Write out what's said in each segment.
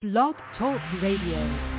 Blog Talk Radio.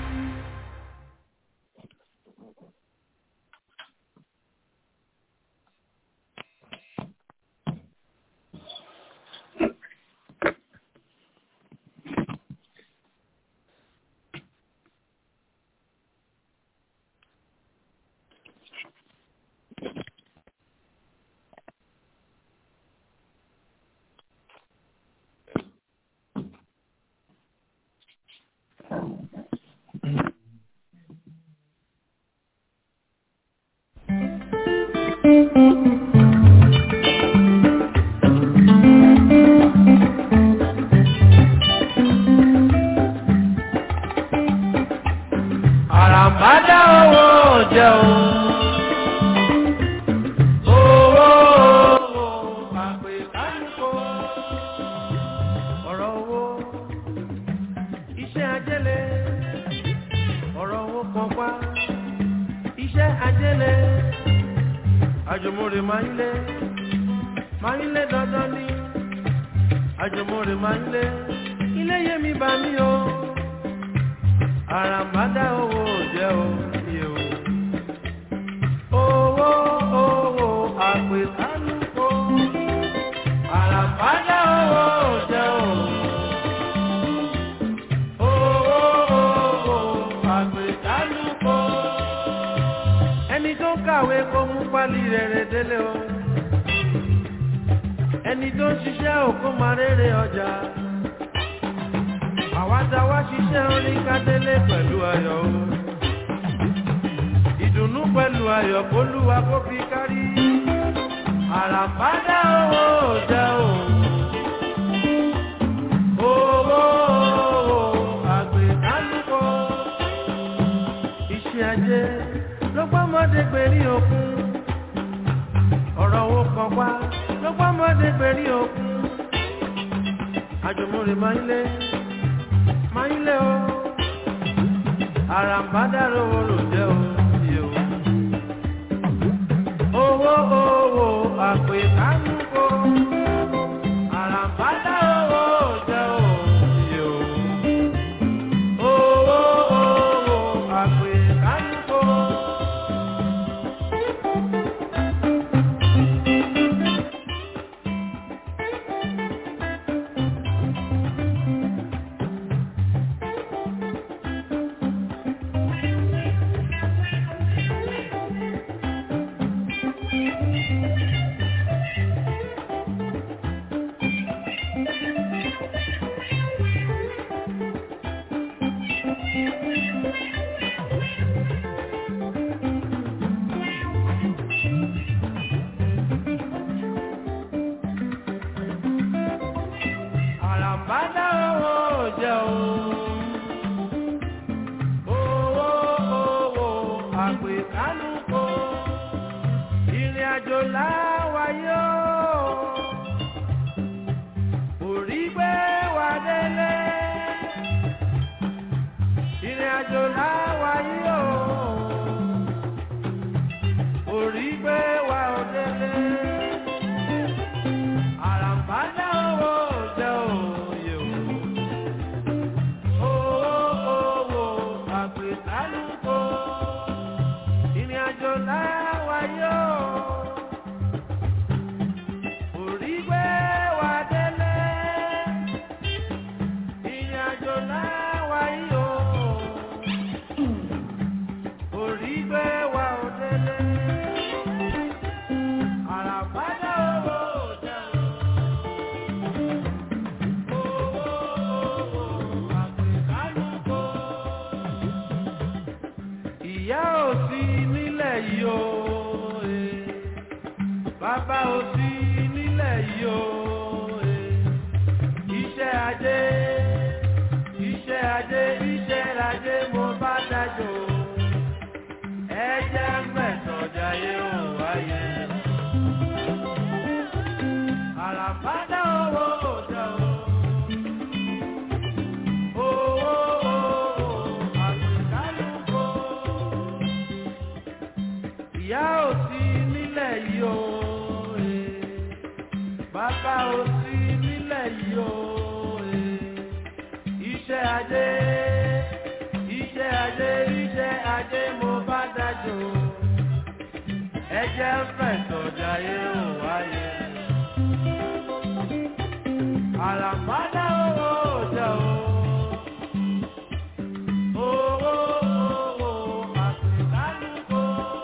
àràmàdà owó jẹun. Owó àpè kánìkó. Ọ̀rọ̀ owó iṣẹ́ ajẹ́lẹ̀. Ọ̀rọ̀ owó kan pa iṣẹ́ ajẹ́lẹ̀. Àjùmọ̀rè máa ń lé. Máa ń lé dandan ní. Àjùmọ̀rè máa ń lé. Ilé yé mi bá mi o àràmàdà owó jẹ́ òye o. Owó owó àpè kálukó. Àràmàdà owó jẹ́ o. Owó owó àpè kálukó. Ẹni tó kàwé kó mú pálí rere délé o. Ẹni tó ń ṣiṣẹ́ òkú máa rere ọjà àwa tá wá ṣiṣẹ́ orin kádélé pẹ̀lú ayọ̀ o. ìdùnnú pẹ̀lú ayọ̀ kólúwa kó fi kárí. àràbádá owó jẹ́ o. owó àgbẹ̀dálùkọ. iṣẹ́ ajé ló gbọ́mọdé gbèrí òkun. ọ̀rọ̀ owó kan wá ló gbọ́mọdé gbèrí òkun. àjùmọ̀rè máa ń lé máa ń lé o àràǹbádàrò orò jẹ́ o yẹ o. owó owó àpè kánúkò àràǹbádàrò orò jẹ́ o yẹ o. owó owó àpè kánúkò. àràǹbádá owó jẹ́ o. owó owó àpè kánúkò ìrìn àjò láwáyé o. orí gbé wa délé ìrìn àjò láwáyé o. orí gbé wa ò délé. Àràǹbádá owó jẹ́ òye o. Owó owó àpèkálùkò. Ìrìn àjò láwáyé o. Orí gbé wa délé. Ìrìn àjò láwáyé o. Orí gbé wa ò délé. Àràǹbádá owó jẹ́ òye. Ìyá ò sí nílẹ̀ yìí o, eh. bàbá ò sí nílẹ̀ yìí o, eh. iṣẹ́ ajé, iṣẹ́ ajé, iṣẹ́ ajé mo bá dájọ́, ẹ jẹ́ mẹ́sàn-án jayé ò wáyé. Àràbádá owó òjò o. Owó owó àgbẹ̀kálùkò. Ìyá ò sí nílẹ̀ yìí o. eh. Bàbá ò sí nílẹ̀ yìí o. eh. Iṣẹ́ ajé jayé ò wáyé. Àràmádá owó jẹ́ o. Owó owó àtìlálùkò.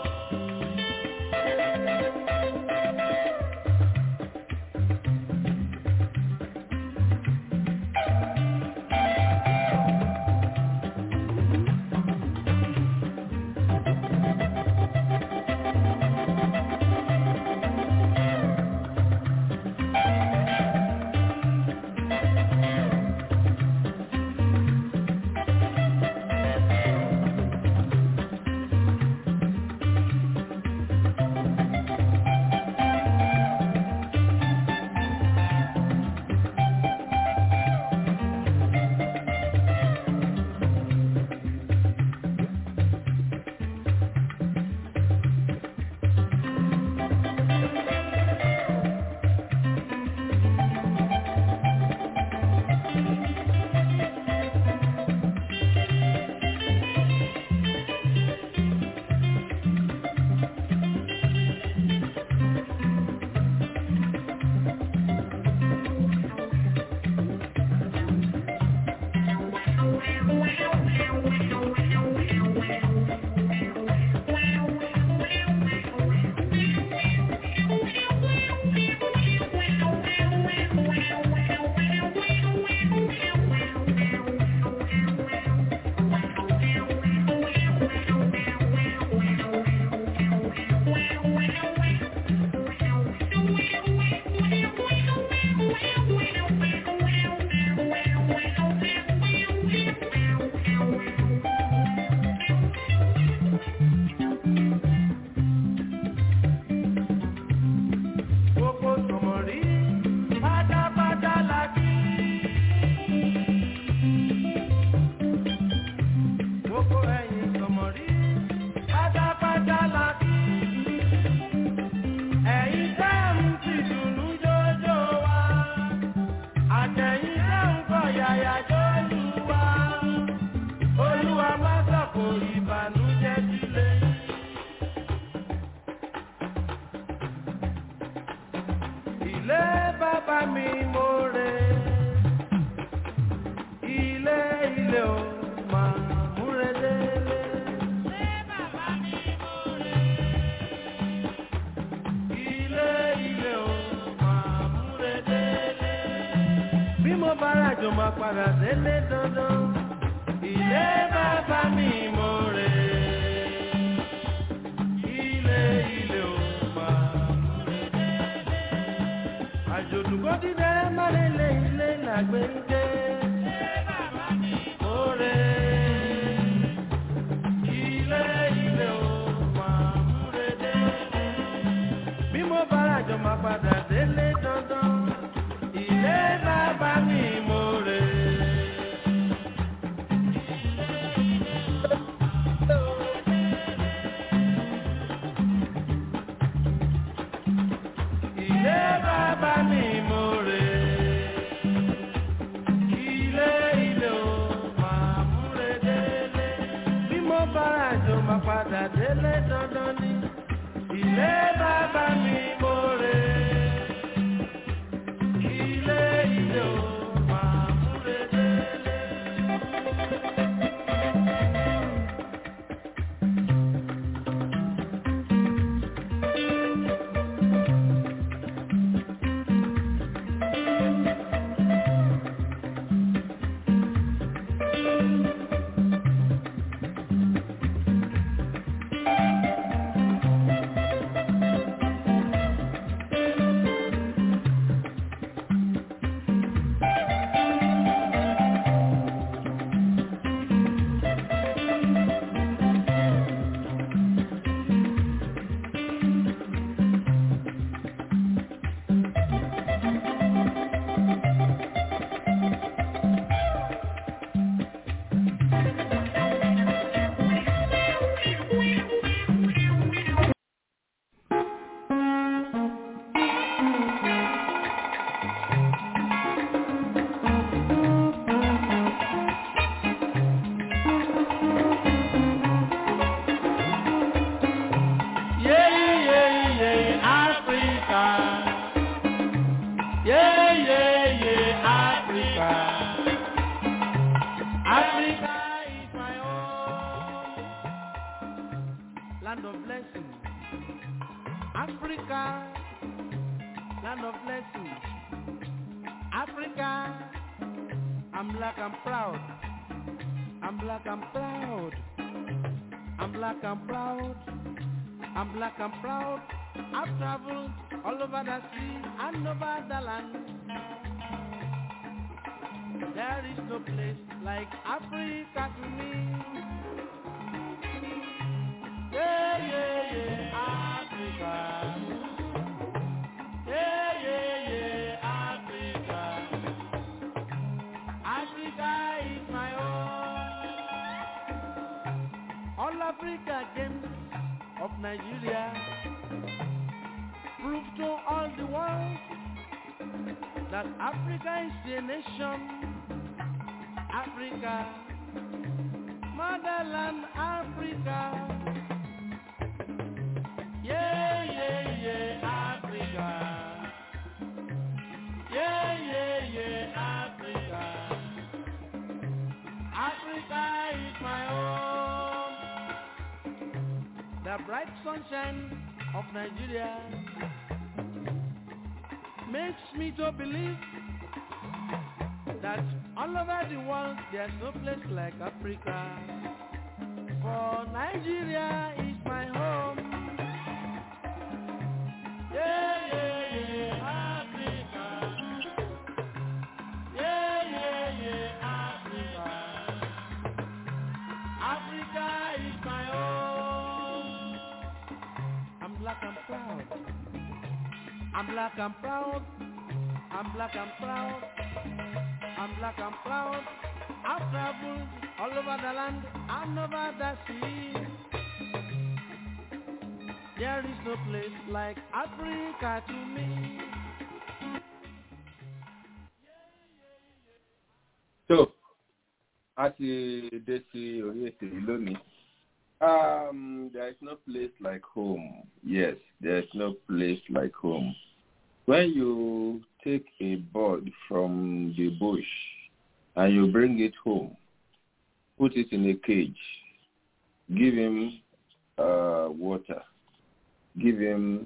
Gbogbo sọ̀mọ̀rí pátápátá la kí. Gbogbo ẹ̀yin sọ̀mọ̀rí pátápátá la kí. Ẹ̀yin tẹ́ ń fi dùnú jójó wa. Àtẹ̀yin tẹ́ ń kọ̀ yàyà jólú wa. Olúwa má sọ̀kò ìbànújẹ́ sílé. Ilé bàbá mi mo rè ilé ilé o máa múre délé. Ilé ilé o máa múre délé. Bí mo bá ràjò máa padà délé dandan. Ilé bàbá mi mo rè ilé ilé o máa múre délé àjòdùkọ́ dídẹ mọ́lẹ́lẹ́ ilé làgbé ń dé. Oore ilé ilé o máa múre dé. Bí mo bá ràjọ máa padà délé dandan, ilé bàbá mi mo rè. Ilé bàbá mi mo rè. Ilé ilé o máa múre délé. Bí mo bá àjò máa padà délé dandan ni. Ilé bàbá mi mo rè. Ilé ilé o máa múre délé. Africa, land of blessings. Africa, I'm black, I'm proud. I'm black, I'm proud. I'm black, I'm proud. I'm black, I'm proud. I've traveled all over the sea and over the land. There is no place like Africa to me. Yeah, yeah, yeah, Africa. Yeah, yeah, yeah, Africa. Africa is my home. All Africa games of Nigeria prove to all the world that Africa is a nation. Africa, motherland Africa. Yeah, yeah, yeah, Africa. Yeah, yeah, yeah, Africa. Africa is my home. The bright sunshine of Nigeria makes me to believe that all over the world there's no place like Africa. For Nigeria is my home. Yeah, yeah, yeah, Africa. Yeah, yeah, yeah, Africa. Africa is my home. I'm black, I'm proud. I'm black, I'm proud. I'm black, I'm proud. I'm black, I'm proud. I've traveled all over the land and over the sea. There is no place like Africa to me. So, a ti dé sí orí ètò yìí lónìí. Um, there is no place like home. Yes, there is no place like home. When you take a bird from the bush and you bring it home, put it in a cage, give him uh, water, give him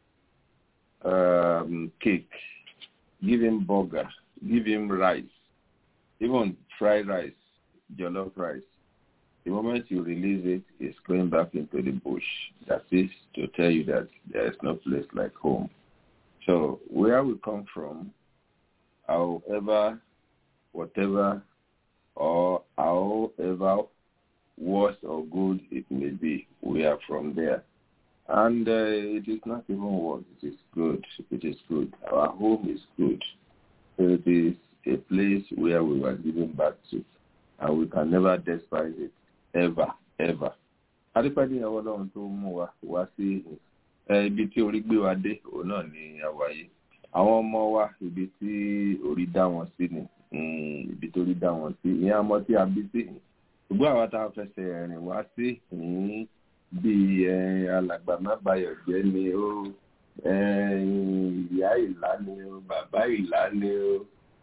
um, cake, give him burger, give him rice, even fried rice, jollof rice. The moment you release it, it's going back into the bush. That is to tell you that there is no place like home. So where we come from, however, whatever, or however worse or good it may be, we are from there. And uh, it is not even worse, it is good. It is good. Our home is good. It is a place where we were given back to, and we can never despise it, ever, ever. adúpẹ́ ní ọwọ́ ọlọ́run tó mú wa wá sí ibi tí orí gbé wa dé òun náà ní àwáyé àwọn ọmọ wa ibi tí orí dá wọn sí ni ibi tó rí dá wọn sí ìyẹn ọmọ tí a bí sí ṣùgbọ́n àwa tá a fẹsẹ̀ rìn wá sí bíi alàgbà má bayọ̀ jẹ́ ni ó ìyá ìlà ni ó bàbá ìlà ni ó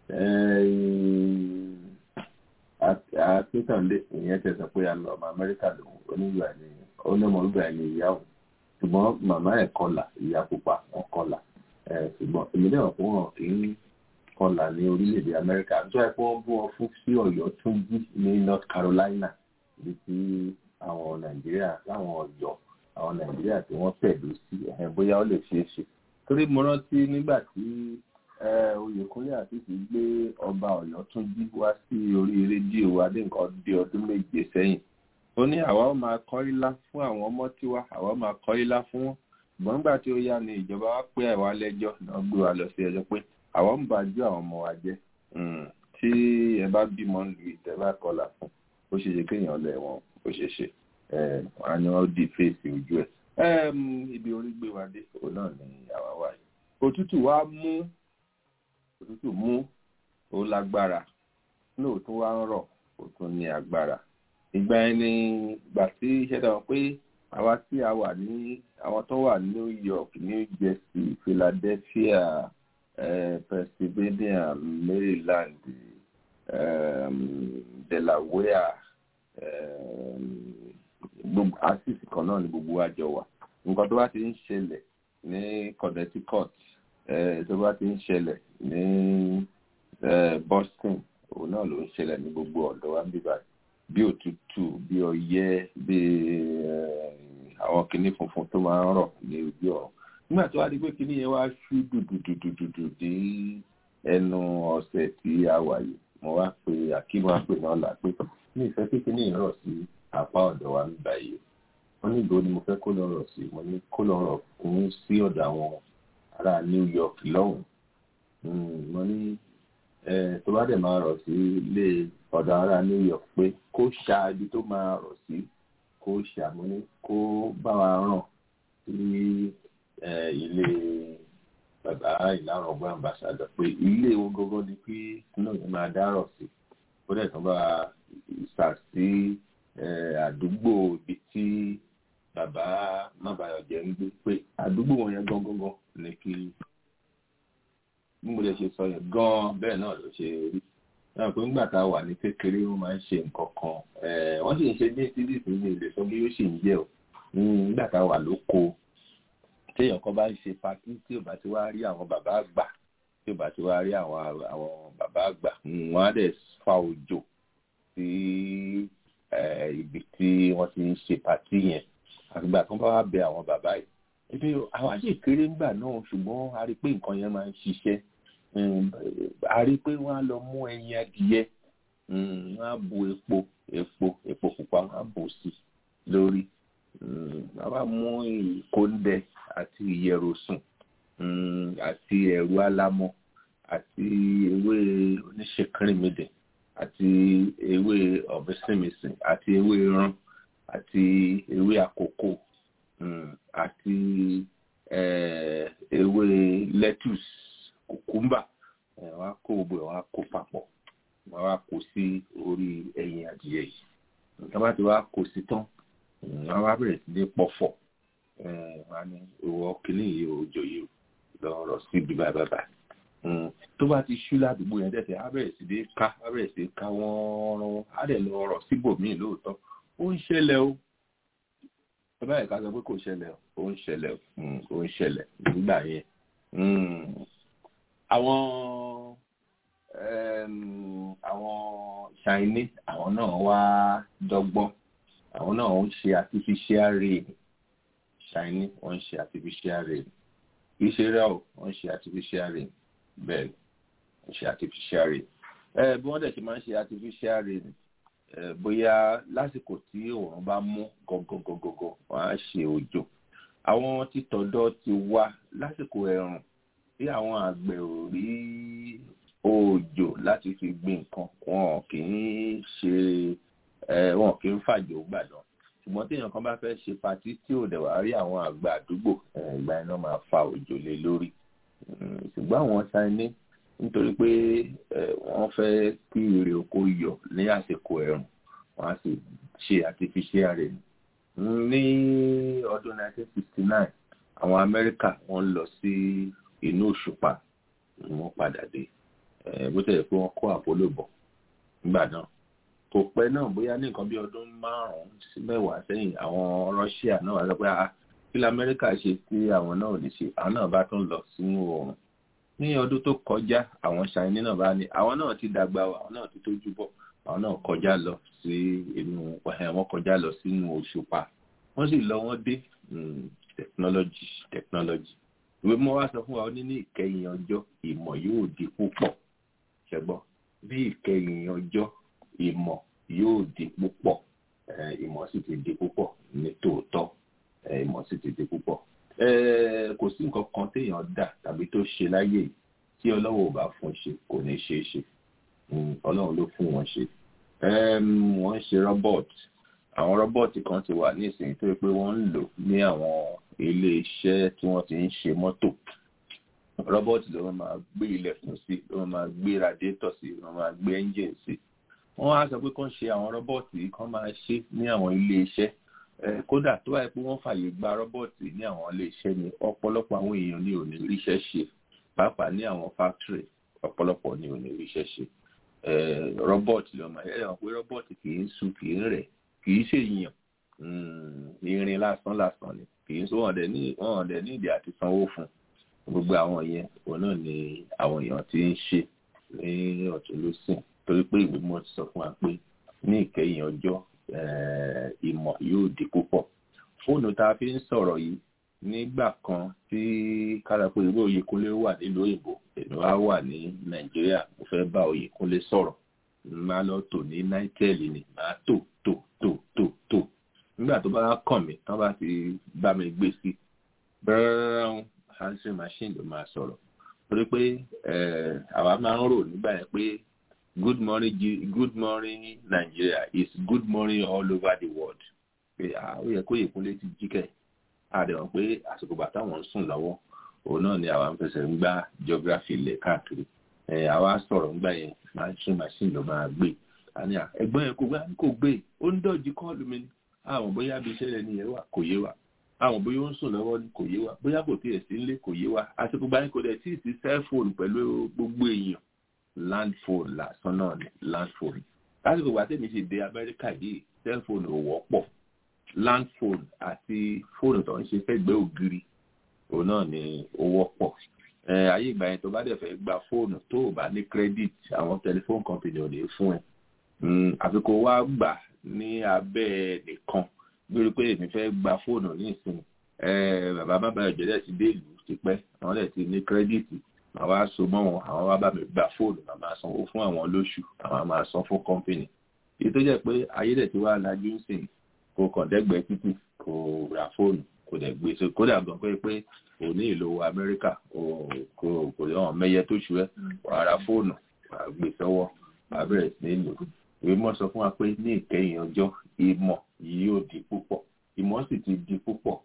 akíntàndé ìyẹn tẹsán pé a lọ ọmọ amẹ́ríkà lòun onígbà ni onímọ̀lúgbà ni ìyá òun ṣùgbọ́n màmá ẹ̀ kọlà ìyá pupa wọn kọlà ṣùgbọ́n èmi náà fún wọn kì í kọlà ní orílẹ̀-èdè amẹ́ríkà tó ẹ̀ pé wọ́n bú wọn fún sí ọ̀yọ́ tún jí ní north carolina ibi tí àwọn nàìjíríà láwọn ọ̀yọ́ àwọn nàìjíríà tí wọ́n tẹ̀dó sí bóyá ó lè ṣeé ṣe torí mo rántí nígbà tí oyèkúnlé àtìsí gbé ọba ọ̀yọ́ tún jí wá sí orí rédíò adé nǹkan dé ọdún méje sẹ́yìn ó ní àwa ó máa kọ́ ilá fún àwọn ọmọ tiwa àwa ó máa kọ́ ilá fún wọn ṣùgbọ́n nígbà tí ó yá ni ìjọba wa pé àwa lẹ́jọ́ náà gbé wa lọ sí ẹjọ́ pé àwa ń bàjú àwọn ọmọ wa jẹ́ tí ẹ bá bímọ lu ìtẹ́ bá kọlà fún ó ṣe ṣe kéèyàn lẹ̀ wọ́n ó ṣe ṣe wọn á ní wọ́n di fèsì ojú ẹ̀ ibi orí gbé wa dé òun náà ni àwa wà yìí òtútù wa mú òtútù mú ó lágbára lóòótọ́ wá ń rọ̀ ó tún ní agbára ìgbà yẹn ni ìgbà tí iṣẹ́ dáwọn pé àwa tí a wà ní àwọn tó wà New York New Jersey Philadelphia eh, Pennsylvania Maryland um, Delaware gbogbo àṣìṣì kan náà ni gbogbo wa jọ wà nǹkan tó bá ti ń ṣẹlẹ̀ ní Connecticut tó bá ti ń ṣẹlẹ̀ ní Boston òun náà ló ń ṣẹlẹ̀ ní gbogbo ọ̀dọ̀ wa bíbá bí òtútù bí ọyẹ́ bí àwọn kinní funfun tó máa ń rọ̀ ní ojú ọ̀run nígbà tó wá di pé kinní yẹn wá ṣú dùdùdùdùdù ní ẹnu ọ̀sẹ̀ tí a wà yìí mo wá pe akíwá wá pè náà là pé ní ìfẹ́ pé kinní yẹn rọ̀ sí apá ọ̀dọ̀ wa bíbá yìí wọ́n ní ìgbò ni mo fẹ́ kó lọ rọ̀ sí mo ní kó lọ rọ̀ kún sí ọ̀dọ̀ àwọn ará New York lọ́hùn-ún mo ní tó bá dẹ̀ máa rọ̀ sí ilé ọ̀dọ̀ ará New York pé kó ṣá ibi tó máa rọ̀ sí kó ṣàmúní kó bá wa ràn sí ilé bàbá ìlànà ọgbọ́n ambassador pé ilé wọn gọ́gọ́ ni pé náà yẹn máa dárọ̀ sí ó dẹ̀ tán bá ìsà sí àdúgbò ibi tí bàbá mábàyọ̀jẹ́ ń gbé pé àdúgbò wọn yẹn gangan ni kí bí mo lè ṣe sọ yẹn gan bẹ́ẹ̀ náà ló ṣe rí náà pé nígbà tá a wà ní kékeré wọ́n máa ń ṣe nǹkan kan wọ́n sì ń ṣe ní títí sí ní ilé sọ bí yóò sì ń jẹ́ o nígbà tá a wà lóko téèyàn kan bá ń ṣe patí tí ò bá ti wá rí àwọn bàbá àgbà tí ò bá ti wá rí àwọn àwọn bàbá àgbà wọ́n á dẹ̀ fa òjò sí ibi tí wọ́n ti ń ṣe patí yẹn àgbà tó bá wá bẹ àwọn bàbá yìí ebi àwa sì kéré ńgbà náà ṣùgbọ́n a rí i pé nǹkan yẹn máa ń ṣiṣẹ́ a rí i pé wọ́n á lọ mú ẹyin adìyẹ wọ́n á bu epo epo epo pupa wọ́n á bù sí lórí wọ́n á mú ìkóńdẹ àti ìyẹ̀rọ̀sùn àti ẹ̀rù alámọ̀ àti ewé oníṣekínrìmídẹ̀ àti ewé ọ̀bẹ́sìmìsìn àti ewé rán àti ewé àkókò àti ewé lettuce kùkúmbà wọ́n á kó gbogbo ẹ̀ wọ́n á kó papọ̀ wọ́n á kó sí orí ẹyin adìyẹ yìí wọ́n bá ti wá kó sí tán wọ́n wá bẹ̀rẹ̀ sí ní pọ̀fọ̀ wọ́n á ní ìwọ kìíní yìí òjò yìí lọ́rọ̀ sí ibi bàbàbà tó bá ti ṣú ládùúgbò yẹn tẹ̀sẹ̀ á bẹ̀rẹ̀ sí ní ká á bẹ̀rẹ̀ sí ní ká wọ́n rán á dẹ̀ lọ rọ̀ síbòmíì lóòótọ́ ó ń ṣẹlẹ̀ o ẹ báyìí ká sọ pé kò ṣẹlẹ̀ ó ń ṣẹlẹ̀ ó ń ṣẹlẹ̀ nígbà yẹn àwọn àwọn Chinese àwọn náà wá dọ́gbọ́n àwọn náà ń ṣe artificial rain Chinese wọ́n ń ṣe artificial rain kì í ṣe rẹ́ o wọ́n ń ṣe artificial rain bẹ́ẹ̀ ń ṣe artificial rain bí wọ́n dẹ̀ ṣe máa ń ṣe artificial rain bóyá lásìkò tí òòrùn bá mú gọgọgọgọgọ wọn á ṣe òjò àwọn títọ̀dọ̀ ti wá lásìkò ẹ̀rùn tí àwọn àgbẹ̀ ò rí òjò láti fi gbin nǹkan wọn kì í ṣe wọn kì í fàjò gbàdán ṣùgbọ́n téèyàn kan bá fẹ́ ṣe patí tí ò dẹ̀ wá rí àwọn àgbà àdúgbò ìgbà iná máa fa òjò lé lórí ṣùgbọ́n àwọn Chinese nítorí pé wọ́n fẹ́ kí èrè oko yọ ní àsìkò ẹ̀rùn wọ́n á sì ṣe artificial rain. ní ọdún 1969 àwọn Amẹ́ríkà wọ́n lọ sí inú òṣùpá wọ́n padà dé bó tẹ̀lé pé wọ́n kó Apollo bọ̀ nígbà náà kò pẹ́ náà bóyá ní nǹkan bí ọdún márùn-ún sí mẹ́wàá sẹ́yìn àwọn Russia náà wá sọ pé kí lamẹ́ríkà ṣe tí àwọn náà ò lè ṣe àwọn náà bá tún lọ sínú oòrùn ní ọdún tó kọjá àwọn ṣàìní náà bá ní àwọn náà ti dàgbà àwọn náà ti tójú bọ̀ àwọn náà kọjá lọ sí inú wọn kọjá lọ sínú òṣùpá wọ́n sì lọ wọ́n dé technology technology ìwé mọ́ wá sọ fún wa ó ní ní ìkẹyìn ọjọ́ ìmọ̀ yóò di púpọ̀ ṣẹgbọ́n bí ìkẹyìn ọjọ́ ìmọ̀ yóò di púpọ̀ ìmọ̀ sì ti di púpọ̀ ní tòótọ́ ìmọ̀ sì ti di púpọ̀ kò sí nǹkan kan téèyàn dà tàbí tó ṣe láyé yìí tí ọlọ́wọ́ ò bá fún ṣe kò ní ṣeé ṣe ọlọ́run ló fún wọn ṣe wọ́n ń ṣe robot àwọn robot kan ti wà ní ìsìn tó yẹ pé wọ́n ń lò ní àwọn ilé iṣẹ́ tí wọ́n ti ń ṣe mọ́tò robot ló máa gbé ilẹ̀kùn sí ló máa gbé radiator sí ló máa gbé engine sí wọ́n á sọ pé kán ṣe àwọn robot yìí kán máa ṣe ní àwọn ilé iṣẹ́ kódà tó wáyé pé wọ́n fàyè gba rọ́bọ̀tì ní àwọn ilé-iṣẹ́ ni ọ̀pọ̀lọpọ̀ àwọn èèyàn ní ò ní ríṣẹ́ ṣe pàápàá ní àwọn fáktírì ọ̀pọ̀lọpọ̀ ní ò ní ríṣẹ́ ṣe rọ́bọ̀tì lọ́mọ ẹ̀ ẹ̀ pé rọ́bọ̀tì kì í sùn kì í rẹ̀ kì í ṣe èèyàn irin lásán lásán ni kì í sọ wọn dẹ̀ ní wọn dẹ̀ ní ìdí àti sanwó fún gbogbo àwọn yẹn òun náà ni àwọn èèyàn ti ń ṣe ní ọ̀tún lósìn torí pé ìwé mọ́ ti sọ fún wa pé ní ìkẹyìn ọjọ́ ìmọ̀ yóò di púpọ̀ fóònù tá a fi ń sọ̀rọ̀ yìí nígbà kan tí kára pé irú Oyèkúnlé wà nílùú òyìnbó èmi wá wà ní Nàìjíríà mo fẹ́ bá Oyèkúnlé sọ̀rọ̀ máa lọ tò ní náítẹ́ẹ̀lì ni máa tò tò tò tò tò nígbà tó bá kàn mí tán bá ti bá mi gbé sí bẹ́ẹ̀rẹ̀ answering machine ló máa sọ̀rọ̀ torí pé àwa máa ń rò nígbà yẹn pé good morning good morning Nigeria is good morning all over the world pé ó yẹ kó Oyèkúnlé ti jí kẹ́ àdéhùn pé àsìkò bàtà wọn ń sùn lọ́wọ́ òun náà ni àwa ń fẹsẹ̀ ń gbá geography lẹ̀ káàkiri àwa sọ̀rọ̀ ńgbà yẹn answering machine ló máa gbé àní ẹ̀gbọ́n yẹn kò gbá kò gbé ó ń dọ̀jú kọ́ọ̀lù mi ni àwọn bóyá bí iṣẹ́ rẹ̀ nìyẹn wà kò yé wa àwọn bóyá ó ń sùn lọ́wọ́ ni kò yé wa bóyá kò tiẹ̀ sí nílé kò yé wa àsìkò gbà yẹn kò dẹ̀ tí ì sí cellphone pẹ̀lú gbogbo èèyàn land phone lásán náà ni land phone lásìkò gbà tèmi ṣe dé Amẹ́ríkà yìí cellphone ò wọ́pọ̀ land phone àti fóònù tó ń ṣe fẹ́gbẹ́ ògiri òun náà ni ó wọ́pọ̀ ayé ìgbà yẹn tó bá dẹ̀ fẹ́ gba fóònù tó o bá ní credit àwọn telephone company ò lè fún ẹ àfi kó wá gbà ní abẹ́ nìkan lórí pé èmi fẹ́ gba fóònù ní ìsìn bàbá bàbá ìjọdẹ̀ ti dé ìlú tipẹ́ àwọn dẹ̀ ti ní credit màá wá so mọ́ wọn àwọn wá bá mi gba fóònù màá máa sanwó fún àwọn lóṣù àwọn máa san fún company èyí tó jẹ́ pé ayé dẹ̀ ti wá lajú ń sìn kò kàn dẹ́gbẹ̀ẹ́ títì kò ra fóònù kò dẹ̀ gbé so kódà gan pé pé kò ní ìlò amẹ́ríkà kò kò hàn mẹ́yẹ tó ṣu ẹ́ wàá ra fóònù wàá gbé sọ́wọ́ wàá bẹ̀rẹ̀ sí ní lò ìwé mọ́ sọ fún wa pé ní ìkẹyìn ọjọ́ ìmọ̀ yìí yóò di púpọ̀ ìmọ̀ sì ti di púpọ̀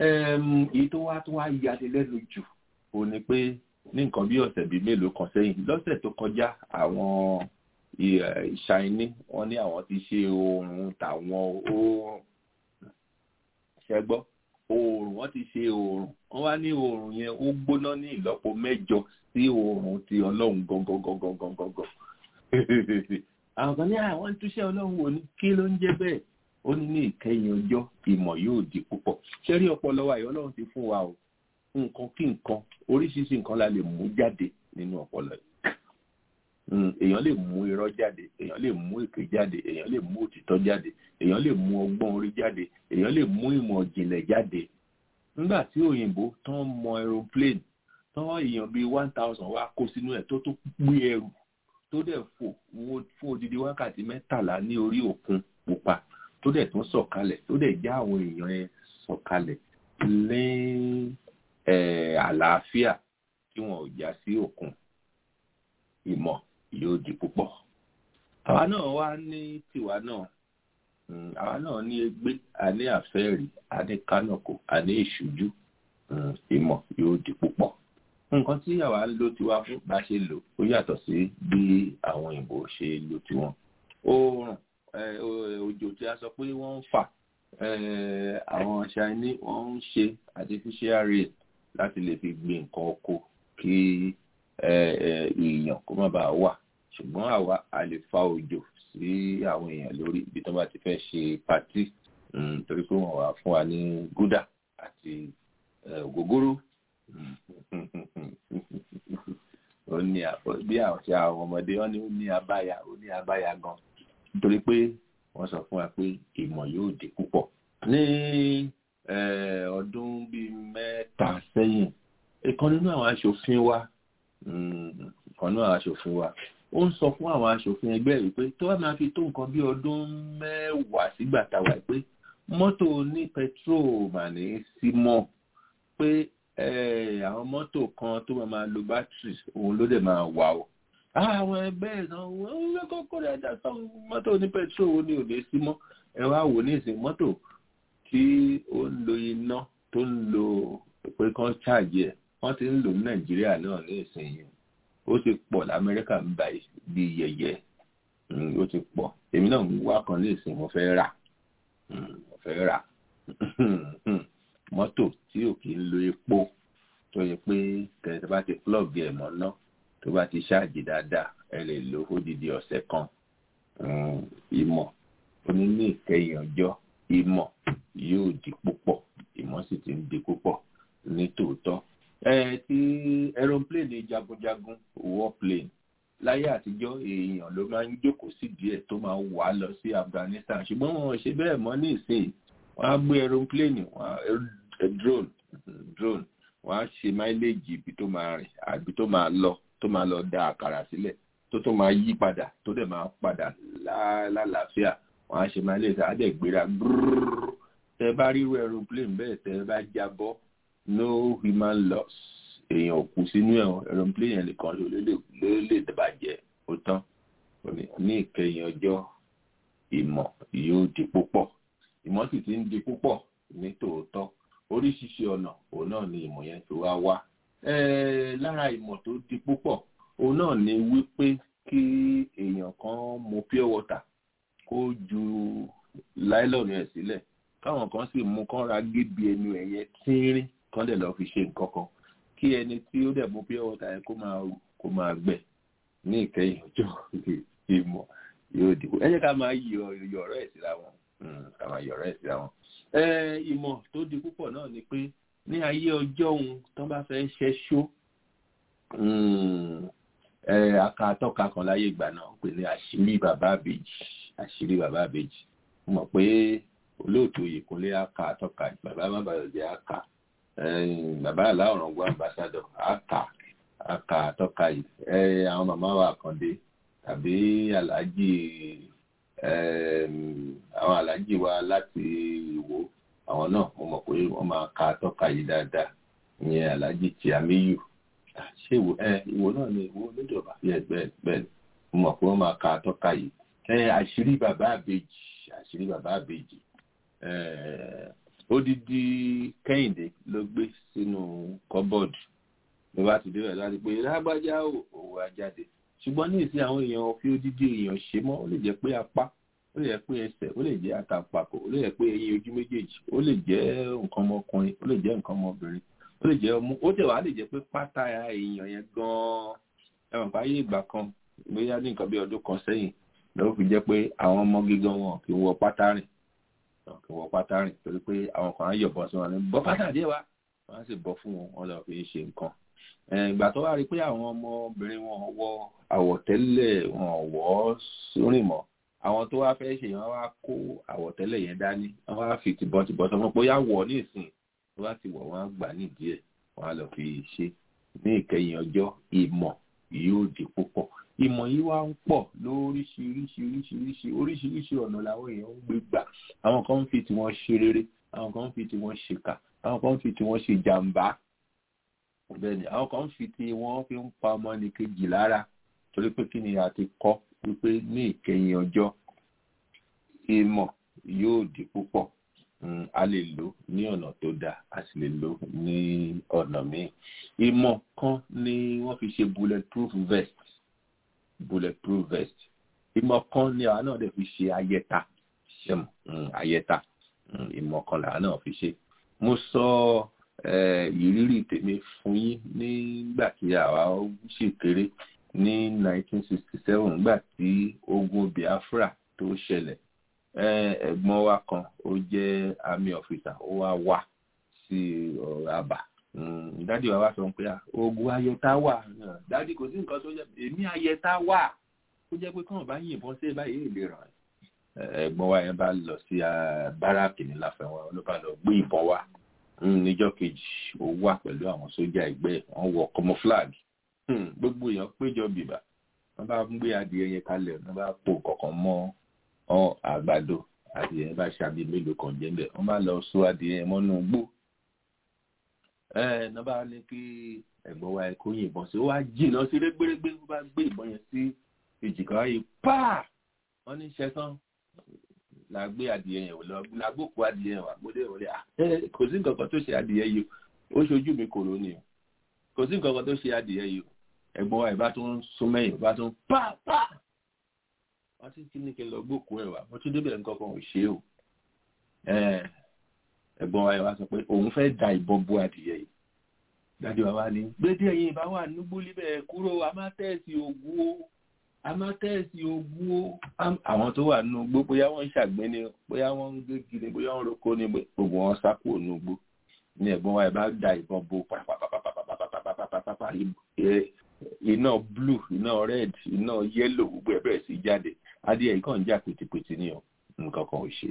èyí tó wá tó wá yani lẹ́nu jù ò ní pé ní nǹkan bí ọ̀sẹ̀ bíi mélòó kan sẹ́yìn lọ́sẹ̀ tó kọjá àwọn ìṣàìní wọn ní àwọn ti ṣe oòrùn tàwọn oòrùn ṣẹgbọ́ oòrùn wọn ti ṣe oòrùn wọn wá ní oòrùn yẹn ó gbóná ní ìlọ́po mẹ́jọ sí oòrùn ti ọlọ́run gangan àwọn kan ní àwọn túṣẹ́ ọlọ́run wò ní kí ló ń jẹ́ bẹ́ẹ̀ ó ní ní ìkẹyìn ọjọ́ ìmọ̀ yóò di púpọ̀ ṣẹ́rí ọpọlọ wa yìí ọlọ́run ti fún wa o nǹkan kí nǹkan oríṣiríṣi nǹkan la lè mú jáde nínú ọpọlọ yìí èèyàn lè mú irọ́ jáde èèyàn lè mú èké jáde èèyàn lè mú òtítọ́ jáde èèyàn lè mú ọgbọ́n orí jáde èèyàn lè mú ìmọ̀ ìjìnlẹ̀ jáde nígbà tí òyìnbó tán mọ aeroplane tán èèyàn bíi one thousand wá kó sínú ẹ̀ tó tó gbé ẹrù tó dẹ̀ fò fún odidi wákàtí mẹ́tàlá ní orí òkun pupa tó dẹ̀ tún sọ̀kalẹ̀ tó dẹ̀ já àwọn èèyàn ẹ̀ sọ̀kalẹ̀ ní àlàáfíà tí wọn ò já sí òkun ìmọ̀ yóò di púpọ̀. àwa náà wá ní tiwa náà àwa náà ní egbé a ní àfẹ́rí a ní kánọ̀kò a ní ìṣújú ìmọ̀ yóò di púpọ̀. nǹkan tí àwa ń lò tiwa fún bá ṣe lò ó yàtọ̀ sí bí àwọn òyìnbó ṣe lò tiwọn. oòrùn òjò tí a sọ pé wọ́n ń fà àwọn ṣáínì wọ́n ń ṣe artificial rain láti lè fi gbin nǹkan oko kí èèyàn kó má bàa wà ṣùgbọ́n àwa a lè fa òjò sí àwọn èèyàn lórí ibi tó bá ti fẹ́ ṣe pàtí torí pé wọ́n wà fún wa ní gúdà àti ògógóró ó ní bí àti àwọn ọmọdé wọn ní ó ní abáyà ó ní abáyà gan nítorí pé wọ́n sọ fún wa pé ìmọ̀ yóò di púpọ̀ ní ọdún bíi mẹ́ta sẹ́yìn ìkan nínú àwọn aṣòfin wa kan náà aṣòfin wa ó ń sọ fún àwọn aṣòfin ẹgbẹ́ rẹ̀ pé tó bá máa fi tó nǹkan bí ọdún mẹ́wàá sígbà táwa pé mọ́tò ní petrol mà ní sí mọ́ pé àwọn mọ́tò kan tó máa máa lo battery òun ló dẹ̀ máa wà o àwọn ẹgbẹ́ náà wọ́n ń kọ́kọ́ rẹ̀ dá sọ mọ́tò ní petrol ó ní òde sí mọ́ ẹ wá wò ní ìsìn mọ́tò tí ó ń lo iná tó ń lo pé kán ṣáàjì ẹ̀ wọ́n ti ń lò ní nàìjíríà náà ní ìsinyìí ó ti pọ̀ lamẹ́ríkà ń bá bí yẹyẹ ó ti pọ̀ èmi náà ń wá kan ní ìsìn mo fẹ́ rà mo fẹ́ rà mọ́tò tí ò kì í lo epo tó yẹ pé tẹ̀sán bá ti plug ẹ̀ mọ́ ná tó bá ti ṣáàjì dáadáa ẹ lè lò ó dídí ọ̀sẹ̀ kan ìmọ̀ oní ní ìkẹyìn ọjọ́ ìmọ̀ yóò di púpọ̀ ìmọ̀ sì ti ń di púpọ̀ ní tòótọ́ ẹ ti aeroplane jagunjagun warplane láyé àtijọ́ èèyàn ló máa ń jókòó sí díẹ̀ tó máa wà lọ sí Afghanistan ṣùgbọ́n wọn ò ṣe bẹ́ẹ̀ mọ́ ní ìsìn wọ́n á gbé aeroplane wọ́n á drone drone wọ́n á ṣe máìlèjì ibi tó máa rìn àbí tó máa lọ tó máa lọ da àkàrà sílẹ̀ tó tó máa yí padà tó dẹ̀ máa padà lálàáfíà wọ́n á ṣe máìlèjì á dẹ̀ gbéra gbúrúrú tẹ bá ríru aeroplane bẹ́ẹ̀ tẹ bá jábọ́ no human loss èèyàn kú sínú ẹ̀ aeroplane yẹn nìkan ló lè bàjẹ́ ó tán ní ìkẹyìn ọjọ́ ìmọ̀ yóò di púpọ̀ ìmọ̀ sì ti ń di púpọ̀ ní tòótọ́ oríṣiríṣi ọ̀nà òun náà ni ìmọ̀ yẹn fi wá wá lára ìmọ̀ tó di púpọ̀ òun náà ni wípé kí èèyàn kan mu pure water kó ju láìlọ́ọ̀nù ẹ̀ sílẹ̀ káwọn kan sì mú kán ra gébi ẹnu ẹ̀yẹ tínrín kán dẹ̀ lọ́ọ́ fi ṣe nǹkan kan kí ẹni tí ó dẹ̀ mú pure water yẹn kó máa kó máa gbẹ ní ìkẹyìn ọjọ́ ìmọ̀ yóò dìbò ẹ jẹ́ ká máa yọ ọ̀rọ̀ ẹ̀ síra wọn ká máa yọ ọ̀rọ̀ ẹ̀ síra wọn. ìmọ̀ tó di púpọ̀ náà ni pé ní ayé ọjọ́ òun tó bá fẹ́ ṣẹ́ṣó akatọ́ka kan láyé ìgbà náà pè ní àṣírí bàbá àbèjì àṣírí bàbá àbèjì mọ̀ pé olóòtú Oyèkúnlé aka àtọ́ka bàbá bàbàjẹ́ aka bàbá aláwòrán gbọ́ ambassadọ̀ aka aka àtọ́ka yìí àwọn màmá wa Àkàndé tàbí aláàjì àwọn aláàjì wa láti Ìwó àwọn náà mo mọ̀ pé wọ́n máa ka àtọ́ka yìí dáadáa ìyẹn aláàjì Tìámíyù ṣé ìwò ìwò náà ni ìwò oníjọba yẹ bẹ́ẹ̀ bẹ́ẹ̀ mo mọ̀ pé wọ́n máa ka àtọ́ka yìí àṣírí bàbá àbèjì àṣírí bàbá àbèjì odidi kẹ́hìndé ló gbé sínú kọ́bọ́ọ̀dù ló bá ti débẹ̀ láti pé lágbájá òwò ajáde ṣùgbọ́n ní ìsìn àwọn èèyàn fi odidi èèyàn ṣe mọ́ ó lè jẹ́ pé apá ó lè jẹ́ pé ẹsẹ̀ ó lè jẹ́ àtàpàkò ó lè jẹ́ pé eyín ojú méjèèjì ó lè jẹ́ nǹkan ọmọkùnrin ó lè jẹ́ nǹkan ọmọbìnrin ó lè jẹ́ ọmú ó tẹ̀ wá lè jẹ́ pé pátá èèyàn yẹn gan-an ẹ̀wọ̀n báyé ìgbà kan bóyá ní nǹkan bí ọdún kan sẹ́yìn ló fi jẹ́ pé àwọn ọmọ gígan wọn kì í wọ pátá rìn kì í wọ pátá rìn torí pé àwọn kan á yọ̀bọ̀ sí wọn ní bọ́ pátá díẹ̀ wá wọ́n á sì bọ́ fún wọn wọn lọ fi ṣe nǹkan ìgbà tó wá rí pé àwọn ọmọbìnrin wọn wọ àwọ̀tẹ́lẹ̀ wọn wọ̀ rìn mọ́ àwọn tó wá fẹ́ ṣe wọn wá kó àwọ̀tẹ́lẹ̀ yẹn dání wọn wá fi tìbọntìbọn sọ fún pé ó yá wọ̀ ní ìsìn tó bá ti wọ̀ wọ́n á gbà nídìí ẹ̀ wọ́n á lọ fi ṣe ní ìkẹyìn ọjọ́ ìmọ̀ yóò di púpọ̀ ìmọ̀ yìí wá ń pọ̀ lóríṣiríṣiríṣiríṣi oríṣiríṣi ọ̀nà làwọn èèyàn ń gbé gbà àwọn kan ń fi tiwọn ṣe rere àwọn kan ń fi tiwọn ṣèkà àwọn kan ń fi tiwọn ṣe jàǹbá bẹ́ẹ̀ ni àwọn kan ń fi tiwọn fi ń pa ọmọnìkejì lára torí pé kí ni a ti kọ́ wípé ní ìkẹyìn ọjọ́ ìmọ̀ yóò di púpọ̀ a lè lò ní ọ̀nà tó dáa a sì lè lò ní ọ̀nà míì ìmọ̀ kan ni wọ́n fi ṣe bulletproof vest bulletproof vest ìmọ̀ kan ni àwa náà dẹ̀ fi ṣe ayẹta ṣẹ́mu ayẹta ìmọ̀ kan làwa náà fi ṣe mo sọ ìrírí tèmi fún yín nígbà tí àwa ṣì kéré ní 1967 nígbà tí ogun Biafra tó ṣẹlẹ̀ ẹ̀gbọ́n wa kan ó jẹ́ army officer ó wá wá sí àbá dádì wa wá sọ pé ogun ayẹta wà dádì kò sí nǹkan tó jẹ́ èmi ayẹta wà ó jẹ́ pé kàn bá yìnbọn sí báyìí èlé ràn ẹ̀gbọ́n wa yẹn bá lọ sí báràkì ní láfẹ̀wọ̀n ló bá lọ gbé ìbọn wá níjọ́ kejì ó wà pẹ̀lú àwọn sójà ẹgbẹ́ wọn wọ camouflage gbogbo èèyàn péjọ bìbà wọn bá ń gbé adìẹ yẹn kalẹ̀ wọn bá pò kọ̀ọ̀kan mọ́ ọ àgbàdo adìẹ bá ṣàbí mélòó kan jẹ bẹ́ẹ̀ wọn bá lọ so adìẹ yẹn mọ́nú gbó ẹ ẹ bá ní kí ẹ̀gbọ́n wa kó yìnbọn sí ó wá jìnnà sí régbérégbé ó bá gbé ìbọn yẹn sí èjìká yìí páà wọn ní ṣẹtán la gbé adìẹ yẹn lọ la gbókù adìẹ yẹn wà gbódé wọlé à kò sí nǹkan kan tó ṣe adìẹ yìí ó ṣojú mi kòrò ni o kò sí nǹkan kan tó ṣe adìẹ yìí o ẹ̀gbọ́n wa ìbá tó ń sún mẹ́yìn ìbá tó ń páà páà wọ́n ti kí ní kí n lọ gbókù ẹ̀ wá mo tún débẹ̀ nǹkan kan ò ṣe o ẹ̀gbọ́n wa ìwà sọ pé òun fẹ́ da ìbọn bó adìyẹ yìí dájú wa wá ní gbédé ẹ̀yìn ìbá wà nígbó líbẹ̀ kúrò amátẹ́ẹ̀sì ògùn o a máa tẹ́ẹ̀sì ogun ó àwọn tó wà nínú igbó bóyá wọ́n ń ṣàgbẹ́ ni bóyá wọ́n ń gé kiri bóyá wọ́n ń roko ni gbogbo wọn sá kúrò nínú igbó ní ẹ̀gbọ́n wa ẹ̀ bá da ìbọn bo pàpàpàpàpàpàpàpàpàpàpàpà iná blue iná red iná yellow gbogbo ẹ̀ bẹ̀rẹ̀ sí jáde adìẹ yìí kàn ń jà pìtìpìtì ni o nǹkan kan ò ṣe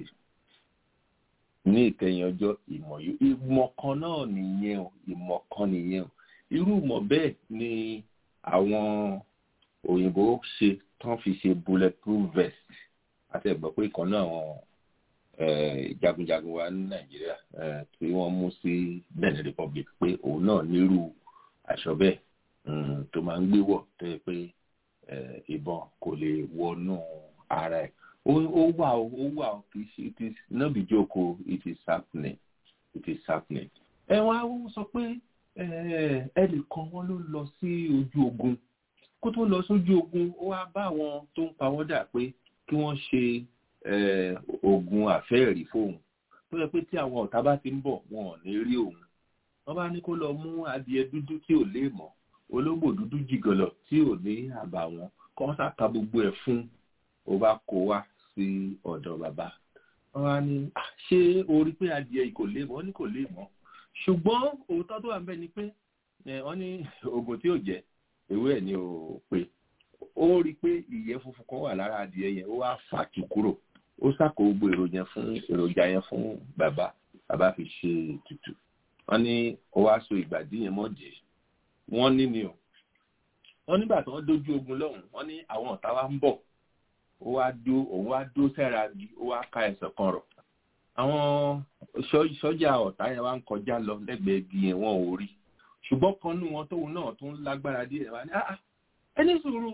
ní ìkẹyìn ọjọ́ ìmọ̀ yìí ìmọ̀ kan náà nìyẹn o ìmọ̀ kan nìyẹn o irú ìmọ̀ bẹ́ẹ̀ ni àwọn òyìnbó ṣe tán fi ṣe bulletproof vest àti ẹ̀gbọ́n pé kan náà àwọn jagunjagun wa ní nàìjíríà tí wọ́n mú sí benin republic pé òun náà nírú aṣọ bẹ́ẹ̀ tó máa ń gbé wọ̀ tó yẹ pé ìbọn kò lè wọnú ara ẹ̀ ó wà ó ó wà ó kì í ṣe it is no be joke o it is happening it is happening. ẹ wá ó sọ pé ẹnìkan wọn ló lọ sí ojú ogun kó tó lọ sójú ogun ó wá bá àwọn tó ń pawọ́dà pé kí wọ́n ṣe oògùn àfẹ́ẹ̀rí fóun tó yẹ pé tí àwọn ọ̀tá bá ti ń bọ̀ wọn ò ní rí òun wọ́n bá ní kó lọ mú adìẹ dúdú tí ò lè mọ̀ ológbò dúdú jìgọlọ̀ tí ò ní àbàwọ́n kọ́ sáka gbogbo ẹ̀ fún ó bá kó wá sí ọ̀dọ̀ bàbá wọ́n wá ní ṣé o rí pé adìẹ yìí kò lè mọ̀ ní kò lè mọ̀ ṣùgbọ́n òótọ́ tó wà ń bẹ̀ ni pé wọ́n ní oògùn tí ò jẹ́ ewé ẹ̀ ni ò pé ó rí i pé ìyẹ́ funfun kan wà lára adìẹ yẹn ó wá fà tù kúrò ó sàkó gbogbo èròjà fún èròjà yẹn fún bàbá bàbá fi ṣe ètùtù wọ́n ní ó wá so ìgbàdí yẹn mọ́dì wọ́n ní ni o wọ́n nígbà tí wọ́n dójú ogun lọ́hùn wọ́n ní àwọn ọ̀tá wa ń bọ̀ ó wá dó òun wá dó sẹ́ra bí ó wá ká ẹsẹ̀ kan rọ̀ àwọn sọ́jà ọ̀tá yẹn wá ń kọjá lọ lẹ́gbẹ̀ẹ́ igi yẹn wọn ò rí ṣùgbọ́n kan nú wọn tóun náà tún lágbára díẹ̀ wá ní ẹni sùúrù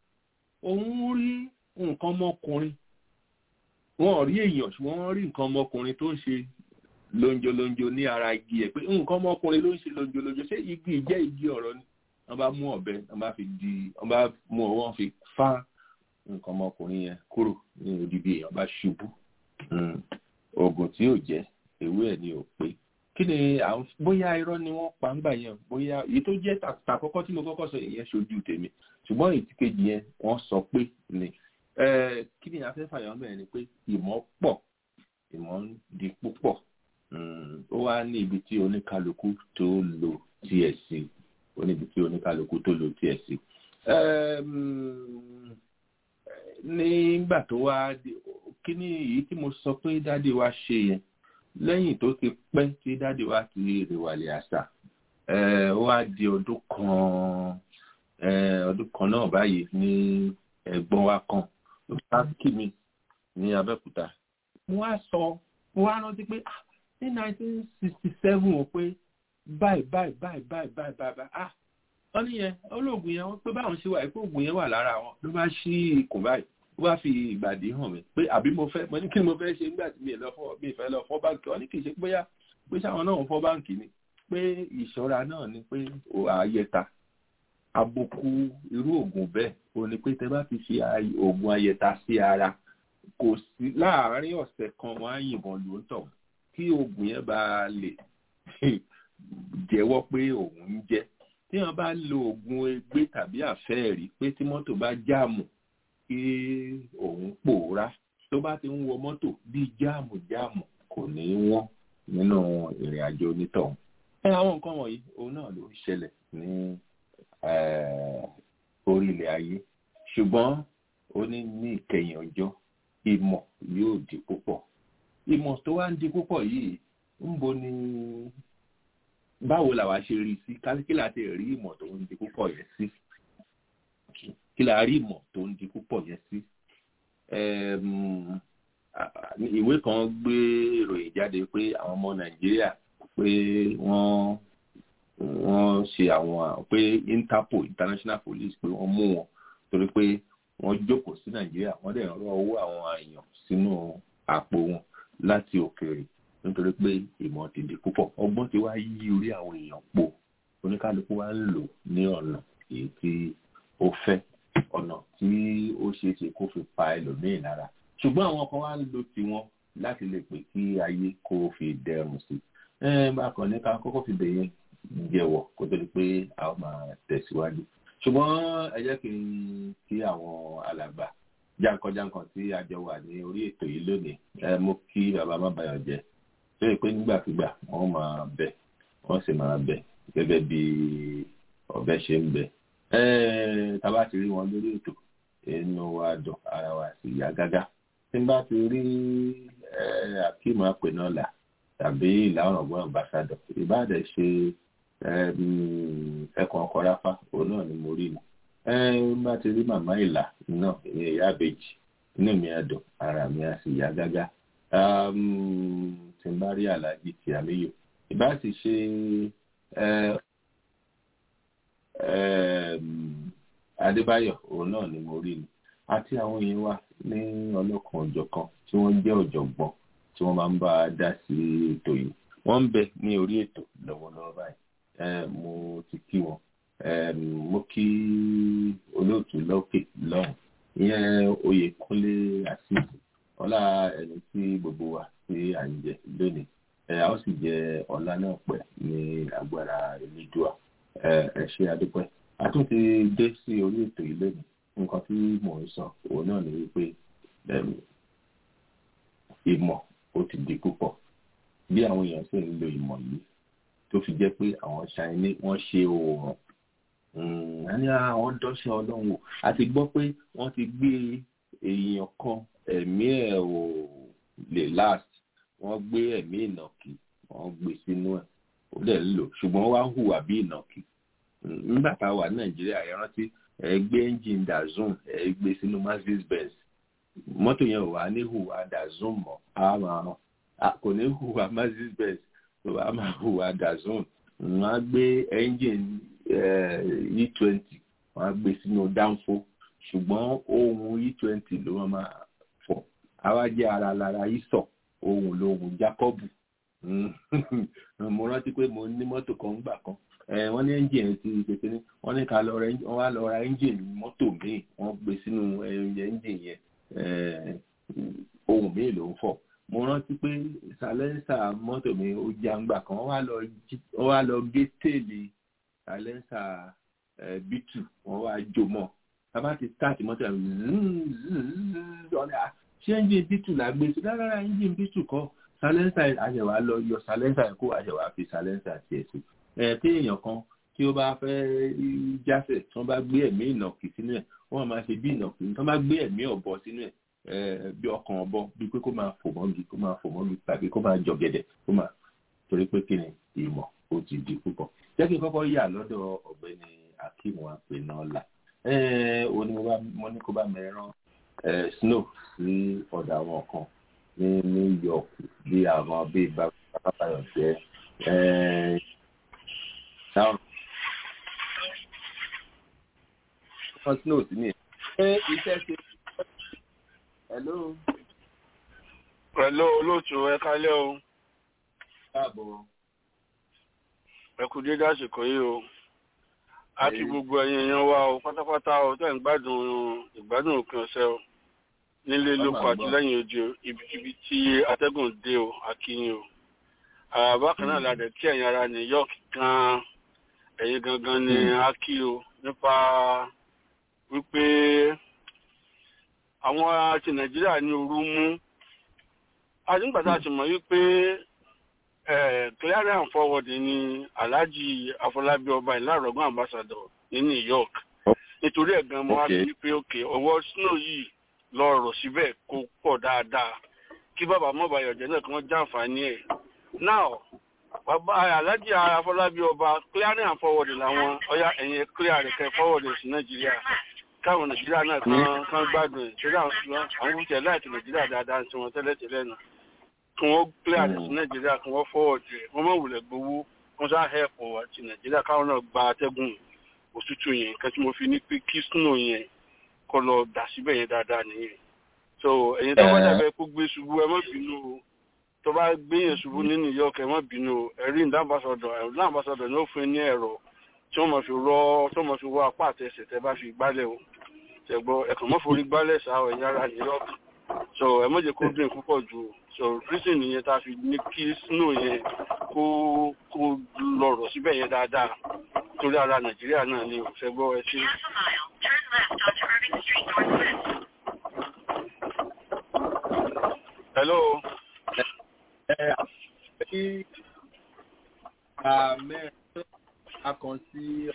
òun rí nǹkan ọmọkùnrin wọn ò rí èèyàn ṣùgbọ́n wọ́n rí nǹkan ọmọkùnrin tó ń ṣe lonjolonjo ní ara igi ẹ̀ pé nǹkan ọmọkùnrin ló ń ṣe lonjolonjo ṣé igi jẹ́ igi ọ̀rọ̀ ni wọ́n bá mú ọ̀bẹ wọ́n bá fi di wọ́n bá mú ọwọ́ fi fá nǹkan ọmọkùnrin yẹn kúrò ní odidi èèyàn bá ṣubú oògùn tí ò jẹ́ ewé ẹ̀ ni ò pé kí ni àwọn bóyá irọ́ ni wọ́n pa ń gbà yẹn bóyá èyí tó jẹ́ tàkọ́kọ́ tí mo kọ́kọ́ sọ ìyẹn ṣojú tèmi ṣùgbọ́n èyí tí kejì yẹn wọ́n sọ pé ni kí ni afẹ́fà yọ̀ mẹ́rin ni pé ìmọ̀ pọ̀ ìmọ̀ ń di púpọ̀ ó wá ní ibi tí oníkálukú tó lò tiẹ̀ sí ó ní ibi tí oníkálukú tó lò tiẹ̀ sí. nígbà tó wá kí ni èyí tí mo sọ pé dáàdi wa ṣe yẹn lẹ́yìn tó ti pẹ́ tí dáàdi wa ti rèwàlẹ̀ àṣà ó wá di ọdún kan ọdún kan náà báyìí ní ẹ̀gbọ́n wa kan ló bá kí mi ní Abẹ́òkúta mo wá sọ mo wá rántí pé ní nineteen sixty seven o pé báyìí báyìí báyìí báyìí báyìí báyìí ah wọ́n níyẹn olóògùn yẹn wọ́n pé báwọn ṣe wà pé oògùn yẹn wà lára wọn ló bá ṣí ikùn báyìí ó bá fi ìgbàdí hàn mí pé àbí mo fẹ́ mo ní kí ni mo fẹ́ ṣe nígbà tí mi ì lọ fọ́ mi ì fẹ́ lọ fọ́ báǹkì wọ́n ní kì í ṣe bóyá pé sáwọn náà ń fọ́ báǹkì ni pé ìṣọ́ra náà ni pé àyẹ̀ta àbùkù irú oògùn bẹ́ẹ̀ o ní pé tẹ bá fi ṣe oògùn àyẹ̀ta sí ara kò sí láàárín ọ̀sẹ̀ kan wọ́n á yìnbọn ló ń tọ̀ kí oògùn yẹn bá lè jẹ́wọ́ pé òun ń jẹ́ tí wọ́n bá lo oògùn egbé tàbí àfẹ́ẹ̀rí pé tí mọ́tò bá jáàmù kí òun pòórá tó bá ti ń wọ mọ́tò bíi jáàmù jáàmù kò ní wọ́n nínú ìrìn àjò onítọ̀hún. ẹ àwọn nǹkan wọ̀nyí òun náà ló ń ṣẹlẹ̀ ní orílẹ̀ ayé ṣùgbọ́n ó ní ní ìkẹyìn ọjọ́ ìmọ̀ yóò di púpọ̀ ìmọ̀ tó wá ń di púpọ̀ yìí ń bo ni báwo làwa ṣe rí sí kí la ti rí ìmọ̀ tó ń di púpọ̀ yẹn sí kí la rí ìmọ̀ tó ń di púpọ̀ yẹn sí ìwé kan gbé ìròyìn jáde pé àwọn ọmọ nàìjíríà pé wọ́n wọ́n ṣe àwọn pé interpol international police pé wọ́n mú wọn torí pé wọ́n jókòó sí nàìjíríà wọ́n dẹ̀ rọ owó àwọn èèyàn sínú àpò wọn láti òkèèrè nítorí pé ìmọ̀ ti di púpọ̀ ọgbọ́n ti wá yí orí àwọn èèyàn po oníkálukú wá ń lò ní ọ̀nà èyí tí ó fẹ́ ọ̀nà tí ó ṣeé ṣe kó fi pa ẹlòmíì lára ṣùgbọ́n àwọn kan wá ń lo tiwọn láti lè pè kí ayé kó fi dẹrùn sí bákan ní ká kọ́kọ́ fi bẹ̀yẹn jẹ́wọ́ kó tó di pé a ó máa tẹ̀síwájú ṣùgbọ́n ẹ jẹ́ kí n kí àwọn alàgbà jáǹkanjáǹkan tí a jọ wà ní orí ètò yìí lónìí ẹ mú kí bàbá má bayọ̀ jẹ́ tó yẹ pé nígbàkigbà wọ́n máa bẹ̀ wọ́n sì máa bẹ̀ gẹ́gẹ́ bí ọ̀bẹ ṣe ń bẹ̀ tá bá ti rí wọn lórí ètò inú wa dùn ara wa sì yá gágá tí n bá ti rí akíma pinọ́là tàbí ìlà ọ̀rọ̀gbọ́n ambassadọ̀ ìbáàdẹ̀ ṣe ẹkùn ọkọ̀ ráfá òun náà ni mo rí ni n bá ti rí màmá ìlà náà ìyẹn ìyá àbèjì inú mi á dùn ara mi á sì yá gágá tí n bá rí aláàjì tí àmìyò ìbá sì ṣe adébáyọ̀ òun náà ni mo rí ni àti àwọn èèyàn wa ní ọlọ́kan ọ̀jọ̀kan tí wọ́n jẹ́ ọ̀jọ̀gbọ́n tí wọ́n máa ń bá a dá sí ètò yìí wọ́n ń bẹ ní orí ètò lọ́wọ́lọ́wọ́ báyìí mo ti kí wọn mo kí olóòtú lókè lọ́hùn ìyẹn oyèkúnlé àṣìṣe ọlá ẹni tí gbogbo wa tí à ń jẹ lónìí a ó sì jẹ ọlá náà pẹ́ ní agbára elédùà ẹ ṣé adúpẹ́ a tún ti dé sí orí ètò yìí lónìí nǹkan tí mò ń sọ òun náà ni wípé ìmọ̀ ó ti di púpọ̀ bí àwọn èèyàn sì ń lo ìmọ̀ yìí tó fi jẹ́ pé àwọn ṣáínì wọ́n ṣe oòrùn a ní àwọn dọ́ṣẹ́ ọlọ́run wò a ti gbọ́ pé wọ́n ti gbé èèyàn kan ẹ̀mí ẹ̀ ò lè last wọ́n gbé ẹ̀mí ìnàkì wọ́n gbé sínú ẹ̀ ó dẹ̀ ń lò ṣùgbọ́n wá hùwà bí ìnàkì nígbà tá a wà ní nàìjíríà ẹ rántí ẹ gbé engine dazun ẹ gbé sínú mercedes benz mọ́tò yẹn ò wá ní hùwà dazun mọ́ a máa kò ní hùwà mercedes benz tó a máa hùwà dazun wọ́n á gbé engine e twenty wọ́n á gbé sínú dánfó ṣùgbọ́n ohun e twenty ló máa fọ̀ àwa jẹ́ ara lára ìsọ̀ ohun lóhun jacobu mo rántí pé mo ní mọ́tò kan gbà kan wọ́n ní ẹ́ńjìn ti kékeré wọ́n ní ká lọ ra wọ́n wá lọ ra ẹ́ńjìn mọ́tò míì wọ́n gbé sínú ẹ́ńjìn yẹn ohun míì ló ń fọ̀ mo rántí pé sàlẹ́nsà mọ́tò mi ó já ń gbà kan wọ́n wá lọ gé téèlì sàlẹ́nsà bítù wọ́n wá jò mọ́ bàbá ti stáàtì mọ́tò yẹn ṣé ẹ́ńjìn bítù là gbé sí rárá ẹ́ńjìn bítù kọ́ sàlẹ́nsà àṣẹwà lọ yọ sàlẹ́nsà kó àṣẹwà fi sàlẹ́nsà tiẹ̀ sí ẹ tí èèyàn kan tí ó bá fẹ́ jásẹ̀ tí wọ́n bá gbé ẹ̀mí ìnàkì sínú ẹ̀ wọ́n máa ṣe bí ìnàkì tí wọ́n bá gbé ẹ̀mí ọ̀bọ sínú ẹ̀ bí ọkàn ọ̀bọ bí pé kó máa fò mọ́gi kó máa fò mọ́gi tàbí kó máa jọ gẹ̀dẹ̀ kó máa torí pé kí ni ìmọ̀ ó ti di púpọ̀. jẹ́ kí n kọ́kọ́ yà lọ́dọ̀ ọ̀gbẹ́ni akeem apẹ̀nọ́lá mo ní kó bá mi rán snow sí ọ̀dà àwọn kan ní New York bí àwọn bíi bàbá yọ̀ jẹ́ Now, first note ni. Ṣé iṣẹ́ ṣe? Hello. Hello olóòtú ẹ kálẹ́ o. Káàbọ̀. Ẹ kú dédé àsìkò yìí o. A kí gbogbo ẹ̀yin èèyàn wa o pátápátá o tẹ́ ń gbádùn ìgbádùn òpin ọ̀sẹ̀ o. Nílé lóko àti lẹ́yìn odi o, ibikíbi tí atẹ́gùn dé o, a kí yín o. Bákan náà la dẹ̀ kí ẹ̀yin ará New York gan-an ẹ̀yin gangan ni a kí o nípa wípé àwọn ti nàìjíríà ní òru mú àdíngbàtà ti mọ̀ wípé clearing and forwarding ni alhaji afọlábí ọba ìlàrọ̀gbọ́n ambassador ní new york nítorí ẹ̀ gan mo wá sí wípé òkè ọwọ́ snow yìí lọ rọ̀ síbẹ̀ kó pọ̀ dáadáa kí bàbá mọ́bàyọ̀jẹ́ náà kí wọ́n jàǹfààní ẹ̀ now bàbá alájí afọlábí ọba clearing and forwarding làwọn ọyá ẹ̀yìn clear rẹ̀ kẹ́ forwarding sí nàìjíríà káwọn nàìjíríà náà kan kan gbádùn ẹ̀ torí àwọn ṣùgbọ́n àwọn oúnjẹ láìpẹ́ nàìjíríà dáadáa tí wọ́n tẹ́lẹ̀ tẹ́lẹ̀ nù kí wọ́n clear rẹ̀ sí nàìjíríà kí wọ́n forward rẹ̀ wọ́n mọ̀ wùlẹ̀ gbowó wọ́n sá help wa ti nàìjíríà káwọn náà gba atẹ́gùn òtútù yẹn nǹkan tí mo fi ní pé kí snow yẹn kọ́ lọ dà síbẹ̀ yẹn dáadáa nìyẹn so ẹ̀yin tó bá dàbẹ́ kó gbé ṣubú ẹ má bínú o tó bá gbéyàn ṣubú ní new york ẹ má bínú ẹ̀rí ìdámbàsọ̀dọ̀ ìdámbàsọ̀dọ̀ ní ó fún ní ẹ̀rọ tí wọ́n máa fi rọ́ tí wọ́n máa fi wọ́ apá àtẹsẹ̀ tẹ́ bá fi gbálẹ̀ o ṣẹ̀gbọ́ ẹ̀kàn mọ́ forí gbálẹ̀ sáà ẹ̀yìn ara new york so ẹ má jẹ́ kó dín púpọ̀ jù so reason nìyẹn tá a fi ní kí snow yẹn kó kó lọ̀rọ̀ síbẹ̀ yẹn dáadáa nítorí ara nàìjíríà náà ni òṣè gbọ́ ẹ sí. hello. ẹ kí mẹ́rin a kàn sí.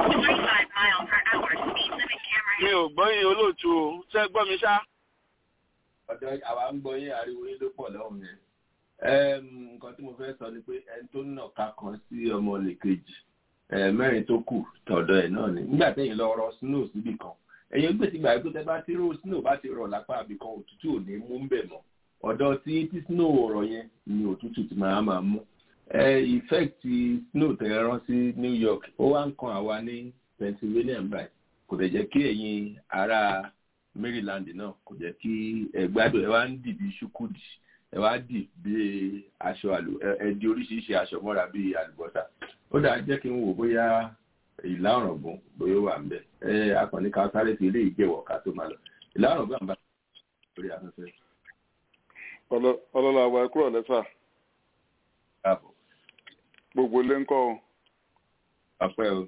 mi ò gbọ́ yín olóòtú o ṣé ẹ gbọ́ mi ṣá. ọ̀dọ̀ àwa ń gbọ́ yín ariwo yín ló pọ̀ lọ́hùn yẹn. nǹkan tí mo fẹ́ sọ ni pé ẹni tó nà ká kan sí ọmọ lè kejì mẹ́rin tó kù tọ̀dọ̀ ẹ̀ náà ni nígbà téèyàn lọ rọ snow síbì kan ẹ̀yin gbèsè gbà pé tẹ́ bá ti rò snow bá ti rọ̀ lápá àbí kan òtútù ò ní mú ń bẹ̀ mọ́ ọ̀dọ̀ tí tí snow rọ̀ yẹn ni òtútù ti máa máa mú effect snow tẹ́ rán sí New York ó wá ń kan àwa ní Pennsylvania báyìí kò dẹ̀ jẹ́ kí ẹ̀yin ará Maryland náà kò jẹ́ kí ẹ gbádùn ẹ wá ń dì bí ṣúkúdì ẹ wá dì bí aṣọ àlù ẹ di oríṣiríṣi aṣọ mọ́ra bí àlùbọ́sà ó dáa jẹ́ kí n wò bóyá ìlà ọ̀rọ̀gùn bóyá ó wà ń bẹ̀ ẹ akọni ká sáré fi ilé ìjẹ́wọ̀ ká tó máa lọ ìlà ọ̀rọ̀gùn àbá lórí afẹ́fẹ́. ọlọ́lá àwa kúrò lẹ́sà káàbọ̀ gbogbo ilé ń kọ́ ọ. ọpẹ́ o.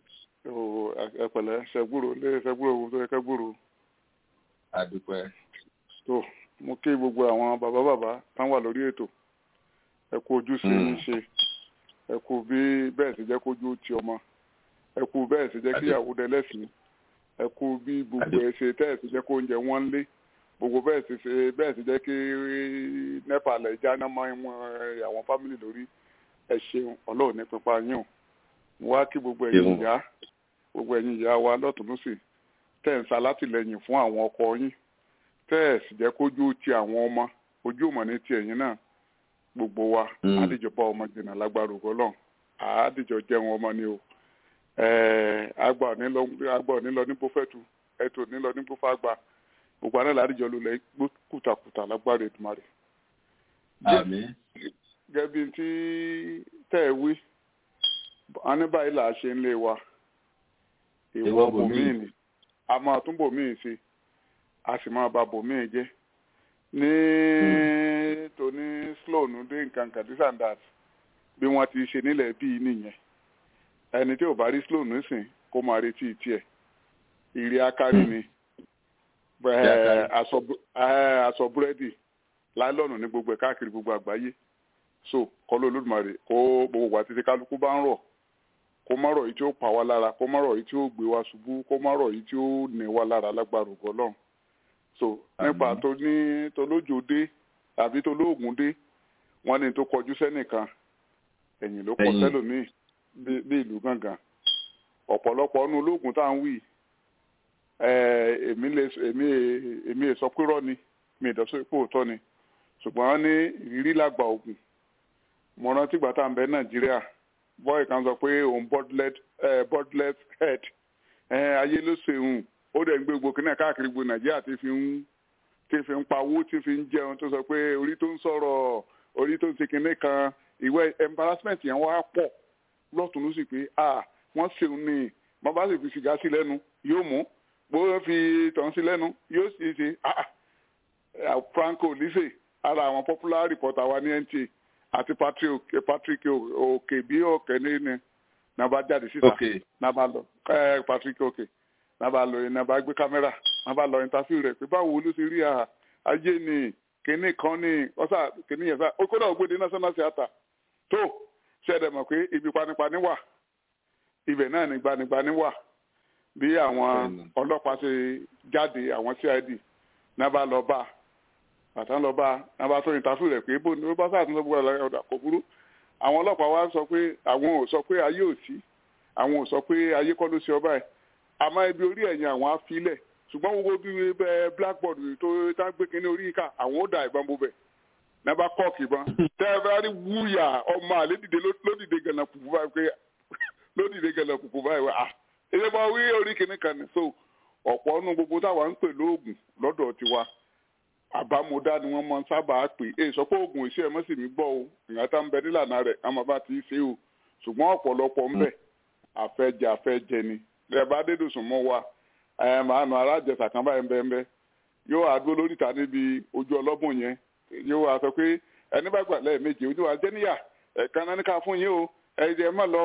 o ẹpẹ̀lẹ́ ṣẹgbúrò lé ṣẹgbúrò owó tó yẹ kẹgbúrò. àdúpẹ́. tó mo kí gbogbo àwọn bàbá bàbá tán wà lórí ètò ẹ kú ojú sí í ṣe ẹ kú bí bẹ́ẹ̀ sì jẹ́ kójú ti ọmọ ẹ kú bẹ́ẹ̀ sì jẹ́ kíyàwó dẹlẹ́sìn ẹ kú bí gbogbo ẹ ṣe tẹ́ẹ̀ sì jẹ́ kó oúnjẹ wọn lé gbogbo bẹ́ẹ̀ sì ṣe bẹ́ẹ̀ sì jẹ́ kí nepa lẹ̀ já náà mọ́ àwọn fámìlì lórí ẹ ṣeun ọlọ́run ní pípa yín o mo wá kí gbogbo ẹ̀yin ìyá gbogbo ẹ̀yin ìyá wa lọ́tùnúsì tẹ́ ń sa látìlẹ́yìn fún àwọn ọkọ yín tẹ́ ẹ̀ sì jẹ́ kójú ti àwọn ọmọ ojú ọmọ ní ti ẹ̀yin náà gbogbo wa àdìjọba ọmọ jìnnà lágbára ògbọ́lọ́n àádìjọ jẹun ọmọ ni o àgbà nílọ ní bófẹ́tù ẹ̀tọ́ nílọ ní bófàgbà gbogbo àná làádìjọ lulẹ̀ kùtàkùtà lágbára Èdùmàrè. àmín. gẹ́bí tí tẹ́ ẹ wí a ní báyìí là á ṣe ń lé wa ìwọ bòmíì ni a máa tún bòmíì sí a sì máa ba bòmíì jẹ́ ní tóní sloan dé nǹkan kan this and that bí wọ́n ti ṣe nílẹ̀ bíi nìyẹn ẹni tí ò bá rí sloan nísìn kó máa retí tiẹ̀ ìrì akárí ni aṣọ búrẹ́dì láìlọ́nù ní gbogbo ẹ̀ káàkiri gbogbo àgbáyé so kọ́ ló lódùmarè kó gbogbo wa títí kálukú bá ń rọ̀ kó má rọ̀ yìí tí ó pa wá lára kó má rọ̀ yìí tí ó gbé wa ṣubú kó má rọ̀ yìí tí ó ní wá lára lágbára ògo Ọlọ́run so nípa tó ní tolójó dé tàbí tolóògùn dé wọ́n ní tó kọjú sẹ́nìkan ẹ̀yìn ló kọ sẹ́lòmíì bí ìlú gángan ọ̀pọ̀lọpọ̀ ọ̀nù olóògùn tá à ń wí èmi lè èmi èmi sọ pé rọ́ ni mi ìdọ́sọ pé òótọ́ ni ṣùgbọ́n ní ìrírí làgbà ògùn mo rántí ìgbà tá à ń bẹ nàìjíríà bọ́ọ̀ kan sọ pé òun bordlet head ayé ló ṣeun ó dẹ̀ ń gbé gbogbo kínní káàkiri gbogbo nàìjíríà tí fi ń tí fi ń pawó tí fi ń jẹun tó sọ pé orí tó ń sọ̀rọ̀ orí tó ń ṣe kínní kan ìwé embarrassment yẹn wá pọ̀ lọ́tún ló sì pé ah wọ́n ṣeun ní wọ́n bá sì fi sìgá sí lẹ́nu yóò mú bó fi tàn sí lẹ́nu yóò sì ṣe ah Franco Lise ara àwọn popular reporter wa ní NTA àti Patrick Patrick òkè bí òkè ní ní náà bá jáde síta náà bá lọ Patrick òkè náà bá lọ náà bá gbé kámẹ́rà náà bá lọ interview rẹ̀ pé báwo ló ṣe rí ajé ni kínní kan ní ọ̀sà kínní yẹn sá kódà ògbóde national theatre tó ṣẹ̀dẹ̀ mọ̀ pé ibi panipani wà ibẹ̀ náà ní gbanigbani wà bí àwọn ọlọ́pàá ṣe jáde àwọn CID náà bá lọ bá bàtà ń lọ bá náà bá tó ìtàfù rẹ̀ pé bó ni ó bá sáà tún lọ gbọ́dọ̀ ọ̀dà kò burú àwọn ọlọ́pàá wa sọ pé àwọn ò sọ pé ayé ò sí àwọn ò sọ pé ayé kọ́ ló ṣe ọba ẹ̀ àmọ́ ibi orí ẹ̀yìn àwọn á filẹ̀ ṣùgbọ́n gbogbo bí bẹ́ẹ̀ blackboard tó tá gbé kínní orí ìka àwọn ó da ìbọn bó bẹ̀ náà bá kọ́ọ̀kì ìbọn tẹ́ẹ̀fẹ́rẹ́ wúyà ọmọ àlè dìde lódìde gànà kùkù báyìí pé lódìde gànà kùkù báyìí wá èyí máa wí orí kìíní kan ní so ọ̀pọ̀ ọ̀nù gbogbo táwa ń pè lóògùn lọ́dọ̀ tiwa àbámọ̀dá ni wọ́n máa ń sábà pè é sọ pé oògùn iṣẹ́ ẹ̀ mọ́sí mi gbọ́ o ìyá tá ń bẹ nílànà rẹ̀ àmọ́ bá ti ṣe o ṣùgbọ́n ọ̀pọ̀lọpọ̀ ń bẹ àfẹ́jẹ àfẹ́jẹ ni ẹ bá dédòsùn mọ́ wa ẹ máa nù alájẹsà kan báyìí bẹ́ẹ̀ yóò wá dúró lórí ìta níbi ojú ọlọ́bùn yẹn yóò wá sọ pé ẹni bá gbà lẹ́ẹ̀mejì ojú wa jẹ́ níyà ẹ̀ka náà ní ká fún yín o ẹ̀jẹ̀ má lọ o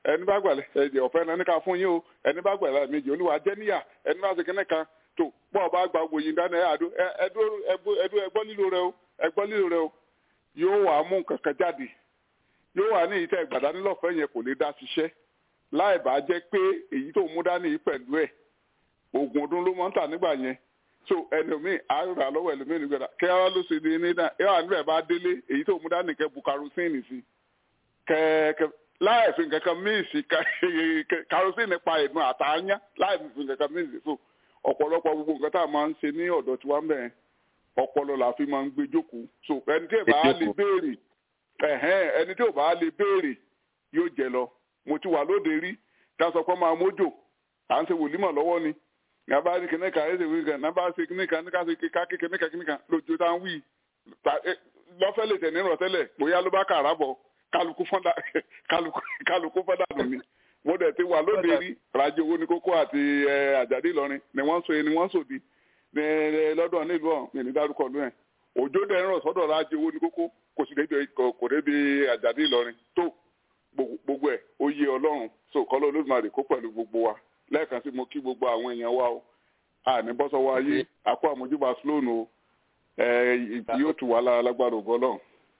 ẹni bá gbàlẹ̀ ẹ̀jẹ̀ ọ̀fẹ́ náà ní ká fún yín o ẹni bá gbàlẹ̀ méjì olúwa jẹ́ níyà ẹni bá ṣe kínní kan tó bọ́ ọ bá gba gbogbo yìí dáná ẹ̀ àdó ẹdú ẹgbọ́ lílo rẹ o ẹgbọ́ lílo rẹ o yóò wà mú kankan jáde yóò wà ní ìtẹ́ ìgbàdánilọ́fẹ́ yẹn kò lè dá ṣiṣẹ́ láì bá jẹ́ pé èyí tó mú dání yìí pẹ̀lú ẹ̀ oògùn ọdún ló máa ń tà nígbà yẹn so ẹlòmíì àárà lọ́wọ́ ẹlòmíì nígbàdà kí ara ló ṣe ní náà ẹ wà níbẹ̀ bá délé èyí tó mú dání kẹ bu karosíìnì sí kẹ́ẹ̀kẹ́ láì fi nǹkan kan míì sí karosíìnì pa ìdun àtàányá láì fi nǹkan kan míì sí so ọ̀pọ̀lọpọ̀ gbogbo nǹkan tá a máa ń ṣe ní ọ̀dọ̀ tí wọ́n ń bẹ̀rẹ̀ ọpọlọ la fi máa ń gbé jókòó so ẹni tí ò bá lè béèrè ẹni tí ò bá lè béèrè yóò jẹ lọ mo ti wà lóde rí ká sọ pé máa mójò à ń ṣe wòlímọ̀ lọ́wọ́ ni ní abá rí kíní kan ẹsẹ̀ wíkan ní abá ṣe kíní kan ní ká ṣe ká kí kíní kan kíní kan lójú tá ń wí lọ́fẹ́ lè tẹ̀ nínú ọ̀tẹ́lẹ̀ bóyá ló bá kà rábọ̀ kálukú fọ́dà kálukú fọ́dà nù ni mo dẹ̀ ti wà lóde rí rajò owó ní kókó àti àjàdí ìlọrin ni wọ́n so ni wọ́n sòdì lọ́dọ̀ nílùú ọ̀hún mi ní dárúkọ lóyún ẹ̀ òjò dẹ̀ ń rọ̀ sọ́dọ̀ rajò owó ní kókó kò sì débi kò débi àjàdí ìlọrin tó gbogbo ẹ̀ ó yé ọlọ́run so kọ́lọ́ olódùmarè kó pẹ̀lú gbogbo wa lẹ́ẹ̀kan sí mo kí gbogbo àwọn èèyàn wa o àní bọ́sọ̀wọ́ ayé àkó àmójúbà sloan o yóò tù wá lára lágbára ògo ọlọ́run.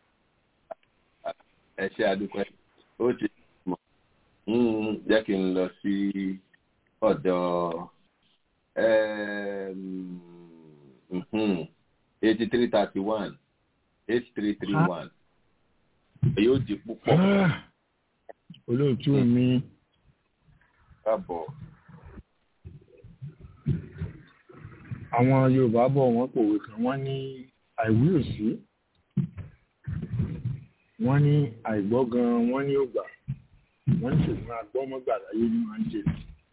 ẹ ṣe àdúpẹ́ ó ti mọ̀ jẹ́ kí n lọ sí ọ̀dọ̀ eighty three thirty one eight three three one yóò di púpọ̀. olóòtú mi. káàbọ̀. àwọn yorùbá bọ̀ wọ́n pòwe kan wọ́n ní àìwí òsí wọ́n ní àìgbọ́ gan wọ́n ní ògbà wọ́n ní ṣùgbọ́n agbọ́mọ́gbà láyé ní wọ́n ń jẹ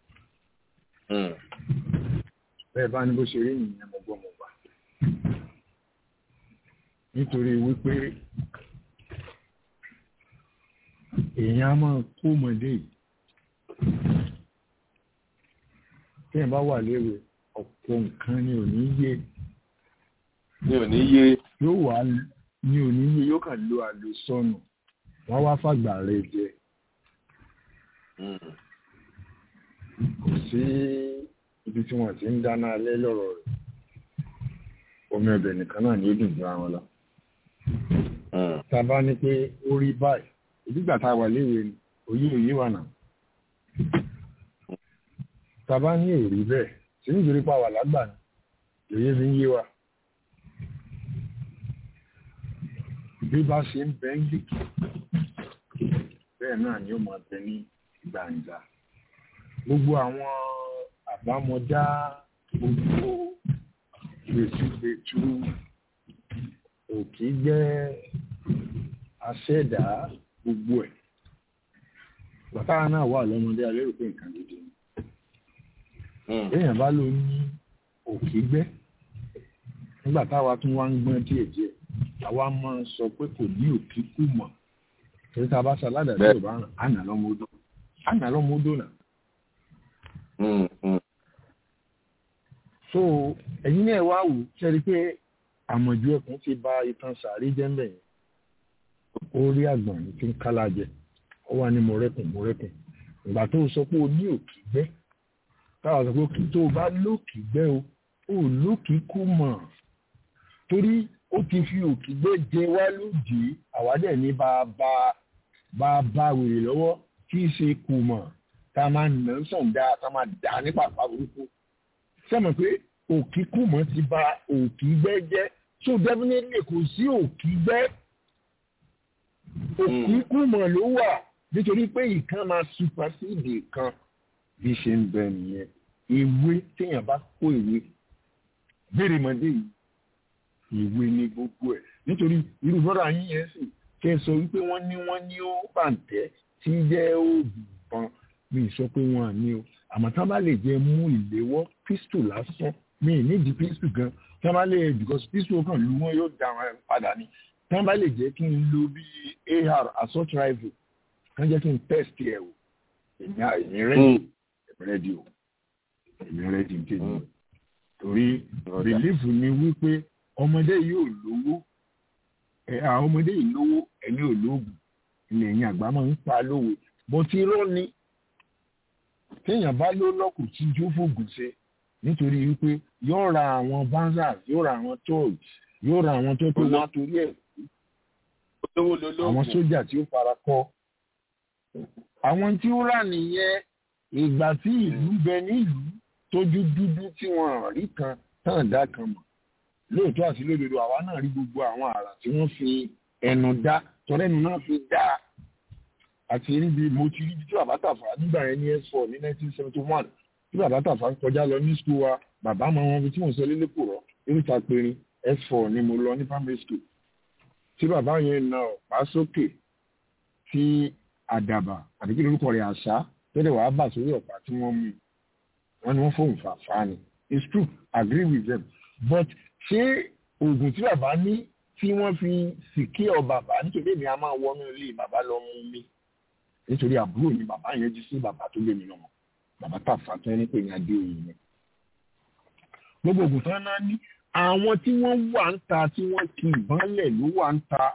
bẹ́ẹ̀ bá ní bó ṣe rí nìyẹn mo gbọ́ mo gbà nítorí wípé èèyàn á máa kó ọmọdé yìí tí ẹ̀ bá wà léwe ọ̀pọ̀ nǹkan ni ò ní yé ni ò ní yé yóò wá ní ò ní yé yóò kàn lo àlòsọnù wọ́n wá fàgbà rẹ̀ jẹ kò sí ibi tí wọ́n ti ń dáná alẹ́ lọ́rọ̀ rẹ̀ omi ọbẹ̀ nìkan náà ni ó dùn jù àwọn lọ tá a bá ní pé ó rí báyìí ìdígbà tá a wà léwe ni òye òye wà náà tá a bá ní èrè bẹ́ẹ̀ tí nítorí pa wà lágbà ní òye fi ń yé wa bí bá ṣe ń bẹ ń gbìkì bẹ́ẹ̀ náà ni ó máa bẹ ní gbàǹjà gbogbo àwọn àbámọ̀dá gbogbo gbèsùgbètù òkè jẹ́ aṣẹ́dá gbogbo ẹ̀ bàtà náà wà lọ́mọdé alérò pé nǹkan gidi ni èèyàn bá ló ní òkè gbẹ́ nígbà táwa tún wá ń gbọ́n díẹ̀ díẹ̀ àwa máa ń sọ pé kò ní òkè kù mọ̀ torí tá a bá ṣaládàá tí ò bá ràn á nà lọ́mọ odò á nà lọ́mọ odò náà. so ẹ̀yin náà wá wò ṣẹ́ni pé àmọ̀jù ẹkùn ti ba ìtàn sàárì jẹ́ńbẹ̀ yẹn ó rí àgbọ̀n ní tí ń kálá jẹ ó wà ní mọ̀rẹ́kùn mọ̀rẹ́kùn ìgbà tó sọ pé o ní òkè gbẹ́ táwa sọ pé òkè tó o bá lókè gbẹ́ o ò lókè kú mọ̀ torí ó ti fi òkè gbẹ́ jẹ wá lóde àwádẹ́ ní bá a bá bá a bá wèrè lọ́wọ́ kí í ṣe kù mọ̀ tá a máa nà ń sàn dáa tá a máa dà ní pàpà burúkú sẹ́mi pé òkè kù mọ̀ ti ba òkè gbẹ́ jẹ́ so definitely kò sí òkè gbẹ́ òkè kù mọ̀ ló wà nítorí pé ìkan máa supersede kan bí ṣe ń bẹ nìyẹn ìwé téèyàn bá kó ìwé béèrè mọ́dé yìí ìwé ni gbogbo ẹ̀ nítorí irú bọ́dà yín yẹn sì kẹ́ ẹ sọ wípé wọ́n ní wọ́n ní ó pàǹtẹ́ tí jẹ́ oògùn kan mi sọ pé wọ́n à ní o àmọ́ tá a bá lè jẹ́ mú ìléwọ́ pistol lásán mi nídìí pistol gan tá a bá lè because pistol kan lu wọn yóò dá wọn padà ní tá a bá lè jẹ́ kí n lo bí ar assault rifle kán jẹ́ kí n test ẹ̀ o èmi rẹ́dí èmi rẹ́dí o èmi rẹ́dí tèmi torí bìlífù ni wípé ọmọdé yóò lówó ẹ àwọn ọmọdé yìí lówó ẹni ò lóògùn ilẹ̀ yẹn àgbà máa ń pa lówe bó ti rọ́ ni téèyàn bá ló lọ́kùn tí jó fògùn ṣe nítorí wípé yóò ra àwọn banzas yóò ra àwọn toys yóò ra àwọn tó tó wá torí ẹ̀ àwọn sójà tí ó fara kọ́ àwọn tí ó rà nìyẹn ìgbà tí ìlú bẹ nílùú tójú dúdú tí wọn rí kan tán dá kan mọ̀ lóòótọ́ àti lódodo àwa náà rí gbogbo àwọn àrà tí wọ́n fi ẹnu dá tọ́lẹ́nu náà fi dá àti níbi mo ti rí tí bàbá tàfà nígbà yẹn ní s4 ní 1971 tí bàbá tàfà ń kọjá lọ ní skul wa bàbá máa wọn fi tí mò ń sọ lélẹ́kọ̀ rọ eréta perin s4 ni mo lọ ní primary school tí bàbá yẹn na ọ̀pá sókè tí àdàbà àbí kí lórúkọ rẹ̀ àṣà tẹ́lẹ̀ wàá bà sórí ọ̀pá tí wọ́n mú wọn ni wọ́n fóun fàfà ni it's true agree with them but ṣé oògùn tí bàbá ní tí wọ́n fi sìkí ọ bàbá nítorí èmi a máa wọnú ilé bàbá lọ mú mi nítorí àbúrò ni bàbá yẹn jí sí bàbá tó lé mi lọ́mọ bàbá tàfà tó ní pé ní adé òyìn yẹn gbogbo oògùn tán náà ní àwọn tí wọ́n wà ń ta tí wọ́n kì í bọ́lẹ̀ ló wà ń ta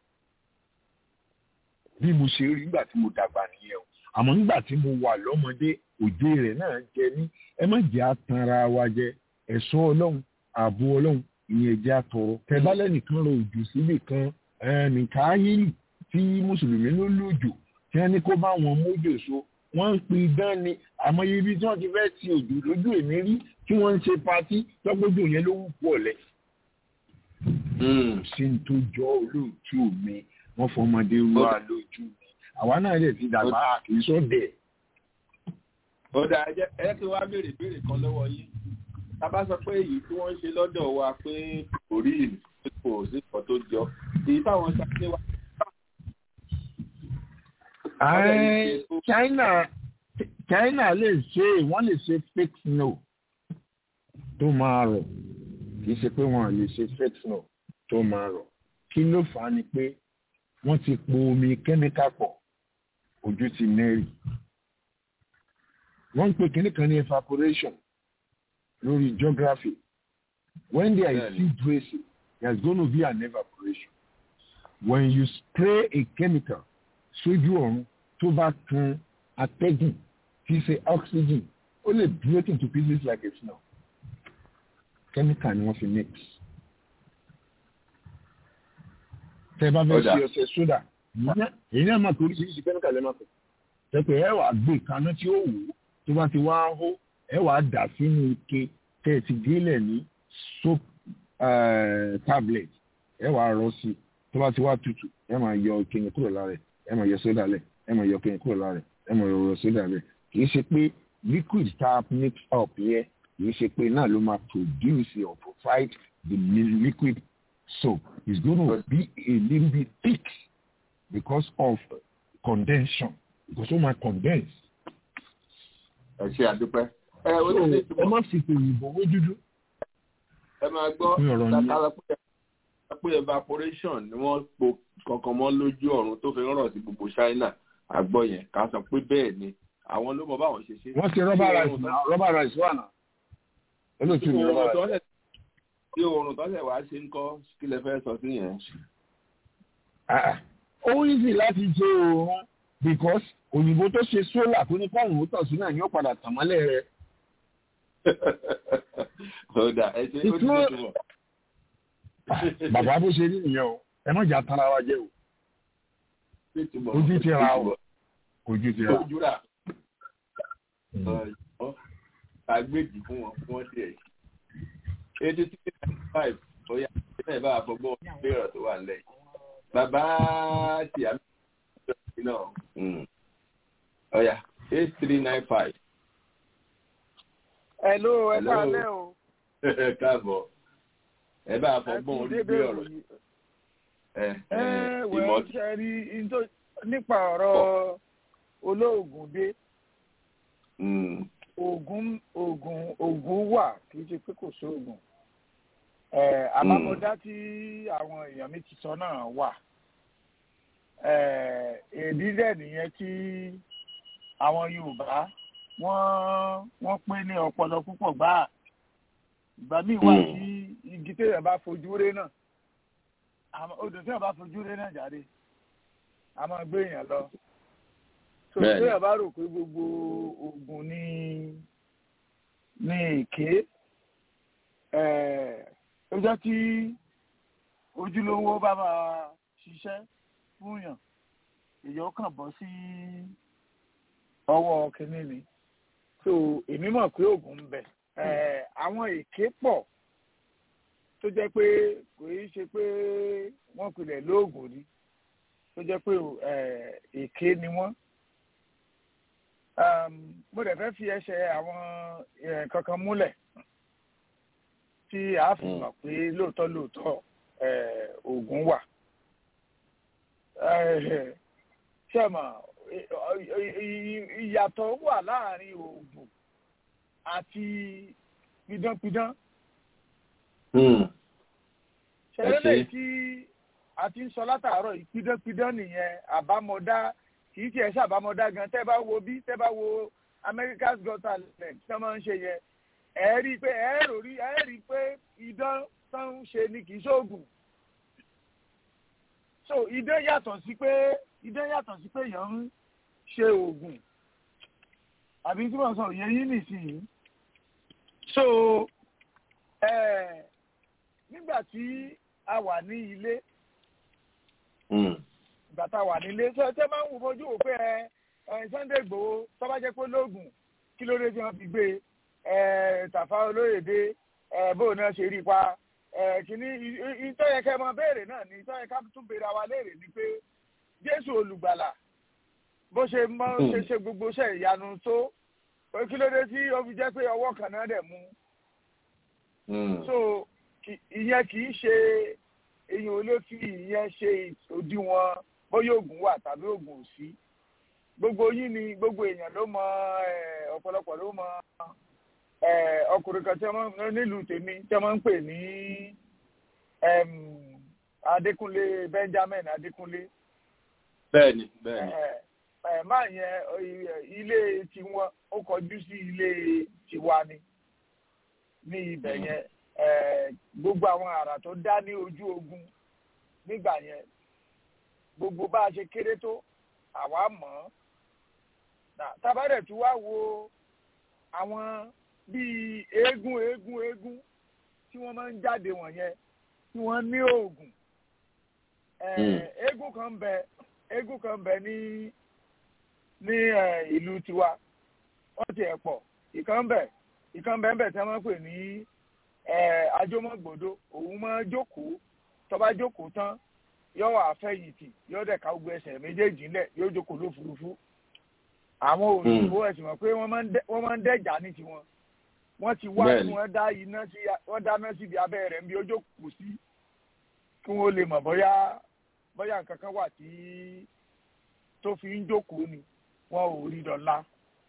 bí mo ṣe rí nígbà tí mo dàgbà nìyẹn o àmọ́ nígbà tí mo wà lọ́mọdé òde rẹ̀ náà jẹ ní ẹ má jẹ́ àtànra wa jẹ ẹ̀ṣọ́ ọlọ́run ààbò ọlọ́run ìyẹn jẹ́ àtọ̀rọ̀ tẹ̀bálẹ̀ nìkan rọ òjò síbì kan mìkáyìlì tí mùsùlùmí ló lòjò tí wọ́n ní kó bá wọn mójò so wọ́n ń pin idán ni àmọ́ ibi tí wọ́n ti fẹ́ ti òjò lójú èmi rí tí wọ́n ń ṣe patí tọ́gbójú yẹn ló wù pọ̀ lẹ̀. sí ní tó jọ olóòtú mi wọ́n fọmọdé wá lójú mi àwa náà lè ti dàgbà kì í sọ́dẹ̀. ọ̀dà ẹ kí wàá béèrè béèrè kan lọ́wọ́ yín tábà sọ pé èyí tí wọ́n ń ṣe lọ́dọ̀ wa pé kò rí ìlú kò sí kan tó jọ èyí táwọn ṣàṣẹ wa. China China lè ṣe wọ́n lè ṣe fake snow tó máa rọ̀ kì í ṣe pé wọ́n lè ṣe fake snow tó máa rọ̀ kí ló fà á ni pé wọ́n ti po omi kẹ́míkà pọ̀ ojú ti nẹ́rì wọ́n ń pè kíní kan ní evaporation lórí geography when there is seed racing there is going to be an evaporation when you spray a chemical sójú ọ̀run tó bá kan atẹ́gùn tí í ṣe oxygen ó lè break into pieces like a snow chemical ni wọ́n fi mix. tẹ́ bá fẹ́ ṣe ọṣẹ sódà èyí náà máa torí ṣíṣe chemical lẹ́ẹ̀ máa pẹ̀ tẹ́pẹ́ ẹ wàá gbé kaná tí ó wù ú tó bá ti wá hó ẹ wàá dà sínú ike tẹ́ ẹ ti gélẹ̀ ní soap tablet ẹ wàá rọ sí tó bá ti wá tutù ẹ máa yọ ike yẹn kúrò lára ẹ ẹ máa yọ sódà lẹ̀ ẹ máa yọ ike yẹn kúrò lára ẹ ẹ máa yọ sódà lẹ̀ kì í ṣe pé liquid tá a mix up yẹ kì í ṣe pé náà ló máa produce or provide the liquid soap it's gonna be a little bit thick because of condensation because ó máa condense. ẹ ṣe àdúpẹ́. ẹ ó ti ṣe ìtumọ̀ ẹ má fi òyìnbó wé dúdú. ẹ máa gbọ́ kàkàrà pé evaporation ni wọ́n po kankan mọ́ lójú ọ̀run tó fi rọ̀ sí gbogbo China àgbọ̀ yẹn ká sọ pé bẹ́ẹ̀ ni àwọn ló mọ báwọn ṣe ṣe. wọ́n ti rọ́bà rice náà rọ́bà rice wà náà. olóòtú mi rọ́bà rice. tí oorun tọ́sẹ̀ wá ṣe ń kọ́ kí lẹ fẹ́ sọ sí yẹn. ó easy láti ṣe oorun because òyìnbó tó ṣe sólà tó ní kọ́ọ̀rùn ó tàn sí náà ni ó padà tàn mọ́lẹ̀ rẹ̀. ọ̀dà ẹ ṣe ó ti ṣe túmọ̀. bàbá bó ṣe rí nìyẹn o ẹ má jà tara wa jẹ o ojú ti ra o ojú ti ra. ojú rà agbèjì fún wọn fún wọn díẹ̀ eighty three ninety five bóyá ẹ bá àfọgbọ́n ìbéèrè tó wà nílẹ̀ bàbá tí a mi náà ọ̀yà eight three nine five. Hello, ẹ káalẹ́ o. ẹ káàbọ̀ ẹ bá àfọgbọ́n orí bí ọ̀rọ̀ ẹ wẹ́ẹ́ ṣe rí nípa ọ̀rọ̀ olóògùn dé oògùn oògùn oògùn wà kì í ṣe pé kò sóògùn àbámọ̀dá tí àwọn èèyàn mi ti sọ náà wà èdè dẹ̀ nìyẹn tí àwọn Yorùbá wọ́n wọ́n pín ní ọpọlọ púpọ̀ gbáà ìgbà míì wà tí igi téèyàn bá fojú ré náà odò téèyàn bá fojú ré náà jáde a máa gbé èèyàn lọ so téèyàn bá rò pé gbogbo oògùn ní ní èké ó jẹ́ kí ojúlówó bá máa ṣiṣẹ́ fúnyàn èyàn kàn bọ́ sí ọwọ́ kínní ni so èmi mọ̀ pé oògùn ń bẹ àwọn èké pọ̀ tó jẹ́ pé kò í ṣe pé wọ́n pilẹ̀ lóògùn ni tó jẹ́ pé èké ni wọ́n mo dẹ̀ fẹ́ fi ẹsẹ̀ àwọn kankan múlẹ̀ tí a fi mọ̀ pé lóòótọ́ lóòótọ́ oògùn wà. ṣẹ́mọ̀ ìyàtọ̀ wà láàrin oògùn àti pidánpidán. ṣẹlẹ̀ tí a ti ń sọ látàárọ̀ yìí pidánpidán nìyẹn àbámọ̀dá kì í tiẹ̀ ṣàbámọ̀dá gan tẹ́ bá wo bí tẹ́ bá wo America's Got Talent tí wọ́n máa ń ṣe yẹn ẹ rí i pé ẹ rò rí ẹ rí i pé idán tó ń ṣe ni kì í ṣoògùn so idán yàtọ̀ sí pé idán yàtọ̀ sí pé èèyàn ń ṣe oògùn àbí tí wọ́n sọ yẹn yín nìsín so ẹ nígbà tí a wà ní ilé ìgbà tá a wà nílé ṣé ṣé máa ń wò fojú wò pé ẹ Sunday Igboho tó bá jẹ́ pé lóògùn kí ló dé tí wọ́n fi gbé e tàfà olóyèdè bóun náà ṣe rí pa kìíní ìtọ́yẹ kẹ́ mọ béèrè náà ni ìtọ́yẹ ká tún béèrè àwa léèrè ni pé jésù olùgbàlà bó ṣe mọ ṣe ṣe gbogbo ṣe ìyanu tó kí ló dé tí ó fi jẹ́ pé ọwọ́ kan náà dẹ̀ mú. so ìyẹn kì í ṣe èyàn ò lè fi ìyẹn ṣe òdiwọ̀n bóyá oògùn wà tàbí oògùn ò sí gbogbo yín ni gbogbo èèyàn ló mọ ọ̀pọ̀lọpọ̀ ló mọ ọkùnrin kan tí wọ́n nílùú tèmi tí wọ́n ń pè ní Adékúnlé Benjamin Adékúnlé. bẹ́ẹ̀ni bẹ́ẹ̀ni. máa yẹn ilé tiwọn ó kọjú sí ilé tiwa ni ní ibẹ̀ yẹn gbogbo àwọn àrà tó dá ní ojú ogun nígbà yẹn gbogbo bá a ṣe kéré tó àwa mọ̀ ọ́ tábàdẹ̀ tí wàá wo àwọn bíi eégún eégún eégún tí wọ́n máa ń jáde wọ̀nyẹn tí wọ́n ní oògùn eégún kan bẹ eégún kan bẹ ní ní ìlú tiwa wọ́n ti ẹ̀ pọ̀ ìkan bẹ ìkan bẹ ń bẹ tí wọ́n máa ń pè ní ajómọ̀gbòdo òun máa jókòó tó bá jókòó tán yóò wà fẹ̀yìntì yóò dẹ̀ ká gbogbo ẹsẹ̀ méjèèjì ńlẹ̀ yóò jókòó lófurufú àwọn òyìnbó ẹ̀sìn mọ̀ pé wọ́n máa ń dẹ́jà ní tiwọn wọ́n ti wá tí wọ́n dá iná sí wọ́n dáná síbi abẹ́ rẹ̀ níbi ó jókòó sí kí wọ́n lè mọ̀ bóyá bóyá nǹkan kan wà tí tó fi ń jókòó ni wọn ò rí dọ́là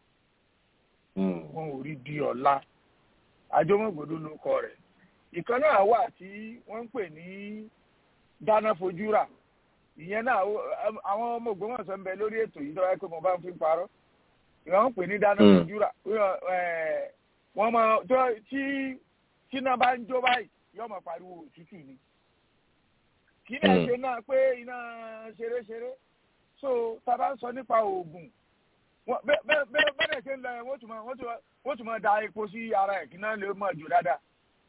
wọn ò rí di ọ̀la àjọmọ̀gbòdo ló kọ rẹ̀ ìkan náà wà tí wọ́n ń pè ní dáná fojú rà ìyẹn náà àwọn ọmọ Ògbómọ̀ṣọ́ ń bẹ lórí ètò yìí tọ́wọ́ pé mo bá ń fi parọ́ ìwọ̀n ń pè ní dáná fojú rà wọ́n mọ tí tíná bá ń jó báyìí yóò mọ̀ pariwo òtútù ni kí ni ẹ ṣe náà pé iná ṣeréṣeré so tá a bá ń sọ nípa oògùn bẹ́ẹ̀ ṣe ń lọ wọ́n tún máa da epo sí ara ẹ̀ kí náà lè mọ̀ jù dáadáa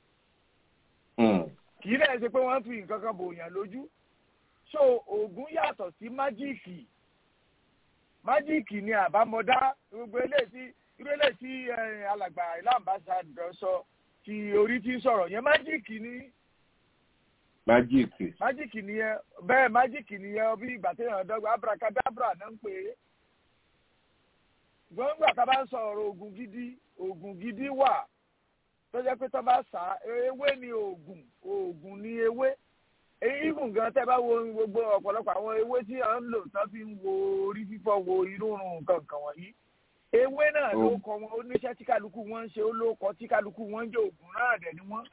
kì í dẹ̀ ṣe pé wọ́n fi nǹkan kan bòyàn lójú so oògùn yàtọ̀ sí májíìkì májíìkì ni àbámọ̀dá gbogbo eléyìí irú eléyìí tí alàgbà ìlànbáṣadọ sọ ti orí tí ń sọ̀rọ̀ yẹn májíìkì ni. májíìkì. májíìkì nìyẹn bẹ́ẹ̀ májíìkì nìyẹn bí ìgbà téèyàn dọ́gba abracadabra náà ń pè é. gbọ́ngbà tá a bá ń sọ̀rọ̀ oògùn gidi oògùn gidi wà tó jẹ́ pé tó bá sá ewé ni oògùn oògùn ni ewé even gan tẹ́ bá wo gbogbo ọ̀pọ̀lọpọ̀ àwọn ewé tí à ń lò tán fi ń wo orí fífọ́ wo irú rùn nǹkan kan wọ̀nyí ewé náà ló kọ wọn oníṣẹ́ tí kálukú wọn ń ṣe ó ló kọ tí kálukú wọn ń jẹ oògùn náà dẹ̀ ni wọ́n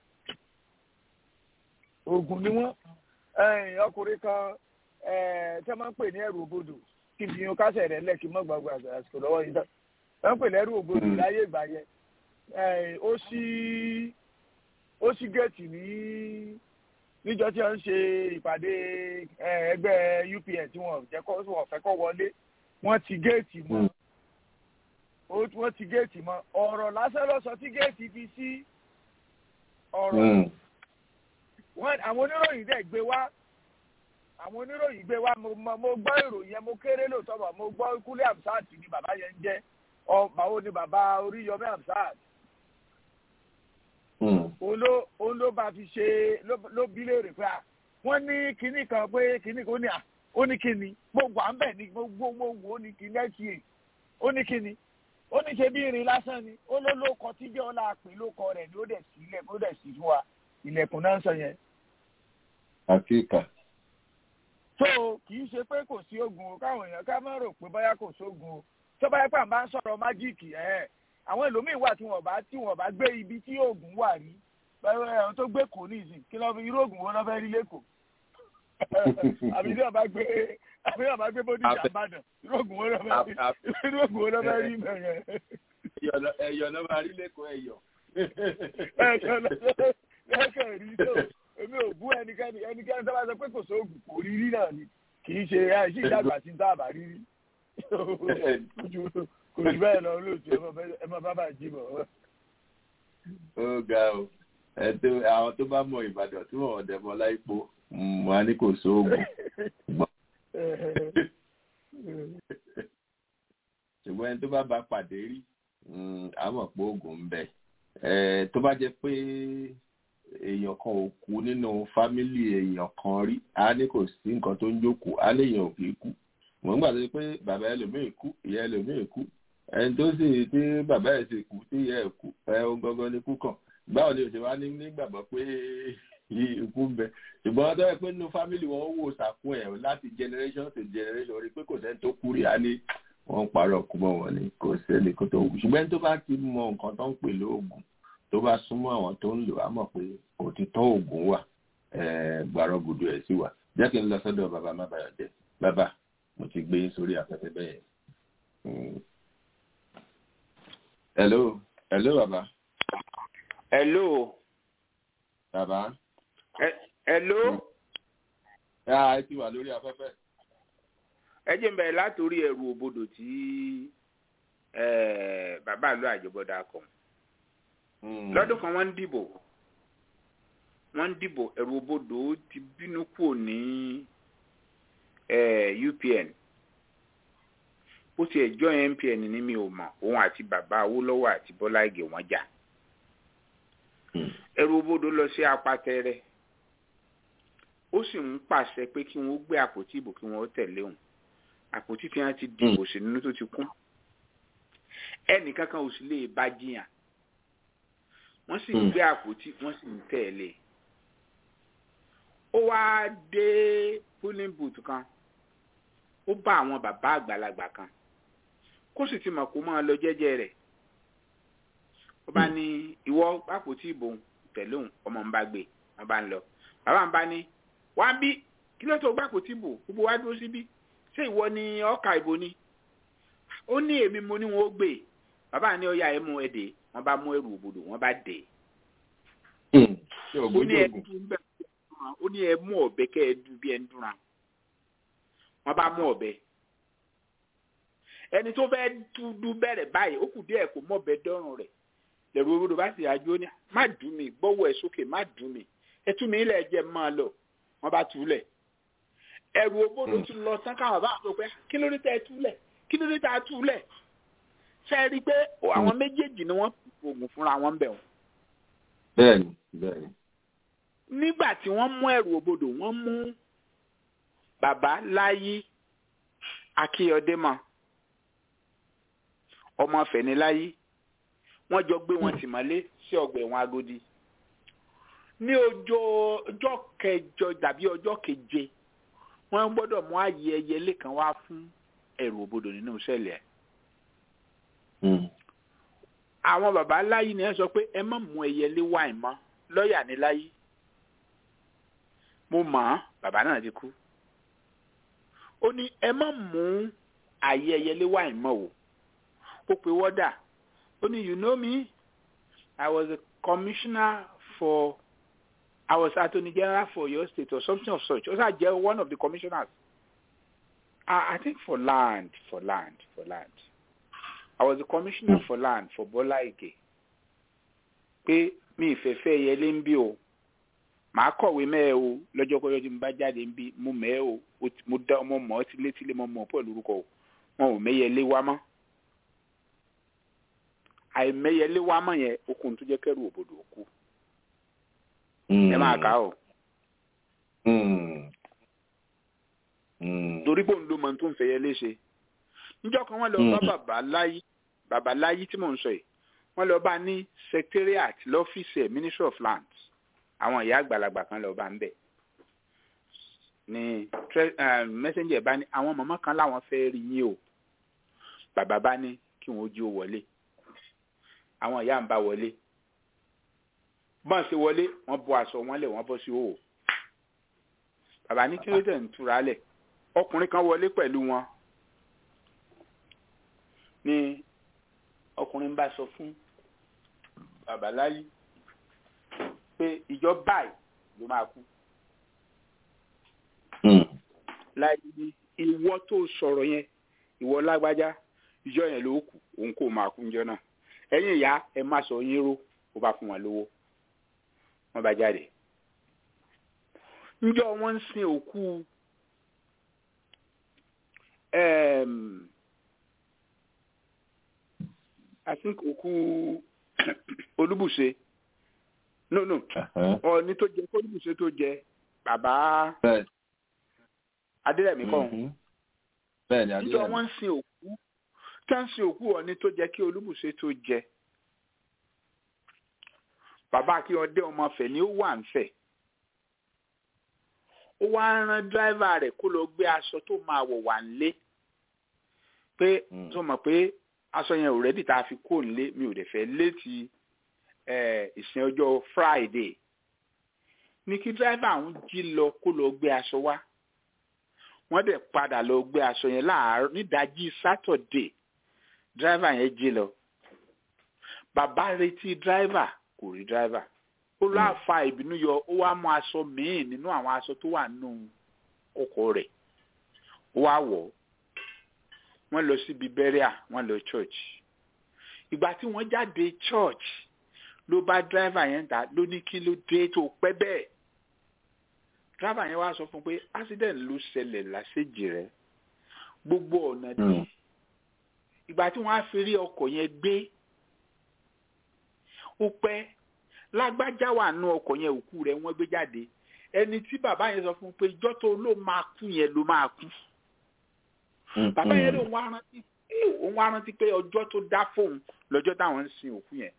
oògùn ni wọ́n ọkùnrin kan tí wọ́n máa ń pè ní ẹrù òbodò kí n fi yun kásẹ̀ rẹ̀ lẹ́kì mọ́ gbàgbà àsìkò lọ́wọ́ yìí tán wọ́n ń pè ní ẹrù òbodò láyé ìgbà yẹn ó sí ó sí géètì ní níjọ́ tí wọ́n ń ṣe ìpàdé ẹgbẹ́ UPN tí wọ́n jẹ́ kó wọ́n fẹ́ kó wọlé wọ́n ti géètì mọ́ wọ́n ti géètì mọ́ ọ̀rọ̀ lásán ló sọ tí géètì fi sí ọ̀rọ̀ àwọn oníròyìn dẹ̀ gbé wá àwọn oníròyìn gbé wá mo gbọ́ ìròyìn yẹn mo kéré lóòótọ́ bọ̀ mo gbọ́ kúlé amsat ni bàbá yẹn ń jẹ́ báwo ni bàbá oríyọmí amsat òun ló bá fi ṣe ló bí léèrè pé wọ́n ní kinní kan pé kinní kan ó ní à ó ní kinní gbogbo à ń bẹ̀ ní gbogbo gbogbo ó ní kinní ẹ̀ tiẹ̀ ó ní kinní ó ní ṣe bí irin lásán ni ó ló ló kọ tí jẹ́ ọlá pé ló kọ rẹ̀ ni ó dẹ̀ sí ilẹ̀kùn ó dẹ̀ sí fún wa ilẹ̀kùn náà ń sọ yẹn. àkíkà. tó kì í ṣe pé kò sí oògùn o káwọn èèyàn ká má rò pé báyà kò sóògùn o tó báyà pà ń bá ń sọ̀rọ̀ májíìkì ẹ̀ àwọn ẹlòmíín wà tí wọ́n bá tí wọ́n bá gbé ibi tí oògùn wà rí ẹ̀hún tó gbé kò ní ìsìn kí lọ́ fi irú oògùn wo lọ́ fẹ́ rí lẹ́kọ̀ọ́ àbí tí wọ́n bá gbé àbí wọ́n bá gbé bódì ìjàmbádàn irú oògùn wo lọ́ fẹ́ rí irú oògùn wo lọ́ fẹ́ rí bẹ̀rẹ̀. ẹ̀yọ̀ lọ́ máa rí lẹ́kọ̀ọ́ ẹ̀yọ̀. ẹ̀yọ̀ lọ́kàn rí tó èmi ò bú ẹnikẹ́ni ẹnikẹ́ni tó bá sọ pé kò sóògùn kò rí rí náà ni kì í ṣe àìsí ìdàgbà tí ń tá àbá rí rí kò jù bẹ́ẹ̀ lọ lóòtú ẹ má bábà jí bọ̀. ó ga o ẹtọ àwọn tó bá mọ ìbàdàn tí wọn ọdẹ mọ láìpò wọn á ní kò sóògùn ṣùgbọ́n ẹni tó bá bá pàdé rí àmọ̀ pé oògùn ń bẹ tó bá jẹ́ pé èèyàn kan ò kú nínú fámílì èèyàn kan rí a ní kò sí nǹkan tó ń jókòó a léèyàn ò kì í kú wọ́n gbà pé bàbá ẹlòmíì kú ìyá ẹlòmíì kú ẹni tó sì tí bàbá ẹ̀ sì kú tí ìyá ẹ̀ kú ẹ̀ ń gangan ní kú kàn báwo ni òṣèlú wa ní nígbàgbọ́ pé ikú ń bẹ ṣùgbọ́n tó yẹ pé nínú fámìlì wọn ó wò sàkún ẹ̀ láti generation to generation rí pé kò sẹ́ni tó kú rí a ní wọ́n ń parọ́ kú mọ́ wọn ni kò sẹ́ni kó tó wù ṣùgbọ́n tó bá ti mọ nǹkan tó ń pè lóògùn tó bá súnmọ́ àwọn tó ń lò á mọ̀ pé òtítọ́ òògùn wà gbàrọ̀ gùdù ẹ̀ sí wà jẹ́ kí n lọ sọ́dọ̀ bàbá má bàyọ̀ jẹ́ bàbá mo ti gbé sórí afẹ́fẹ́ bẹ́ẹ̀ hello hello bàbá. hello. bàbá. hello. ẹ ti wà lórí afẹ́fẹ́. ẹ jẹ́ n bẹ̀rẹ̀ látòrí ẹrù òbodò tí bàbá àlọ́ àjọbọ̀dà kọ̀. lọ́dún kan wọ́n ń dìbò wọ́n ń dìbò ẹrù òbodò ti bínú kúrò ní UPN bó ti ẹjọ́ MPN ní mi ò mọ̀ òun àti bàbá Awólọ́wọ̀ àti Bọ́lá Ìgè wọ́n jà ẹrù òbodò lọ sí apátẹrẹ ó sì ń pàṣẹ pé kí wọ́n gbé àpótí ìbò kí wọ́n tẹ̀lé òun àpótí tí wọ́n ti dìbò sí nínú tó ti kún ẹnìkankan ò sì lè bá jiyàn wọ́n sì ń gbé àpótí wọ́n sì ń tẹ̀lé ó wá dé polling booth kan ó bá àwọn bàbá àgbàlagbà kan kó sì ti mọ̀ kó máa lọ jẹ́jẹ́ rẹ̀ ó bá ní ìwọ àpótí ìbò tẹ̀lé òun ọmọ ń bá gbé wọ́n bá ń lọ bàbá ń bá ní wá bí kí ló tó gbà àpótí ìbò gbogbo wa dúró síbí ṣé ìwọ ni ọkà ìbò ni ó ní èmi mo ní wọn ó gbé bàbá ní ọyà ẹ mú ẹ dé wọ́n bá mú ẹrù òbodò wọ́n bá dé ó ní ẹ dùn bẹ́ẹ̀ ó ní ẹ mú ọ̀bẹ kẹ́ ẹ dùn bí ẹ ń dúnra wọ́n bá mú ọ̀bẹ ẹni tó fẹ́ dúdú bẹ̀rẹ̀ báyìí ó kù díẹ̀ kó mọ̀ ọ̀bẹ dọ́rùn rẹ̀ lẹ́rù òbodò bá sì àjò ní má dùn mí gbọ́wọ́ ẹ sókè má dùn mí ẹ tú mi ilẹ̀ jẹ́ máa lọ wọ́n bá túlẹ̀ ẹrù òbodò tún lọ tán káwọn bá sọ pé kí ló dé tẹ́ ẹ túlẹ̀ kí ló dé tẹ́ ẹ túlẹ̀ ṣe rí i pé àwọn méjèèjì ni wọ́n oògùn fúnra wọn bẹ̀ wọ́n. bẹ́ẹ̀ni bẹ́ẹ̀ni. nígbà tí wọ́n mú ẹrù òbodò wọ́n mú bàbá láyé akíyọdé mọ́ ọmọ fẹ̀niláyé wọ́n jọ gbé wọn tì mọ́lé sí ọgbà ẹ̀wọ̀n agodi ní ọjọ́ ọjọ́ kẹjọ tàbí ọjọ́ keje wọ́n gbọ́dọ̀ mú ààyè ẹyẹlé kan wá fún ẹrù òbodò nínú sẹ́ẹ̀lì ẹ̀ àwọn baba láyé ni ẹ sọ pé ẹ má mú ẹyẹlé wáì mọ́ lọ́ọ̀yà ní láyé mo mọ̀ ọ́n bàbá náà ti kú ó ní ẹ má mú àyè ẹyẹlé wáì mọ́ o ó pe wọ́dà ó ní you know me I was a commissioner for I was attorney general for your state or something of such ó sà jẹ́ one of the commissioners I, I think for land, for land, for land. I was the commissioner for land for Bola Ige. Pé mi ìfẹ́fẹ́ yẹlé ń bí o. Màá kọ̀wé mẹ́ẹ̀ o lọ́jọ́ kọ́jọ́ tí mo bá jáde ń bí mo mẹ́ẹ̀ o mo dá ọmọ mọ́ tílétílé mọ́ mọ́ pẹ̀lú orúkọ o. Wọn ò mẹ́yẹlé wá mọ́. Àìmẹ́yẹlé wá mọ́ yẹn okùn tó jẹ́ kẹ́rù òbòdò òkú. Ẹ máa kà á o. torí pé òun ló mọ tó ń fẹ́ yẹ léṣe níjọ́ kan wọ́n lọ bá bàbá láyé bàbá láyé tí mò ń sọ yìí wọ́n lọ bá ní secretariat lọ́fíìsì ẹ̀ ministry of lands àwọn ìyá àgbàlagbà kan lọ bá ń bẹ̀ ni messenger bá ní àwọn mọ̀mọ́ kan láwọn fẹ́ rí yín o bàbá bá ní kí wọ́n jí ó wọlé àwọn ìyá ń bá wọlé bọ́n ṣe wọlé wọ́n bọ́ aṣọ wọn lẹ̀ wọ́n bọ́ sí òwò bàbá ní kí ló dẹ̀ ń túra lẹ̀ ọkùnrin kan wọlé pẹ̀lú wọn ni ọkùnrin bá sọ fún bàbá láyé pé ìjọ báyìí ló máa kú láyé ní ìwọ tó sọ̀rọ̀ yẹn ìwọ lágbájá ìjọ yẹn ló kù òun kò máa kú níjọ náà ẹ̀yin ìyá ẹ má sọ yín ró ó bá fún wọn lówó wọn bá jáde njọ wọn ń sin òkú um, I think òkú olúbùṣe no no ọ̀ọ́ni tó jẹ olúbùṣe tó jẹ bàbá adérẹ̀mí kọ́ njọ wọn ń sin òkú tá ń sin òkú ọ̀ọ́ni tó jẹ kí olúbùṣe tó jẹ bàbá kí ọdẹ ọmọ fẹ ni ó wà ń fẹ ó wá rán dráìvà rẹ̀ kó lọ gbé aṣọ tó máa wọ̀ wá nílé pé tó mọ̀ pé aṣọ yẹn ò rẹ́dì tá a fi kó nílé mi ò dẹ̀ fẹ́ létí ìsìn ọjọ́ Friday ní kí dráìvà ń jí lọ kó lọ gbé aṣọ wá wọ́n dẹ̀ padà lọ gbé aṣọ yẹn láàárọ̀ nídàájí Saturday dráìvà yẹn jí lọ bàbá retí dráìvà kò rí dráìvà ó lọ àfa ìbínú yọ ó wá mú aṣọ míì nínú àwọn aṣọ tó wà nínú ọkọ̀ rẹ̀ ó wá wọ̀ wọ́n lọ síbi bẹ́ríà wọ́n lọ church ìgbà tí wọ́n jáde church ló bá dráìvà yẹn dá ló ní kí ló dé tó pẹ́ bẹ́ẹ̀ dráìvà yẹn wá sọ fún pé accident ló ṣẹlẹ̀ lásèjì rẹ̀ gbogbo ọ̀nà dé ìgbà tí wọ́n á fi rí ọkọ̀ yẹn gbé ó pẹ́ lágbájá wà nù ọkọ̀ yẹn òkú rẹ̀ wọ́n gbé jáde ẹni tí bàbá yẹn sọ fún pé ìjọ́ tó ló máa kú yẹn ló máa kú bàbá yẹn ló ń wá rántí òun wá rántí pé ọjọ́ tó dá fóun lọ́jọ́ táwọn ń sin òkú yẹn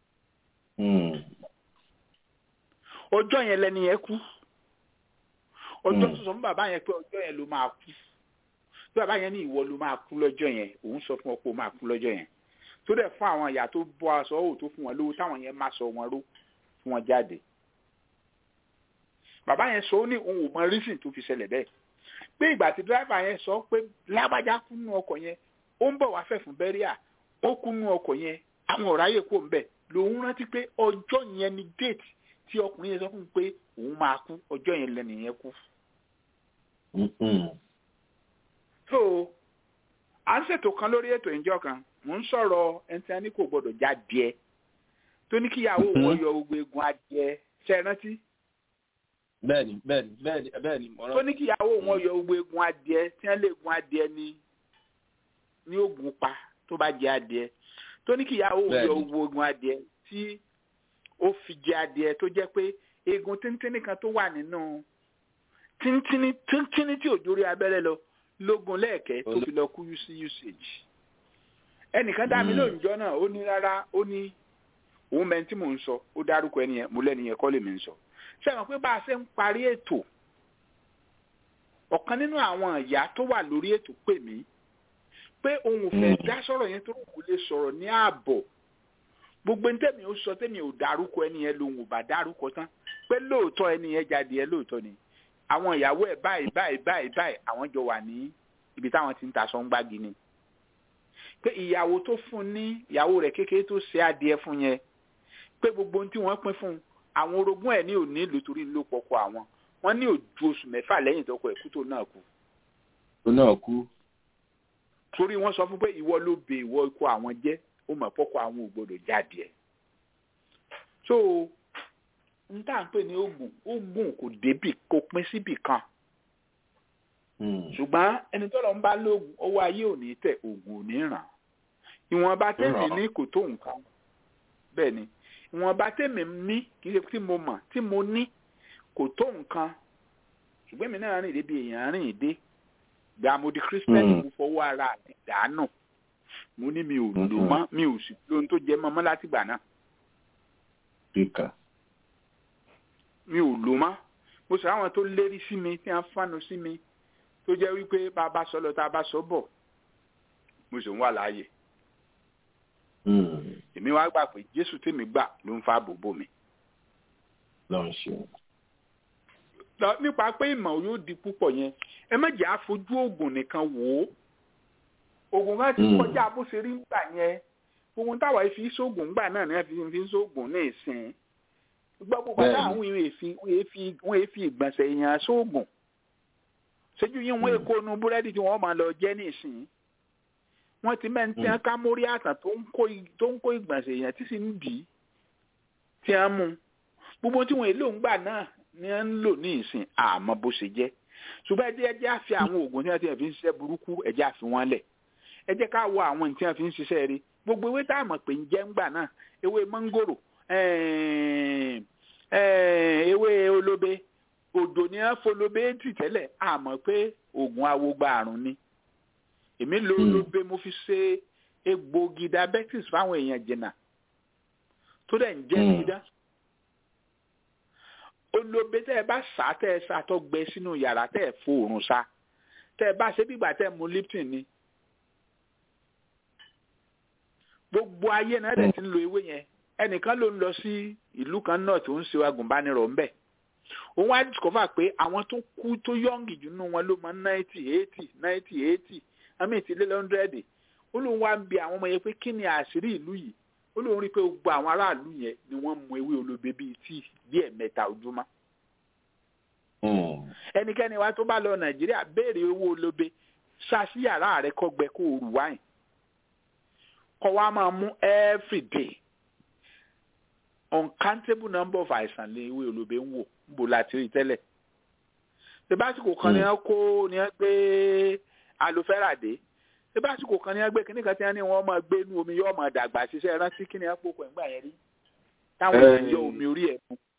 ọjọ́ yẹn lẹ́ni yẹn kú ọjọ́ tó sọ fún bàbá yẹn pé ọjọ́ yẹn ló máa kú tí bàbá yẹn ní ìwọ ló máa kú lọ́jọ́ yẹn òun sọ fún ọ pé ó máa kú lọ́jọ́ yẹn tó dẹ̀ fún àwọn ìyá tó bọ́ aṣọ òwò tó fún wọn lówó táwọn yẹn má sọ wọn ró fún wọn jáde bàbá yẹn sọ ó ní òun ò mọ rísìn tó fi ṣẹlẹ̀ bẹ́ẹ̀ pé ìgbà tí dírẹ́fà yẹn sọ pé lágbájá kú nú ọkọ̀ yẹn ó ń bọ̀ wá fẹ́ fún bẹ́ríà ó kú nú ọkọ̀ yẹn àwọn ọ̀rá yẹ kó ń bẹ̀ lòun rántí pé ọjọ́ yẹn ni déètì tí ọkùnrin yẹn sọ fún un pé òun máa kú ọjọ́ yẹn lẹ́nu yẹn kú. so à ń ṣètò kan lórí ètò ìjọ kan mò ń sọ̀rọ̀ ẹni tí a ní kò gbọ́dọ̀ já díẹ̀ tó ní kíyàwó wọn yọ gbogbo egun adìẹ ṣe é rántí. bẹ́ẹ̀ni bẹ́ẹ̀ni bẹ́ẹ̀ni bẹ́ẹ̀ni mọ̀ràn. tó ní kíyàwó wọn yọ gbogbo egun adìẹ tí wọ́n lè gun adìẹ ní ní oògùn pa tó bá jẹ adìẹ tó ní kíyàwó wọn yọ gbogbo egun adìẹ tí ó fi jẹ adìẹ tó jẹ́ pé egun tíntínní kan tó wà nínú tíntínní tíntínní tí ò dórí abẹ́rẹ́ lọ lógun lẹ́ẹ̀kẹ́ tó fi lọ kú sí usage ẹnìkan dá mi lóòjọ́ náà ó ní rárá ó ní òun mẹ́ni tí mò ń sọ ó dárúkọ ẹni yẹn mo lẹ́ni yẹn kọ́ lèmi ń sọ sẹ́wọ̀n pé bá a ṣe ń parí ètò ọ̀kan nínú àwọn ìyá tó wà lórí ètò pè mí pé òun ò fẹ́ dá sọ̀rọ̀ yẹn tó kò lè sọ̀rọ̀ ní ààbọ̀ gbogbo ní tẹ̀mí ó sọ tẹ̀mí ò dárúkọ ẹni yẹn lòun ò bá dárúkọ tán pé lóòótọ́ ẹni yẹn jáde ẹ lóòótọ́ ni àwọn ìyàwó ẹ̀ báyìí báyìí báyìí báyìí àwọn jọ wà ní ibi táwọn ti ń ta aṣọ ń gbági ni pé ìyàwó tó fún ní ìyàwó rẹ̀ kékeré tó ṣe adìẹ fún yẹn pé gbogbo ohun tí wọ́n pín fún àwọn orogún ẹ̀ ní òní ìlú torí ló pọkọ àwọn wọ́n ní òjú oṣù mẹ́fà lẹ́yìn tọkọ ẹ̀kú tó náà kú ó náà kú. torí wọ́n sọ fún pé ìwọ ló bè ìwọ ikú àwọn jẹ́ ó mọ̀ fọ́kọ àwọn ò gbọdọ̀ jáde ẹ̀. so n tá à ń pè ní oògùn oògùn kò débì kò pín síbì kan ṣùgbọ́n ẹni tọ́lọ̀ ń bá lóògùn owó ayé ò ní tẹ̀ oògùn ò ní ràn ìwọ̀nba tèmi ní kò tó nǹkan bẹ́ẹ̀ ni ìwọ̀nba tèmi ní kì í ṣe tí mo mọ̀ tí mo ní kò tó nǹkan ṣùgbọ́n èmi náà rìn débi èèyàn rìn dé gbà mo di kírísítẹ́nì mo fọwọ́ ara mi dànù mo ní mi ò lò mọ́ mi ò sì lóhun tó jẹ mọ́ mọ́ látìgbà náà mi ò lò mọ́ mo sọ àwọn tó lérí sí mi tí wọ́n fánu sí mi tó jẹ́ wípé bá a bá sọ lọ tá a bá sọ bọ̀ mo sì ń wà láàyè. èmi wá gbà pé jésù tèmi gbà ló ń fa bòbò mi. lọ́n ṣe. nípa pé ìmọ̀ yóò di púpọ̀ yẹn ẹ má jẹ́ àfojú oògùn nìkan wò ó oògùn kan ti kọjá bó ṣe rí gbà yẹn ohun táwa fi sóògùn gbà náà ni wọ́n fi sóògùn ní ìsìn gbogbo bàtà àwọn wọ́n fi ìgbọ̀nsẹ̀ èèyàn sóògùn ṣéjú yín wọ́n èkó nu búrẹ́dì tí wọ́n máa lọ jẹ́ nísìnyí wọ́n ti mẹ́ni tí wọ́n ká mórí àtàn tó ń kó ìgbọ̀nsẹ̀ èèyàn tí sì ń dì í tí wọ́n mú gbogbo tí wọ́n èlò ń gbà náà ni wọ́n ń lò ní ìsìn àmọ́ bó ṣe jẹ́ ṣùgbọ́n ẹjẹ́ ẹjẹ́ àfi àwọn oògùn tí wọ́n ti fi ń ṣiṣẹ́ burúkú ẹjẹ́ àfi wọ́n lẹ̀ ẹjẹ́ ká wọ àwọn tí wọ́n fi ń ṣiṣẹ́ rí gbogbo ewé tá a mọ̀ pé ń jẹ́ ń gbà náà ewé mọ́ngòrò ewé olóbe òdò ni wọn folóbe tì tẹ́lẹ̀ àmọ́ pé oògùn awogba àrùn ni èmi lo olóbe mo fi ṣe egbògi diabetes fáwọn èèyàn jìnnà tó dẹ̀ ń jẹ́ dídá olóbe tẹ́ ẹ bá sá tẹ́ ẹ sá tó gbẹ sínú yàrá tẹ́ ẹ fòrùn sá tẹ́ ẹ bá ṣe bígbà tẹ́ ẹ mu lipton ni gbogbo ayé náà dẹ̀ ti ń lo ewé yẹn ẹnìkan ló ń lọ sí ìlú kan náà tó ń ṣe agùnbánirọ̀ ńbẹ̀ òun wá discover pé àwọn tó kú tó yọ̀ǹgì jù nínú wọn ló mọ ninety eighty ninety eighty àmì ìtìlé lọ́ndrẹ́dì ó lóun wá ń bi àwọn ọmọ yẹn pé kí ni àṣírí ìlú yìí ó lóun rí i pé gbogbo àwọn aráàlú yẹn ni wọ́n mu ewé olóbe bíi tíì bí ẹ̀mẹ́ta ojúmọ́. ẹnikẹ́ni wa tó bá lọ nàìjíríà béèrè owó olóbe ṣáṣí yàrá rẹ kọ́ gbẹ kó o rù wáyìn kọ́ wa máa mú every day uncountable number of àìsàn lé ewé olóbe ń wò ń bò láti rí tẹ́lẹ̀. sebásìkò kan ni wọ́n kó ni wọ́n gbé alofẹ́rà dé sebásìkò kan ni wọ́n gbé kíní kan tí wọ́n ní wọ́n máa gbé inú omi yóò máa dàgbà ṣiṣẹ́ rántí kíní wọ́n pòpọ̀ ẹ̀gbà yẹn rí táwọn èèyàn yọ omi orí ẹ̀ fún.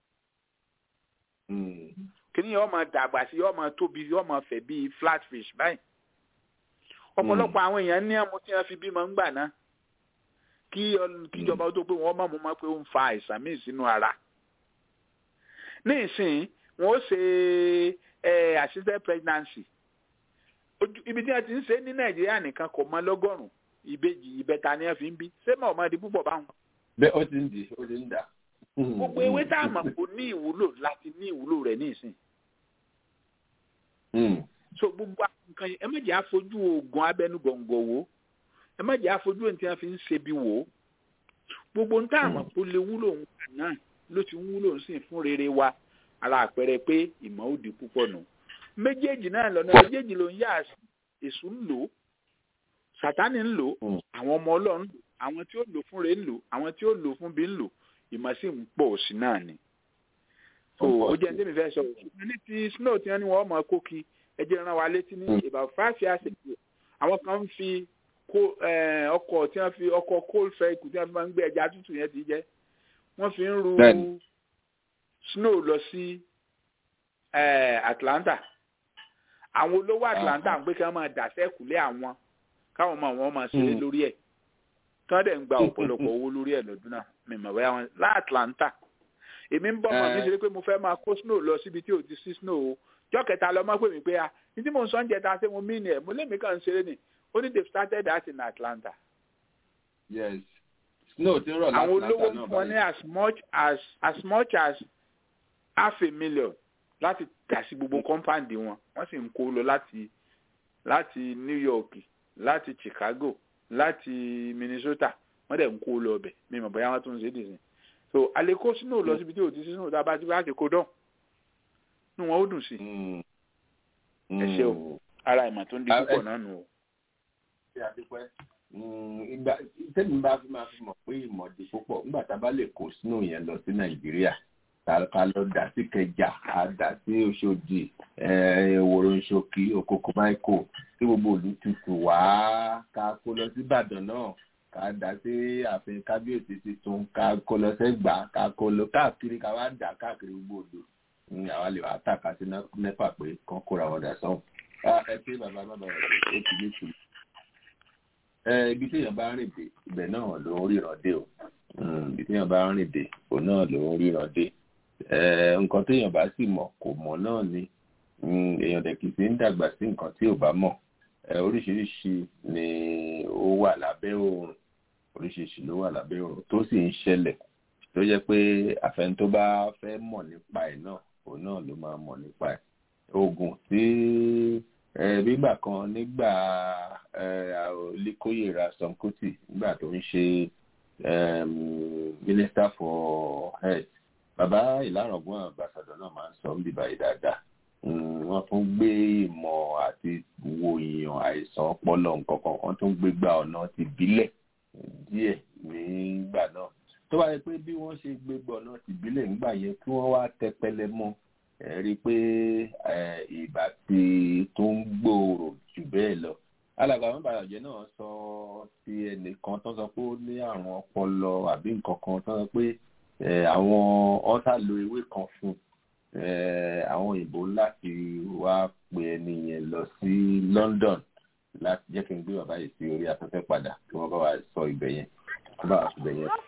kíní yóò máa dàgbà sí yóò máa tóbi yóò máa fẹ̀ bíi flatfish báyìí. ọ̀pọ̀lọpọ̀ àwọn èèyàn ní àmú tí wọ́n fi bímọ ń gbà náà kí kíjọba tó pé wọ́n mọ̀ mọ́ pé ó ń fa àìsàn míì sínú ara. ní ìsìn wọn ó ṣe assisted pregnancy ibi tí wọ́n ti ń ṣe ní nàìjíríà nìkan kò mọ lọ́gọ́rùn-ún ìbejì ìbẹta ni wọ́n fi ń bí ṣé mọ̀ ọmọdé púpọ̀ báwọn. bẹ́ẹ̀ ó ti ń di ó ti ń dà. gbogbo ewé tá a mọ̀ kò ní ìwúlò láti ní ìwúlò rẹ̀ ní ìsìn. so gbogbo nǹkan ẹ má jẹ́ àfojú oògùn abẹ́nú gọ̀ǹgọ̀ wò ẹ má jẹ́ àfojú ohun tí wọ́n fi ń ṣe bí wò ó gbogbo ń tá àmọ́ kó lè wúlò ń gbà náà ló ti ń wúlò ń sìn fún rere wa ara àpẹẹrẹ pé ìmọ̀ ó di púpọ̀ nù méjèèjì náà lọ́nà méjèèjì ló ń yá èṣù ń lò sátánì ń lò àwọn ọmọ ọlọ́run lò àwọn tí ó lò fún rẹ̀ ń lò àwọn tí ó lò fún bí ń lò ìmọ̀ sì ń pọ̀ sí náà ni. so ó jẹ́ ní fẹ́ sọ ṣùgbọ́n ní ti snow tí wọ́n ní wọ́n mọ̀ kókì ẹ jẹ́ rán wa létí ní about five years ago àwọn kan ń fi ọkọ̀ tí wọ́n fi ọkọ̀ coal vehicle tí wọ́n fi máa ń gbé ẹja tútù yẹn ti jẹ́ wọ́n fi ń ru snow lọ sí Atlanta àwọn olówó Atlanta ń pé kí wọ́n máa dà sẹ́kùlé àwọn káwọn ọmọ wọn máa ṣeré lórí ẹ̀ tí wọ́n dẹ̀ ń gba ọ̀pọ̀lọpọ̀ owó lórí ẹ̀ lọ́dún náà mímọ̀ bẹ́ẹ̀ wọn lá Atlanta èmi ń bọ́ ọmọ mi ṣeré pé mo fẹ́ máa kó snow lọ síbi tí ò ti sí snow o jọ́ kẹta lọ́mọ pè mí pé a ní tí mo ń sọ ń jẹta ṣé mo mí ni ẹ̀ mo lé mi kàn ń ṣeré ni only they started that in Atlanta. yes snow ti rọ̀ láti àwọn olówó ń fún ọ ní as much as as much as half a million láti dà sí gbogbo compound wọn wọ́n sì ń kó lọ láti láti New York láti Chicago láti Minnesota wọ́n dẹ̀ ń kó lọ ọbẹ̀ mi mọ̀ bóyá wọ́n tún ń ṣe dìsín so àlékó snow lọ síbi tí ò ti sí snow tá a bá ti bá ti kó dán inú wọn ó dùn sí ẹ ṣe o ara ìmọ̀ tó ń di púpọ̀ náà nù o. ṣé a ti pẹ́ ìgbà tẹ́mi bá fi máa fi mọ̀ pé ìmọ̀ di púpọ̀ nígbà tá a bá lè kó sínú yẹn lọ sí nàìjíríà ká lọ dà sí kẹjà á dà sí oṣòdì ìwòrò ìṣòkì òkòkò máìkò tí gbogbo òlù tutù wá ká kó lọ sí ìbàdàn náà ká dà sí ààfin kábíyèsí tuntun ká kó lọ sẹ́gbà ká kó lọ káàkiri ká wá dà káàkiri gbogbo òdò àwa lè wá tàka sí nẹ́pà pé kán kóra wọn dà sọ́hùn. ẹ pé bàbá bàbá rẹ̀ ó ti ní tùmọ̀ ibi téèyàn bá rìn dé ibẹ̀ náà ló ń ríran dé o ibi téèyàn bá rìn dé òun náà ló ń ríran dé nǹkan téèyàn bá sì mọ̀ kò mọ̀ náà ni èèyàn dẹ̀ kìí ṣe ń dàgbà sí nǹkan tí ò bá mọ̀ oríṣiríṣi ni ó wà lábẹ́ oòrùn oríṣiríṣi ló wà lábẹ́ oòrùn tó sì ń ṣẹlẹ̀ tó jẹ́ pé àfẹn tó bá fẹ́ mọ̀ nípa ẹ̀ náà òun náà ló máa mọ̀ nípa ẹ̀ oògùn tí nígbà kan nígbà Olíkóyè Ransome Kuti nígbà tó ń ṣe minister for health bàbá ìlàrọ̀gbọ́n àgbàsọ̀dọ̀ náà máa ń sọ ń bíbá yìí dáadáa wọ́n tún gbé ìmọ̀ àti wo èèyàn àìsàn ọpọlọ nǹkan kan wọ́n tún gbé gba ọ̀nà ti bílẹ̀ díẹ̀ nígbà náà tó bá yẹ pé bí wọ́n ṣe gbé gba ọ̀nà ti bílẹ̀ nígbà yẹn kí wọ́n wá tẹpẹlẹ mọ́ ẹ rí i pé ìgbà tí tó ń gbòòrò jù bẹ́ẹ̀ lọ alàgbà àwọn ìbàdànjẹ́ náà sọ ti ẹnìkan tó sọ pé ó ní àrùn ọpọlọ àbí nǹkan kan tó sọ pé àwọn ọ́sà lo ewé kan fún àwọn òyìnbó láti wá pe ẹni yẹn lọ sí London láti jẹ́ kí n gbé bàbá yìí sí orí afẹ́fẹ́ padà kí wọ́n bá wa sọ ibẹ̀ yẹn kí wọ́n bá wa sọ ibẹ̀ yẹn.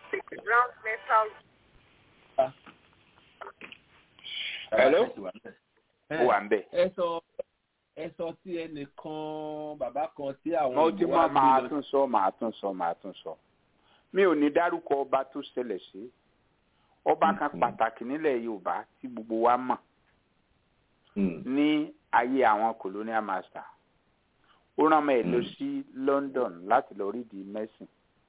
Hello? ó wà ń bẹ̀. ẹ sọ ẹ sọ tí ẹnìkan bàbá kan tí àwọn mo ti mọ màá tún sọ màá tún sọ màá tún sọ mi ò ní dárúkọ ọba tó ṣẹlẹ̀ sí ọba kan pàtàkì nílẹ̀ Yorùbá tí gbogbo wa mọ̀ ní ayé àwọn colonial master ó rán ọmọ ẹ̀ lọ sí London láti lọ rí di mẹ́sìn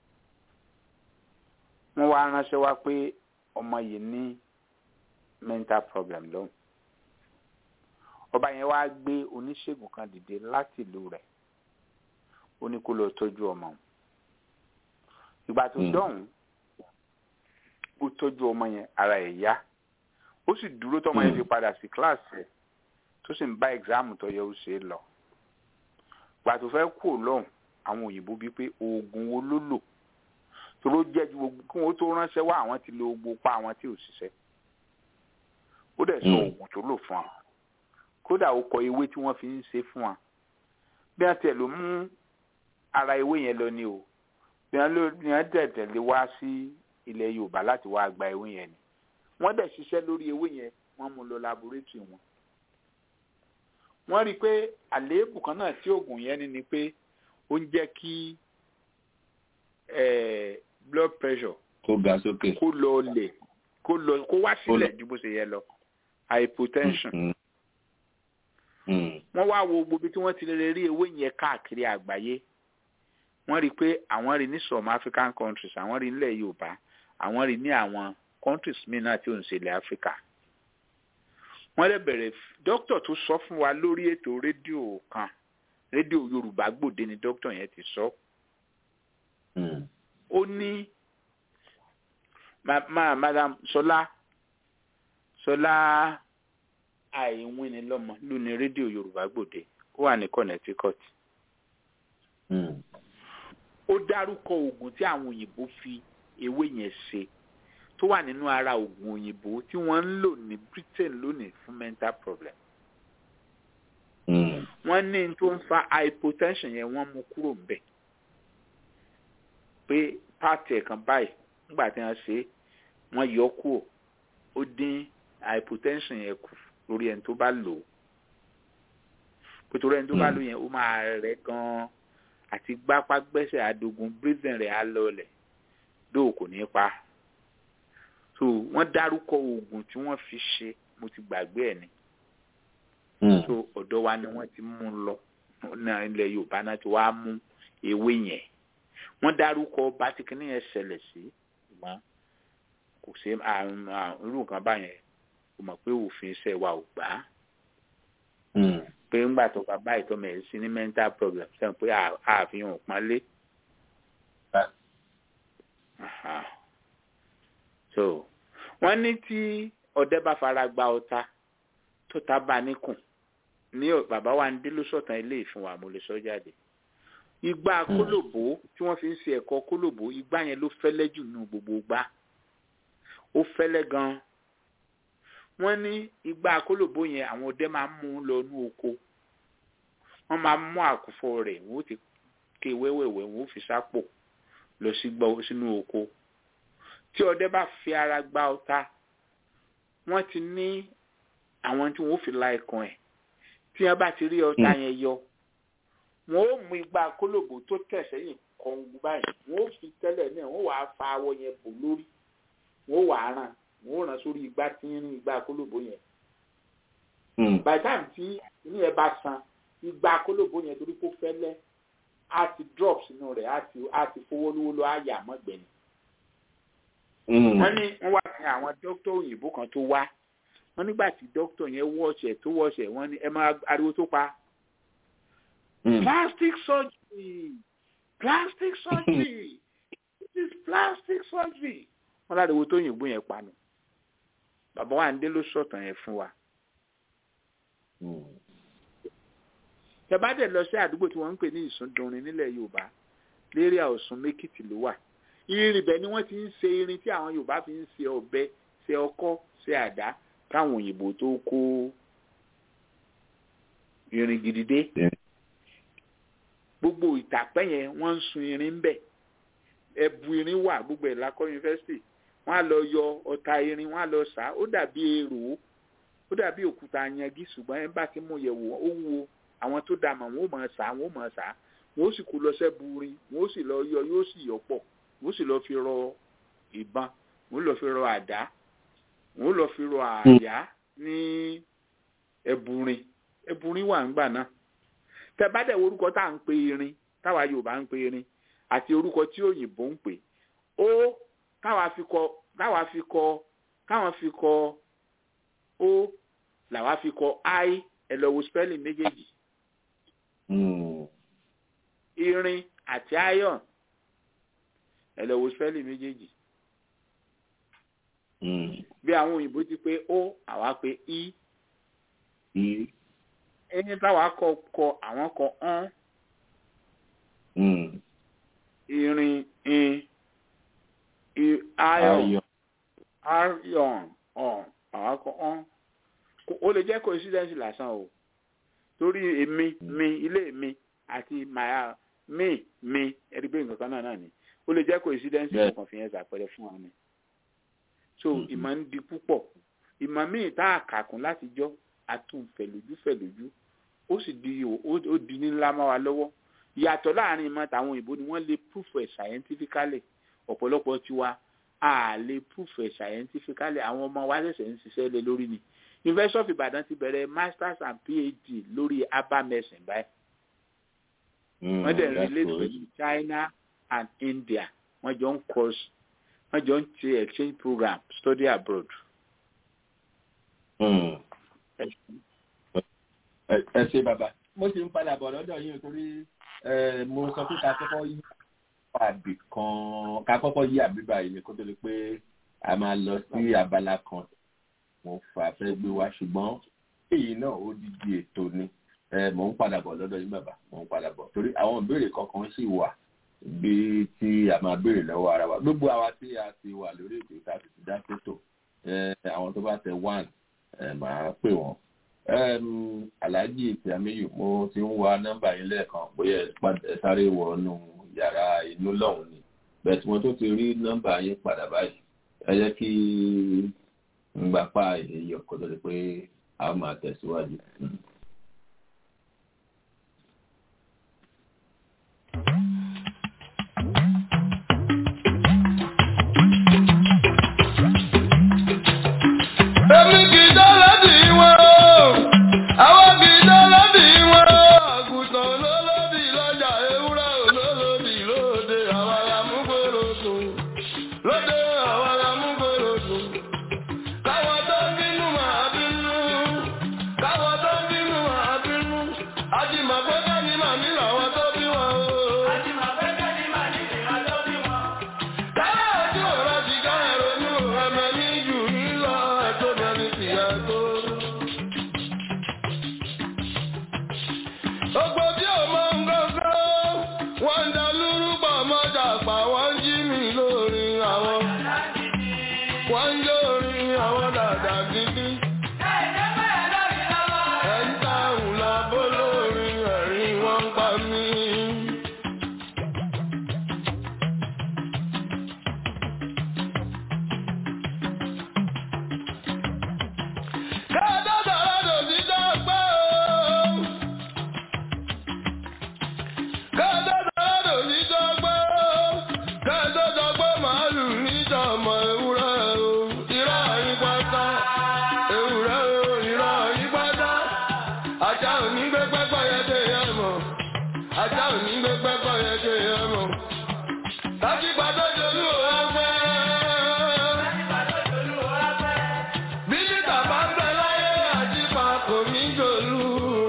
wọ́n wá ránṣẹ́ wá pé ọmọ yìí ní mental problem lóhùn ọba yẹn wá gbé oníṣègùn kan dìde láti ìlú rẹ̀ ó ní kó lọ tọ́jú ọmọ òun ìgbà tó dọ̀hún ó tọ́jú ọmọ yẹn ara ẹ̀ yá ó sì dúró tọmọ yẹn fi padà sí kíláàsì ẹ̀ tó sì ń bá ẹ̀gzáàmù tó yẹ ó ṣe é lọ ìgbà tó fẹ́ kú lọ́hùn àwọn òyìnbó bíi pé oògùn wo ló lò tó ló jẹ́ ju gbogbo kí wọ́n tó ránṣẹ́ wá àwọn ti lo gbogbo pa àwọn tí ò ṣiṣẹ́ ó dẹ̀ sọ oògùn tó lò fún wa kódà ó kọ ewé tí wọ́n fi ń ṣe fún wa bí wọ́n tiẹ̀ ló mú ara ewé yẹn lọ ni o bí wọ́n ló ní wọ́n dẹ̀ tẹ̀lé wá sí ilẹ̀ Yorùbá láti wá gba ewé yẹn ni wọ́n dẹ̀ ṣiṣẹ́ lórí ewé yẹn wọ́n mú lọ laboratory wọn wọ́n rí i pé àléébù kan náà tí oògùn yẹn ní ni pé ó ń jẹ́ kí blood pressure kó ga sókè kó lọ lẹ̀ kó lọ kó wá sílẹ̀ ju bó ṣe yẹ lọ hypotension. wọ́n wá wo gbogbo tí wọ́n ti lè rí ewé yẹn káàkiri àgbáyé wọ́n rí i pé àwọn rí ní some African countries àwọn rí nílẹ̀ Yorùbá àwọn rí ní àwọn countries míì náà tí ò ń ṣe ilẹ̀ Africa. wọ́n lè bẹ̀rẹ̀ dókítà tó sọ fún wa lórí ètò rédíò kan rédíò Yorùbá Gbòde ni dókítà yẹn ti sọ. ó ní ma madam Ṣọlá Ṣọlá àìwín ni lọ́mọ ló ní rédíò Yorùbá Gbòde ó wà ní Connecticut. ó dárúkọ oògùn tí àwọn òyìnbó fi ewé yẹn ṣe tó wà nínú ara oògùn òyìnbó tí wọ́n ń lò ní Britain lónìí fún mental problem. wọ́n ní tó ń fa hypotension yẹn wọ́n mú kúrò ńbẹ̀ pé pààtì ẹ̀kan báyìí nígbà tí wọ́n ṣe wọ́n yọ kúrò ó dín hypotension yẹn kù lórí ẹni tó bá lò ó nítorí ẹni tó bá lò yẹn ó máa rẹ̀ gan-an àti gbápá gbẹ́sẹ̀ adogun breathing rẹ̀ á lọlẹ̀ dóò kò ní pa so wọ́n dárúkọ oògùn tí wọ́n fi ṣe mo ti gbàgbé ẹ̀ ni so ọ̀dọ̀ wa ni wọ́n ti mú lọ náà ilẹ̀ Yorùbá náà ti wá mú ewé yẹn wọ́n dárúkọ bátíkínì yẹn ṣẹlẹ̀ sí ṣùgbọ́n kò sí àrùn irú nǹkan báyẹn kò mọ̀ pé òfin iṣẹ́ wa ò gbà á pé ńgbà tó bàbá ìtọ́mọ̀ ẹ̀ sí ní mental problem sẹ́yìn pé àfihàn pọ́nlé. so wọ́n ní tí ọdẹ bá fara gba ọta tó ta bá níkùn ní bàbá wa ń dé ló sọ̀tàn ilé ìfún wa mo lè sọ jáde igba kólòbó tí wọ́n fi ń ṣe ẹ̀kọ́ kólòbó igba yẹn ló fẹ́lẹ́ jù nù gbogbo gbá ó fẹ́lẹ́ gan-an wọ́n ní igba kólòbó yẹn àwọn ọdẹ máa ń mú un lọ ní oko wọ́n máa mú àkùfọ rẹ̀ wọ́n ti ké wẹ́wẹ́wẹ́ wọ́n fi sápò lọ sí gbọ́ sínú oko tí ọdẹ bá fi ara gba ọta wọ́n ti ní àwọn tí wọ́n fi la ẹ̀kan ẹ̀ tí wọ́n bá ti rí ọta yẹn yọ wọ́n ó mú igba kólòbó tó tẹ̀ sẹ́yìn kọ̀ǹgù báyìí wọ́n ó fi tẹ́lẹ̀ náà wọ́n wàá fa awọ yẹn bò lórí wọ́n wàá ràn wọ́n ràn sórí igba tí ń rin igba kólòbó yẹn. by the time tí inú ẹ bá san igba kólòbó yẹn torí kó fẹ́lẹ́ á ti drop sínú rẹ̀ á ti á ti fowó lówó lọ á yà mọ́gbẹ̀ni. wọ́n ní wọ́n wá sí àwọn dókítà òyìnbó kan tó wá wọ́n nígbà tí dókítà yẹn wọ́ọ̀ṣẹ̀ tó wọ́ọ̀ṣẹ̀ wọ́n ní ẹ máa ariwo tó pa. plastic surgery plastic surgery it is plastic surgery wọ́n láriwo tó òyìnbó yẹn pa nù bàbá wa ń dé ló sọ̀tàn yẹn fún wa. tẹ́bá dẹ̀ lọ sí àdúgbò tí wọ́n ń pè ní ìsúndunrin nílẹ̀ yorùbá lérí àwòsùn mẹ́kìtì ló wà irin ibẹ̀ ni wọ́n ti ń ṣe irin tí àwọn yorùbá fi ń ṣe ọ̀bẹ ṣe ọkọ́ ṣe àdá káwọn òyìnbó tó kó irin gidi dé gbogbo ìtàpẹ́ yẹn wọ́n ń sun irin ń bẹ̀ ẹ̀bù irin wà gbogbo ẹ̀ lákọ́ yunifásitì wọ́n á lọ yọ ọta irin wọ́n á lọ sá ó dàbí èrò ó dàbí òkúta yangi ṣùgbọ́n ẹ̀ ń bá ti mú yẹ̀wò ó wúwo àwọn tó dà mọ̀ wọ́n ó mọ̀ sá wọ́n ó mọ̀ sá wọ́n ó sì kó lọ sẹ́bu rin wọ́n ó sì lọ yọ yóò sì yọ pọ̀ wọ́n ó sì lọ fi rọ ìbọn wọ́n ó lọ fi rọ àdá wọ́n ó lọ fi rọ àyà ní ẹ̀bùrin ẹ̀bùrin wà ńgbà náà tẹ bá dẹ̀ orúkọ tá à ń pe irin táwa Yorùbá ń pe irin àti orúkọ tí òyìnbó ń pè ó káwa fi kọ káwa fi kọ káwọn fi kọ ó làwa fi kọ i ẹ lọ wo spelling méjèèjì irin àti iron ẹ lọ wo spelling méjèèjì bí àwọn òyìnbó ti pé ó àwa pé i ẹni táwa kọ kọ àwọn kọ ọ́n irin in iron iron ọ̀n àwọn kọ ọ́n ó lè jẹ́ coincidence lásán o torí èmi mi ilé mi àti màá mi mi ẹni pé nǹkan kan náà náà ni ó lè jẹ́ coincidence kankan fi yẹn ṣàpẹẹrẹ fún wa ni so ìmọ̀ ń di púpọ̀ ìmọ̀ míì tá a kà kún láti jọ́ atún fẹ̀lójú fẹ̀lójú ó sì di ó di ní ńlá mọ́ wa lọ́wọ́ ìyàtọ̀ láàrin ìmọ̀ tàwọn òyìnbó ni wọ́n lè proof ẹ̀ scientifically ọ̀pọ̀lọpọ̀ tiwa a lè proof ẹ̀ scientifically àwọn ọmọ wa ṣẹ̀ṣẹ̀ ń ṣiṣẹ́ lé lórí ni University of Ibadan ti bẹ̀rẹ̀ masters and PhD lórí herbal medicine báyìí wọ́n dẹ̀ relate pẹ̀lú China and India wọ́n jọ ń cross wọ́n jọ ń ṣe exchange program study abroad. ẹ ṣe bàbá mo sì ń padà bọ̀ lọ́dọ̀ yín torí mo sọ pé ká kọ́kọ́ yí àbí kan ká kọ́kọ́ yí àbíbá yìí ni kó tó di pé a máa lọ sí abala kan mo fà fẹ́ gbé wá ṣùgbọ́n èyí náà ó dídí ètò ni mo ń padà bọ̀ lọ́dọ̀ yín bàbá mo ń padà bọ̀ torí àwọn ìbéèrè kankan sì wà bí tí a máa béèrè lọ́wọ́ ara wa gbogbo àwa tí a ti wà lórí ètò ìta ti ti dá sétò àwọn tó bá tẹ one màá pè wọ́n alhaji ìtìyàmíyù mo ti ń wá nọ́mbà yín lẹ́ẹ̀kan bóyá ẹ sáré wọnú yàrá inú lọ́hùn ni bẹ́ẹ̀ tí mo tó ti rí nọ́mbà yín padà báyìí ẹ jẹ́ kí n gbà pa èyí ọkọ̀ tó di pé a máa tẹ̀síwájú. èmi kì í dọ́là bí wọn o àwọn kì í dọ́là bí wọn o àgùntàn olólòdì lọ́jà ewúrẹ́ olólòdì lóde àwọn alámúgbòrò dùn lóde àwọn alámúgbòrò dùn káwọn tó bínú máa bínú káwọn tó bínú Ogbó tí ò mọ nǹkan wọ́n ń da lúrúbọ̀ mọ́jà pa wọ́n ń jí mi lórí àwọn. Wọ́n ń lórí àwọn dàda gidi. Ẹ̀ ń dáhùn lọ bó lórí ẹ̀rín wọ́n ń pa mí. Kẹ́ẹ́dọ́ sọ̀rọ̀ lòdì dọ́gbọ́. Kẹ́ẹ́dọ́ sọ̀rọ̀ lòdì dọ́gbọ́. Kẹ́ẹ́dọ́ dọ́gbọ́ màálù níjọ̀mọ̀ ewúrẹ́ o. Irọ́ yín pátá. Ewúrẹ́ o, irọ́ yín pátá. Ajá ò ní gbé pẹ́pẹ́ yẹn dé yẹn mọ̀. Ajá ò ní gbé pẹ́pẹ́ yẹn dé yẹn mọ̀. Láti gbàdọ́ jolú ò wá fẹ́. Bílítà bá ń bẹ láyé àti pàkó mi jòlú.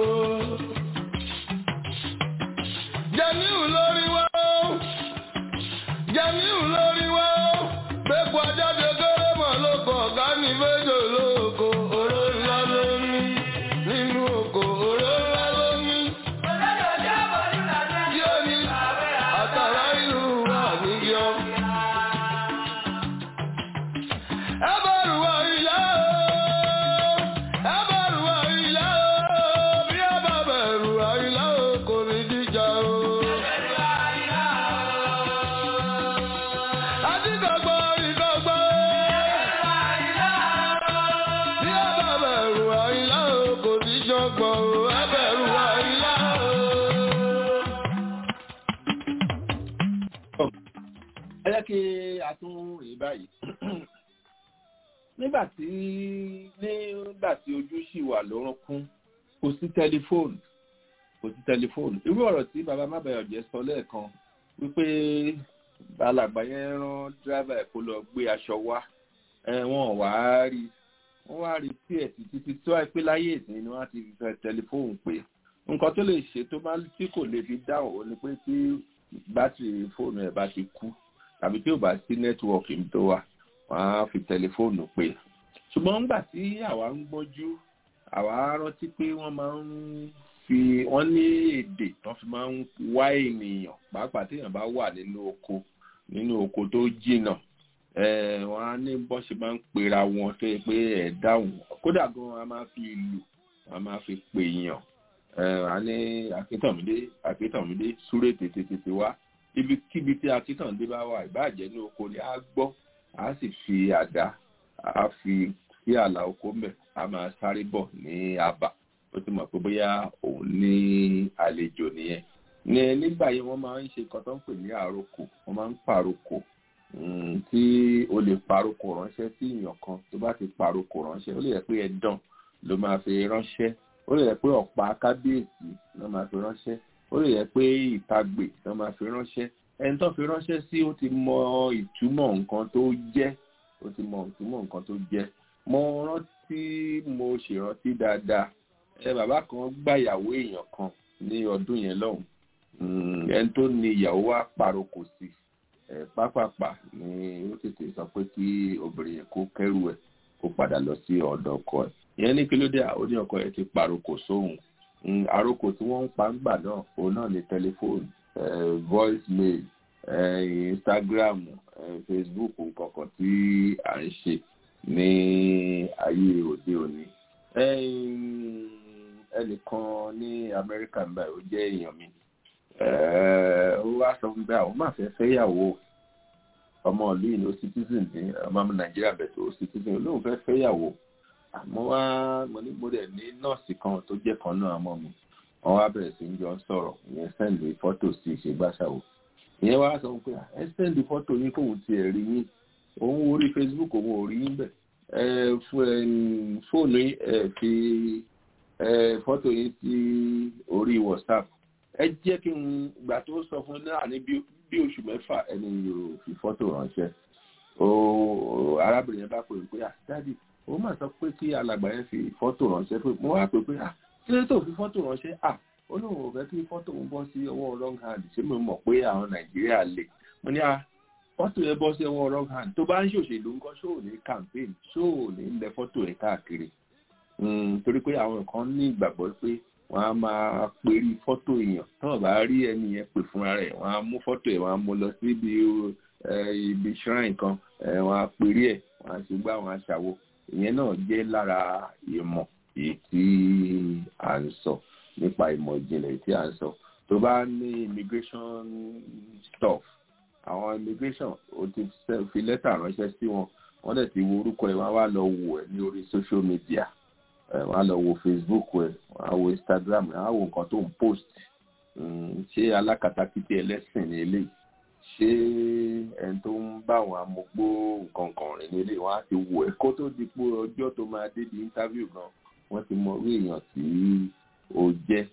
Jẹ̀míù lórí wá ó. Jẹ̀míù lórí wá ó. Gbégbó ajáde kéré mọ̀ lóko ọ̀gá ní méjò lóko. Oró ńlá ló ní. Nínú oko oró ńlá ló ní. Yóò ní àtàrà ìlú wà níyọ. Ẹ bẹ̀rù wá ìyá o. Ẹ bẹ̀rù wá ìyá o. Bí ẹ bá bẹ̀rù wá ìyá o, kò ní jíjà o. Adídọ̀gbọ́ ìdọ̀gbọ́. Bí ẹ bá bẹ̀rù wá ìyá o, kò ní jọgbọ́n o. Ẹ bẹ̀rù wá ìyá o. ẹ jẹ́ kí a tún rí báyìí nígbà tí nígbà tí ojú sì wà lórúnkún kò sí tẹlifóònù kò sí tẹlifóònù irú ọ̀rọ̀ tí bàbá mábàyọ̀jẹ́ sọ lẹ́ẹ̀kan wípé alàgbà yẹn rán dírẹ́fà ẹ̀ kó lọ gbé aṣọ wá ẹ̀ wọ́n wá rí wọ́n wá rí tí ẹ̀ títí tí tó àìpé láyé ìsìn ni wọ́n á ti fẹ́ tẹlifóònù pé nǹkan tó lè ṣe tó bá tí kò lè fi dáhùn ó ní pé tí bátìrì fóònù ẹ̀ bá ti kú tàbí tí ò bá sí nẹ́tíwọ̀kì tó wà wọ́n á fi tẹlifóònù pé ṣùgbọ́n nígbà tí àwa ń gbọ́njú àwa rántí pé wọ́n máa ń fi wọ́n ní èdè wọ́n fi máa ń wá ènìyàn pàápàá téèyàn bá wà nínú oko nínú oko tó jìnnà wọ́n á ní bọ́ ṣe máa ń pera wọn tó yẹ pé ẹ̀ dáhùn kódà gan a máa fi ìlù a máa fi pè yàn a ní akíntànmídé akíntànmídé súré tètè tètè wá ibikíbi tí akíntàndé bá wà ìbáàjẹ́ ní oko ni a gbọ́ a sì fi àdá a fi sí àlà oko mbẹ̀ a máa sáré bọ̀ ní àbà ó ti mọ̀ pé bóyá òun ní àlejò nìyẹn ní nígbà yẹn wọ́n máa ń ṣe nǹkan tó ń pè ní àrokò wọ́n máa ń pàrokò tí o lè pàrokò ránṣẹ́ sí èèyàn kan tó bá ti pàrokò ránṣẹ́ ó lè yẹ pé ẹ̀dán ló máa fi ránṣẹ́ ó lè yẹ pé ọ̀pá kábíyèsí ló máa fi ránṣẹ́ ó lè yẹ pé ìtagbè ló máa fi ránṣẹ́ ẹni tó fi ránṣẹ́ sí ó ti mọ ìtumọ̀ nǹkan tó jẹ́ ó ti mọ ìtumọ̀ nǹkan tó jẹ́ mo rántí mo ṣèrántí dáadáa ẹ bàbá kan gbàyàwó èèyàn kan ní ọdún yẹn lọ́hùn ẹni tó ní ìyàwó wa pàrokò sí ẹ pápápá ni ó tètè sọ pé kí obìnrin yẹn kó kẹrù ẹ kó padà lọ sí ọ̀dọ̀ ọkọ ẹ ìyẹn ní kí ló dé àwọn ní ọkọ ẹ ti pàrokò sóhun àrokò tí wọ́n ń pa ń gbà náà òun náà ní tẹlifóònù voice mail instagram facebook nǹkankan tí à ń ṣe ní ayé òde òní ẹnìkan ní amẹ́ríkà ń báyìí ó jẹ́ èèyàn mi ó wá sọ fún bẹ́ẹ̀ àwọn máa fẹ́ fẹ́yàwó ọmọ ìlú yìí ló citizen ní ọmọ nàìjíríà bẹ̀tẹ̀ ó citizen olóhùn fẹ́ fẹ́yàwó àmọ́ wá mo ní mo dẹ̀ ní nọ́ọ̀sì kan tó jẹ́ kan náà mọ́ mi wọ́n wá bẹ̀rẹ̀ sí ń jọ sọ̀rọ̀ ìyẹn sẹ́ndì fọ́tò sí ìṣègbàṣàwò ìyẹn wá sọ pé ẹ sẹ́ndì fọ́tò yín kóhun ti ẹ̀ rí yín òun orí facebook òun ò rí yín bẹ̀ ẹ fóònù yín ẹ fi fọ́tò yín sí orí whatsapp ẹ jẹ́ kí n gbà tó sọ fún náà ní bí oṣù mẹ́fà ẹni yóò fi fọ́tò ránṣẹ́ arábìnrin yẹn bá pè é pé dáàdì ó mà sọ pé kí alàgbà yẹn fi fọ́tò ránṣẹ́ pé mo wá pè pé ah kí ló tó fi fọ́tò ránṣẹ́ ah ó lóun ò fẹ́ kí fọ́tò ń bọ́ sí ọwọ́ wrong hand ṣé mo mọ̀ pé àwọn nàìjíríà lè mo ní ah fọ́tò yẹn bọ́ sí ọwọ́ wrong hand tó bá ń ṣòṣèlú ńkọ́ ṣó ò ní campaign ṣó ò ní lẹ fọ́tò yẹn káàkiri torí pé àwọn kan ní ìgbàgbọ́ pé wọ́n á máa perí fọ́tò èèyàn tí wọ́n bá rí ẹni yẹn pè fúnra rẹ̀ wọ́n á mú fọ́tò ẹ̀ wọ́n á mú lọ sí ibi ibi shrine kan wọ́n á perí ẹ̀ wọ́n á ṣe gbá wọ́n á ṣàwo ìyẹn náà jẹ́ lára ìmọ̀ èyí tí à ń sọ nípa ìmọ̀ ìjìnlẹ̀ tí à ń sọ tó bá ní immigration stuff àwọn immigration ó ti fi lẹ́tà ránṣẹ́ sí wọn wọ́n dẹ̀ ti wo orúkọ ẹ̀ wọ́n á wá lọ wò ẹ̀ ní orí social media wọ́n á lọ wo facebook ẹ̀ wọ́n á wo instagram wọ́n á wo nǹkan tó ń post ṣé alákatakítí ẹlẹ́sìn ní eléyìí ṣé ẹni tó ń bá àwọn amúgbó nǹkan kan rìn ní eléyìí wọ́n á ti wò ẹ̀ kó tó di pé ọjọ́ tó máa dé di interview gan wọ́n ti mọ orí èèyàn tí ó jẹ́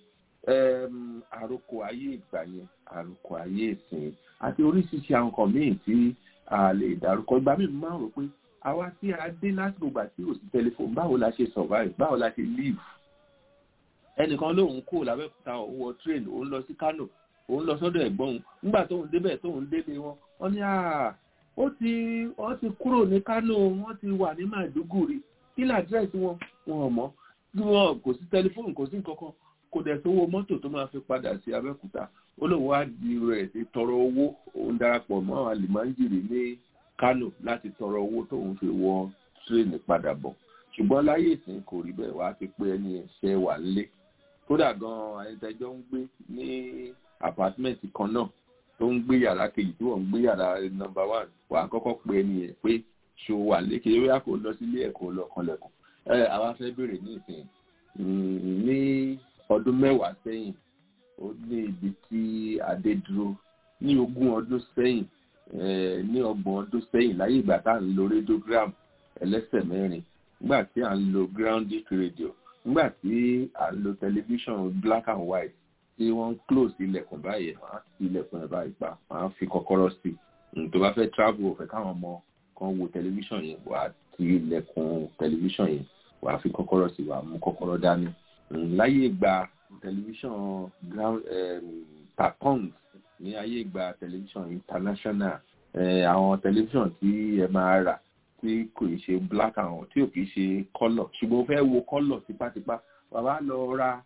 àròkọ ayé ìgbà yẹn àròkọ ayé ìsìn àti oríṣiríṣi àwọn nǹkan míì tí a lè dárúkọ ìgbà míì máa ń rò pé àwa tí a dé lásìkò ìgbà tí ò sí tẹlifóònù báwo la ṣe survive báwo la ṣe live ẹnìkan lóun kó làbẹ́kúta òun wọ train òun lọ sí Kano òun lọ sọ́dọ̀ ẹ̀gbọ́n òun nígbà tóun débẹ̀ tóun délé wọn wọ́n ní ó ti wọ́n ti kúrò ní Kano wọ́n ti wà ní Maiduguri kí làdírẹ́sì wọn wọn ò mọ̀ bí wọn kò sí tẹlifóònù kò sí nǹkan kan kò dẹ̀ sówó mọ́tò tó máa fi padà sí Abẹ́òkúta ó lóun wá di rẹ̀ ti tọrọ owó òun darapọ̀ mọ́ àwọn àlìmáńjìrì ní Kano láti tọrọ owó tóun fi wọ tírèènì padà bọ̀ ṣùgbọ́n láyé ìsìn kò rí bẹ́ẹ̀ wá ti pé ẹni ẹ̀ṣẹ̀ wà lé kódà gan-an àyẹ̀tẹ̀jọ́ ń gbé ní àpátímẹ́ǹtì kan náà tó ń gbé yàrá kejì tí wọ́n ń gbé yàrá nọ́mbà wán wàá kọ́kọ́ pé ẹni yẹn pé ṣò wà lékè yóò kó lọ sílé ẹ̀kọ́ lọ kanlẹ̀kùn ẹ àwa fẹ́ bèrè ní ìsìn ní ọdún mẹ́wàá sẹ́yìn ó ní ibi tí adé dúró ní ogún ọdún sẹ́yìn ní ọgbọ̀n ọdún sẹ́yìn láyé ìgbà tá à ń lo radiogram ẹlẹ́sẹ̀ mẹ́rin nígbà tí à ń lo grounded radio nígbà tí à ń lo tẹlifíṣàn black and white tí wọ́n ń close ilẹ̀kùn báyìí wọ́n á ti ilẹ̀kùn ẹ̀ báyìí pa wọ́n á fi kọ́kọ́rọ́ sí i tó bá fẹ́ travel ọ̀fẹ́ káwọn ọmọ kan wo tẹlifíṣàn yẹn wọ́n á ti ilẹ̀kùn tẹlifíṣàn yẹn wọ́n á fi kọ́kọ́rọ́ sí i wọ́n á mú kọ́kọ́rọ́ dání láyé ìgbà tẹlifíṣàn ground tapons ní ayé ìgbà tẹlifíṣàn international àwọn tẹlifíṣàn tí ẹ máa rà tí kò í ṣe black and white tí ò kì í ṣe colour ṣùgbọ́n o fẹ́ wo colour tipátipá wàá wá lọ ra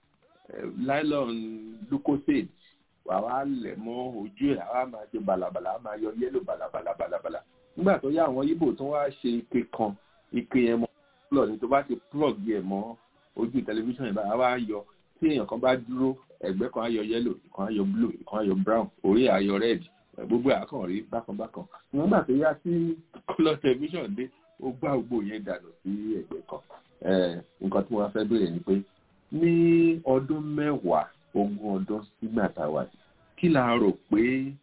nylon lucosade wàá wá lẹ̀ mọ́ ojú ẹ̀ àwa máa ṣe balabala a máa yọ yẹ́lò balabala balabala nígbà tó yá àwọn Ìgbò tó wá ṣe ike kan ike yẹn mọ́ plug ní tó bá ti plug yẹ mọ́ ojú tẹlifíṣàn yẹn báyìí wá yọ tí èèyàn kan bá dúró ẹ̀gbẹ́ kan á yọ yẹ́lò ìkan á yọ blue ìkan á yọ brown orí á yọ red gbogbo àkàn rí bákan bákan nígbà tó yá sí kọlọ tẹlifíṣàn dé ó gbá gbogbo yẹn dànù sí ẹ̀gbẹ́ kan nǹkan tí wọ́n fẹ́ béèrè ni pé ní ọdún mẹ́wàá ogún ọdún sígbà tá a wà kí la rò pé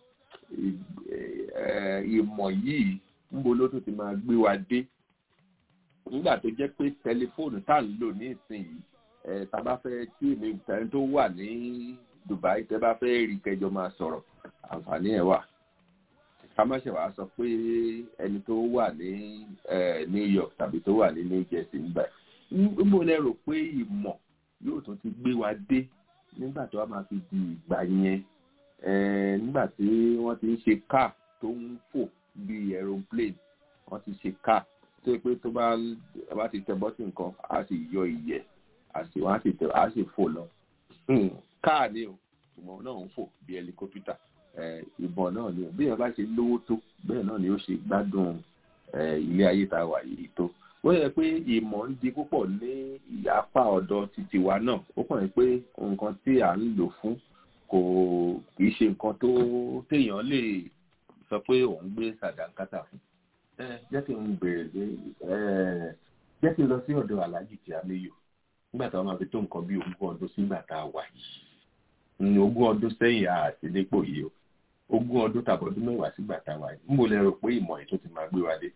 ìmọ̀ yìí ń bo ló tún ti máa gbé wa dé nígbà tó jẹ́ pé tẹlifóònù tá à ń lò ní ìsinyìí tá a bá fẹ́ tí èmi tẹni tó wà ní Dubai tẹ́ bá fẹ́ rí kẹjọ máa sọ̀rọ̀ àǹfààní ẹ̀ wà ká má ṣe wàá sọ pé ẹni tó wà ní New York tàbí tó wà ní New Jersey nígbà mo lè rò pé ìmọ̀ yóò tún ti gbé wa dé nígbà tó wá máa fi di ìgbà yẹn nígbà tí wọ́n ti ń ṣe car tó ń fò bíi aeroplane wọ́n ti ṣe car tó yẹ pé tó bá bá ti tẹ bọ́tì nǹkan á sì yọ ìyẹ́ àti wọ́n á sì tẹ á sì fò lọ káà ni o ṣùgbọ́n náà ń fò bíi ẹlikópítà ìbọn náà ni bí èèyàn bá ṣe lówó tó bẹ́ẹ̀ náà ni ó ṣe gbádùn ilé ayé tá a wà yìí tó wọ́n yẹ pé ìmọ̀ ń di púpọ̀ ní apá ọ̀dọ̀ títí wa náà ó kàn yín pé nǹkan tí à ń lò fún kò kì í ṣe nǹkan tó téèyàn lè sọ pé òun gbé sàdánkátà fún jẹ́ kí n bèrè pé jẹ́ kí n lọ sí ọ̀dọ̀ aláàjì tí a léyò nígbà táwọn máa fi tó nǹkan bí ogún ọdún sígbà tá a wà yìí ogún ọdún sẹ́yìn àti nípò yìí o ogún ọdún tàbí ọdún mẹ́wàá sígbà tá a wà yìí níbo lẹ rò pé ìmọ̀ ètò ti máa gbé wa dé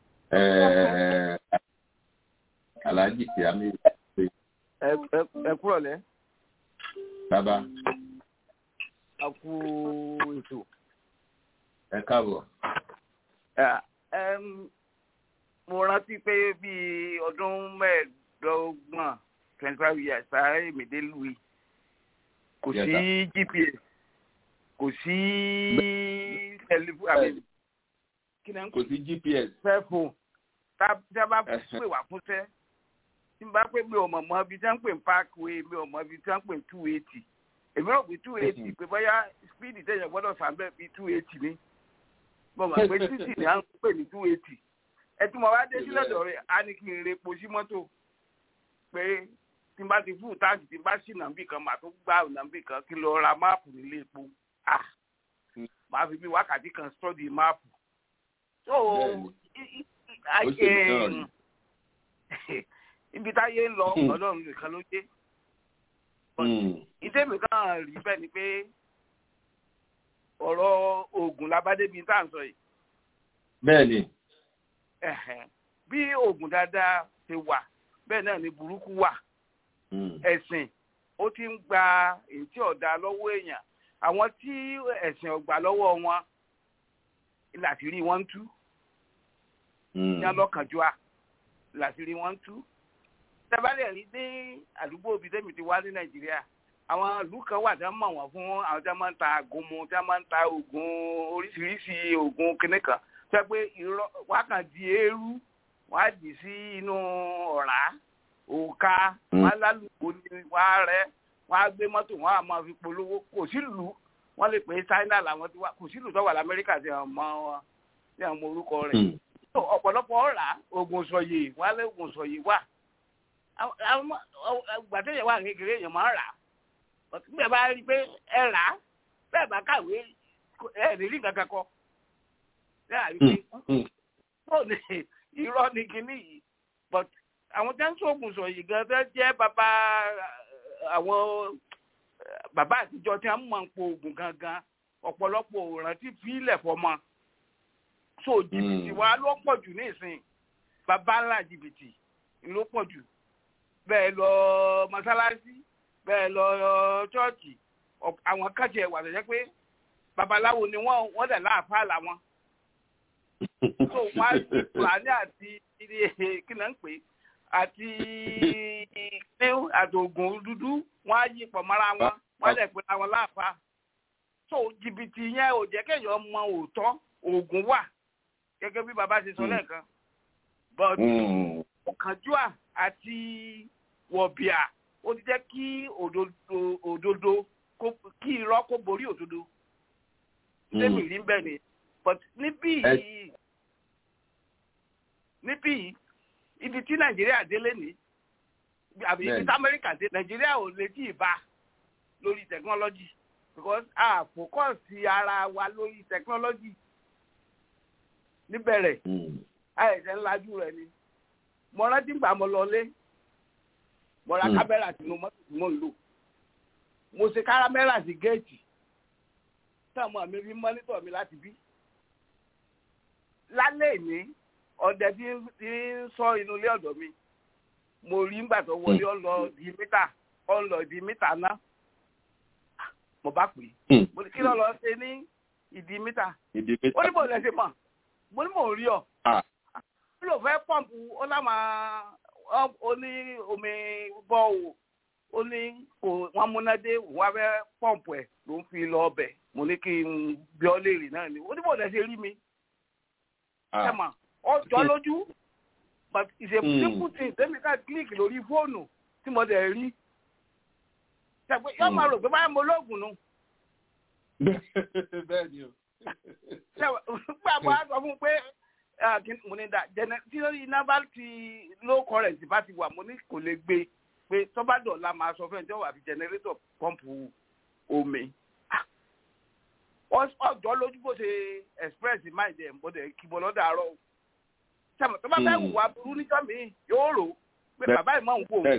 aláàjì tí a léyò. ẹ kúrọ̀ lẹ́. bàbá. a kú ètò. ẹ káàbọ̀ mo rántí pé bíi ọdún mẹ́ẹ̀ẹ́dọ́gbọ̀n twenty five years sáré èmìdé louis kò sí gps kò sí tẹlifóònù kò sí gps fẹ́fò tá a bá pè wá fúnṣẹ́ tí n bá pé mi ò mọ̀ mọ́ ibi tí wọ́n ń pè ní parkway mi ò mọ̀ ibi tí wọ́n ń pè ní two eighty èmi rò pé two eighty pé bóyá speed tẹ̀yàn gbọ́dọ̀ sàmbẹ́ bíi two eighty ni mo mọ̀ pé títì ni à ń pè ní two eighty ẹ tí mo bá dé sílẹ̀ dọ̀rẹ́ á ní kí n re epo sí mọ́tò pé tí n bá ti fún táàgì tí n bá sí nàmbì kan màá tó gbá nàmbì kan kí n lọ ra máàpù nílé epo ah màá fi bí wákàtí kan study máàpù so ibi táyé ń lọ ọlọ́run nìkan ló dé ìdẹ́mi kan rí bẹ́ẹ̀ ni pé ọ̀rọ̀ oògùn labádébi tá à ń sọ yìí. bẹ́ẹ̀ni. bí oògùn dáadáa ṣe wà bẹ́ẹ̀ náà ni burúkú wà. ẹ̀sìn ó ti ń gba èyí tí ọ̀dà lọ́wọ́ èèyàn àwọn tí ẹ̀sìn ọ̀gbà lọ́wọ́ wọn làṣírí wọn ń tú. ní ọlọ́kànjúà làṣírí wọn ń tú. tẹ́bálẹ̀ rí ní àdúgbò ibi tẹ́mi ti wá ní nàìjíríà àwọn ìlú kan wà tí wọ́n mọ̀ wọ́n fún àwọn tí wọ́n máa ń ta àgúnmu tí wọ́n máa ń ta oògùn oríṣiríṣi oògùn kìnnì kan tó yẹ pé irọ́ wọ́n á kàn di eérú wọ́n á dì sí inú ọ̀rá òòka wọ́n á lálùkò ní wọ́n á rẹ́ wọ́n á gbé mọ́tò wọ́n á máa fi polówó kò sí ìlú wọ́n lè pè é China làwọn ti wá kò sí ìlú tó wà lamẹ́ríkà tí wọ́n mọ wọn tí wọ́n mọ orúkọ rẹ̀ ọ̀pọ̀lọpọ̀ ọ̀rá oògùn sọ̀yè wọ́n á lé oògùn sọ̀yè wà gbàtẹ́yẹ̀ wà kékeré èèyàn máa ń rà á bí ẹ bá rí i pé ẹ rà á bẹ́ẹ̀ bá kàwé ẹ rí rí kankan kọ bẹ́ẹ̀ àrí pé tó ní irọ́ ní kinní yìí but àwọn tí wọ́n ń sọ̀gùn sọ yìí gan fẹ́ jẹ́ bàbá àwọn bàbá àtijọ́ tí wọ́n mọ̀ ń po oògùn gangan ọ̀pọ̀lọpọ̀ òrántí fílẹ̀ fọmọ so jìbìtì wa ló pọ̀ jù ní ìsìn bàbá ńlá jìbìtì ló pọ̀ jù bẹ́ẹ̀ lọ mọ́sálásí bẹ́ẹ̀ lọ ṣọ́ọ̀ṣì àwọn kájẹ wà lọ́jọ́ pé babaláwo ni wọ́n wọ́n dẹ̀ láàfáà làwọn. so wọ́n á ti fúlàní àti kí náà ń pè àti kíní àtògùn dúdú wọ́n á yí pọ̀ mọ́ra wọn wọ́n dẹ̀ pé àwọn láàfáà. so jìbìtì yẹn ò jẹ́ kéèyàn mọ òótọ́ oògùn wà gẹ́gẹ́ bí baba ṣe sọ lẹ́ẹ̀kan. but ọ̀kánjúà àti wọ̀bìà ó ti jẹ́ kí òdodo kí irọ́ kó borí òdodo lẹ́mì rí bẹ́ẹ̀ ni but níbí yìí níbí yìí ibi tí nàìjíríà délé ní àbí ibi tí amẹ́ríkà dé nàìjíríà ò lè tí ì bá lórí technology because a focus ara wa lórí technology níbẹ̀rẹ̀ àìsàn ńlájú rẹ̀ ni mo rántí gbà mo lọ lé mo ra kámẹ́rà tí mo mọ́tò tí mo ń lò mo ṣe kámẹ́rà sí géètì táwọn mi fi mọ́nítọ̀ mi láti bí. lálẹ́ ìní ọdẹ tí ń sọ inú ilé ọ̀dọ̀ mi mo rí nígbà tó wọlé ọ lọ di mítà ọ lọ di mítà ná mo bá pè é mo ní kí ló lọ ṣe ní ìdí mítà ó ní mo lè ṣe mọ̀ mo ní mo rí ọ ó lò fẹ́ pọ́ǹpù ó láwọn ó ní omi bọ́ọ̀wù ó ní kò wọ́n múnádé òun wá fẹ́ pọ́ǹpù ẹ̀ ló ń fi lọ ọbẹ̀ mo ní kí n bí ọ léèrè náà ni ó ní bòdà ṣe rí mi. ẹ mà ọ jọ lójú but ìṣèkú tí tèmi ká kílíkì lórí fóònù tí mo dẹ̀ rí. ṣàpè yóò máa rò pé báyìí mo lóògùn nù. bẹ́ẹ̀ ni o. gbà bọ́ a sọ fún un pé mo ní da tí iná bá ti low current bá ti wà mo ní kò lè gbé pé tọ́ba dọ̀la máa sọ fún ẹ̀ tí wọ́n wà fi generator pọ́ǹpù omi. ọjọ́ lójú bó ṣe express mind ẹ̀ mo dẹ̀ kí mo lọ́dọ̀ àárọ̀ sẹ́mi tó bá fẹ́ wù wá burú níjọ́ mi yóò rò pé bàbá ìmọ̀ ń wò.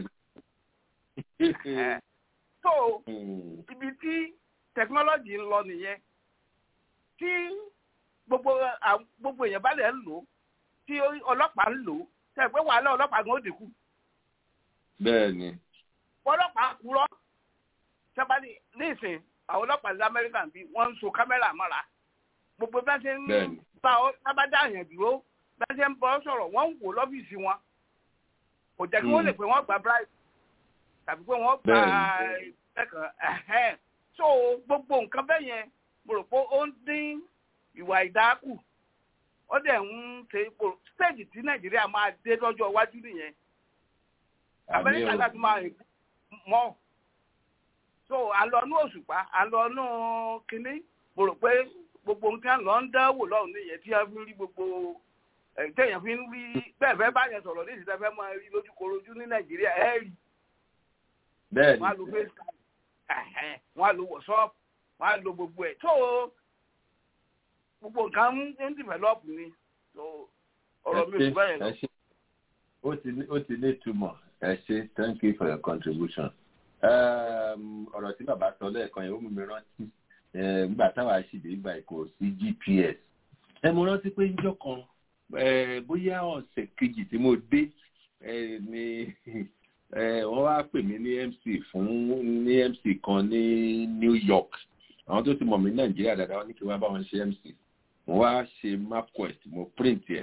so ibi tí technology ń lọ nìyẹn tí gbogbo gbogbo èèyàn bá lè ń lò tí ọlọ́pàá ń lò sẹ́mi pé wàhálà ọlọ́pàá gan ó dínkù bẹ́ẹ̀ni. ọlọ́pàá kúrọ́ sábàdì nísìn àwọn ọlọ́pàá ní amẹ́ríkà bí wọ́n ń so kámẹ́rà mọ́ra gbogbo bá ṣe ń bá ọ sábàdà àyàn dúró bá ṣe ń bọ́ sọ̀rọ̀ wọ́n ń wò lọ́fíìsì wọn kò jẹ́ kí wọ́n lè pè wọ́n gba bribe tàbí pé wọ́n gba ẹ̀kan so gbogbo nǹkan bẹ́ẹ̀ yẹn mo rò pé ó ń dín ìwà ìdákù ó dẹ̀ ń ṣe stage tí nàìjíríà máa dé lọ́jọ́ iwájú nìyẹn amẹ́ríkà láti máa rìn mọ́ so àlọ́nú òṣùpá àlọ́nú kínní mo rò pé gbogbo nǹkan lọ ń dánwò lọ́hùn nìyẹn tí wọ́n fi ń rí gbogbo téèyàn fi ń rí bẹ́ẹ̀ fẹ́ báyẹn sọ̀rọ̀ ní ìsìtẹ́ fẹ́ máa rí lójúkorojú ní nàìjíríà ẹ̀ rí bẹ́ẹ̀ni wọ́n á lo facecam wọ́n á lo whatsapp wọ́n á lo gbogbo ẹ̀ tó gbogbo nǹkan ń develop ni so ọ̀rọ̀ mi ò bẹ́ẹ̀ lọ. ó ti ní ó ti ní ìtumọ̀ ẹ ṣe thank you for your contribution. ọ̀rọ̀ tí bàbá sọ lẹ́ẹ̀kan yẹn ó mú mi rántí nígbà táwa ṣìdè ìgbà kò sí gps. ẹ mo rántí pé níjọ́ kan bóyá ọ̀sẹ̀ kejì tí mo dé ni wọ́n wá pè mí ní mc fún ní mc kan ní new york àwọn tó ti mọ̀ mí nàìjíríà dáadáa wọ́n ní kí wọ́n bá wọn ṣe mc mo wá ṣe mapquest mo print ẹ̀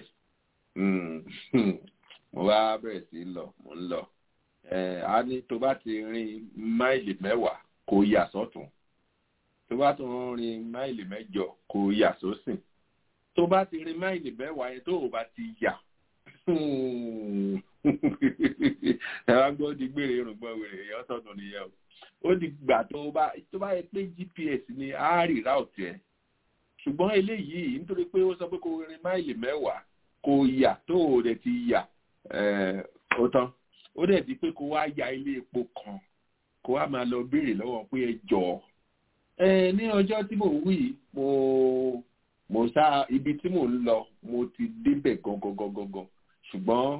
mo wá bẹ̀rẹ̀ sí lọ mo ń lọ a ní tó bá ti rin máìlì mẹ́wàá kó yà sọ́tún tó bá tún rin máìlì mẹ́jọ kó yà sósìn tó bá ti rin máìlì mẹ́wàá yẹn tó o bá ti yà ẹ̀rọ gbọ́ di gbére irùngbọ̀n wèrè èèyàn tọ̀tún nìyẹn o ó di gbà tó bá tó bá yẹ pé gps ni á rí ráùtì ẹ̀ ṣùgbọ́n eléyìí nítorí pé ó sọ pé kó rin máìlì mẹ́wàá kó yà tó o dẹ̀ ti yà ó tán ó dẹ̀ di pé kó wá ya ilé epo kan kó wá máa lọ béèrè lọ́wọ́ pé ẹ jọ ẹ ní ọjọ́ tí mò ń wí mo mo sá ibi tí mò ń lọ mo ti débẹ̀ gangan gangan gan ṣùgbọ́n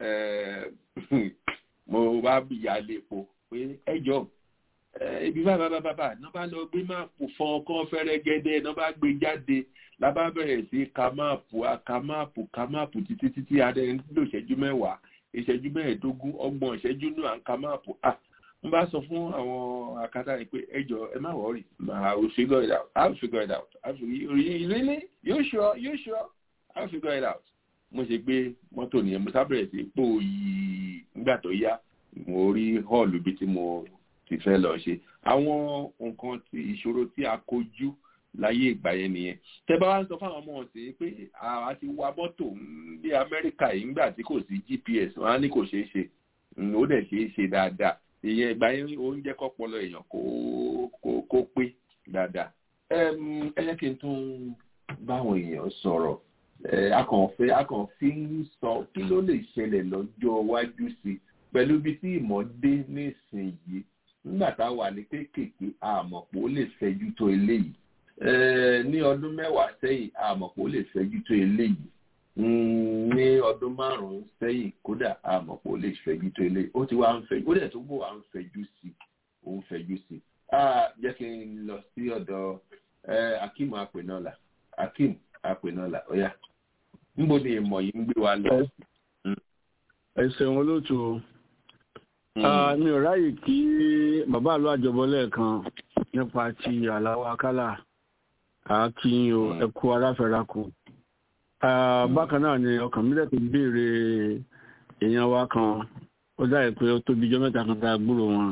mo wá ya ilé epo pé ẹ jọ ibi bàbá bàbá bàbá náà bá lọ gbé máàpù fọn ọkàn fẹ́rẹ́ gẹ́dẹ́ náà bá gbé jáde lábá bẹ̀rẹ̀ sí ka máàpù ka máàpù ka máàpù títí títí adé ń lò ìṣẹ́jú mẹ́wàá ìṣẹ́jú mẹ́ẹ̀ẹ́dógún ọgbọ̀n ìṣẹ́jú náà ń ka máàpù ah n bá sọ fún àwọn akátá yìí pé ẹ jọ ẹ má wọrí I will figure it out I will figure it out I will really you sure you sure I will figure it out mo ṣe gbé mọ́tò nìyẹn mo sábẹ̀rẹ̀ sí pò yìí nígbà tó yá mo rí hall ibi tí mo ti fẹ́ lọ ṣe àwọn nǹkan tí ìṣòro tí a kojú láyé ìgbà yẹn nìyẹn tẹ bá wá ń sọ fáwọn ọmọ ọ̀sẹ̀ pé àwa ti wa mọ́tò bí amẹ́ríkà yìí ńgbà tí kò sí gps wọn á ní kò ṣeé ṣe ó dẹ̀ ṣeé ṣe dáadáa ìyẹn ìgbà yẹn oúnjẹ kọ́pọ̀lọ èèyàn kó kó kó pé dáadáa ẹ jẹ́ kí n tún báwọn èèyàn sọ̀rọ̀ akànfẹ́ akànfí ń sọ kí ló lè ṣẹlẹ̀ lọ́jọ́ iwájú sí i pẹ̀lú ibi tí ìmọ̀ dé nísìnyí nígbà tá a wà ní kéékèèké àmọ̀ pé ó lè fẹjú tó eléyìí ní ọdún mẹ́wàá sẹ́yìn àmọ̀ pé ó lè fẹjú tó eléyìí ní ọdún márùn-ún sẹ́yìn kódà àmọ̀ pé ó lè fẹjú tó eléyìí ó ti wá ń fẹjú ó dẹ̀ tó bò wá ń fẹjú sí ó ń fẹjú sí jẹ́ kí n lọ sí ọ̀dọ̀ akeem apẹ̀nọ́là akeem apẹ̀nọ́là ọ̀yà níbo ni ìmọ̀ yìí ń gbé wa lọ. ẹ ṣeun olóòtú o mi ò ráyè kí bàbá àlọ́ àjọbọ lẹ́ẹ̀kan nípa ti àláwọ̀ akálà àákíyìn o ẹ̀kú aráfẹ́rakù. bákan náà ni ọkàn mílẹ̀ tó béèrè èèyàn wa kan ó dáyé pé ó tóbi ijọ́ mẹ́ta kan tá a gbúrò wọn.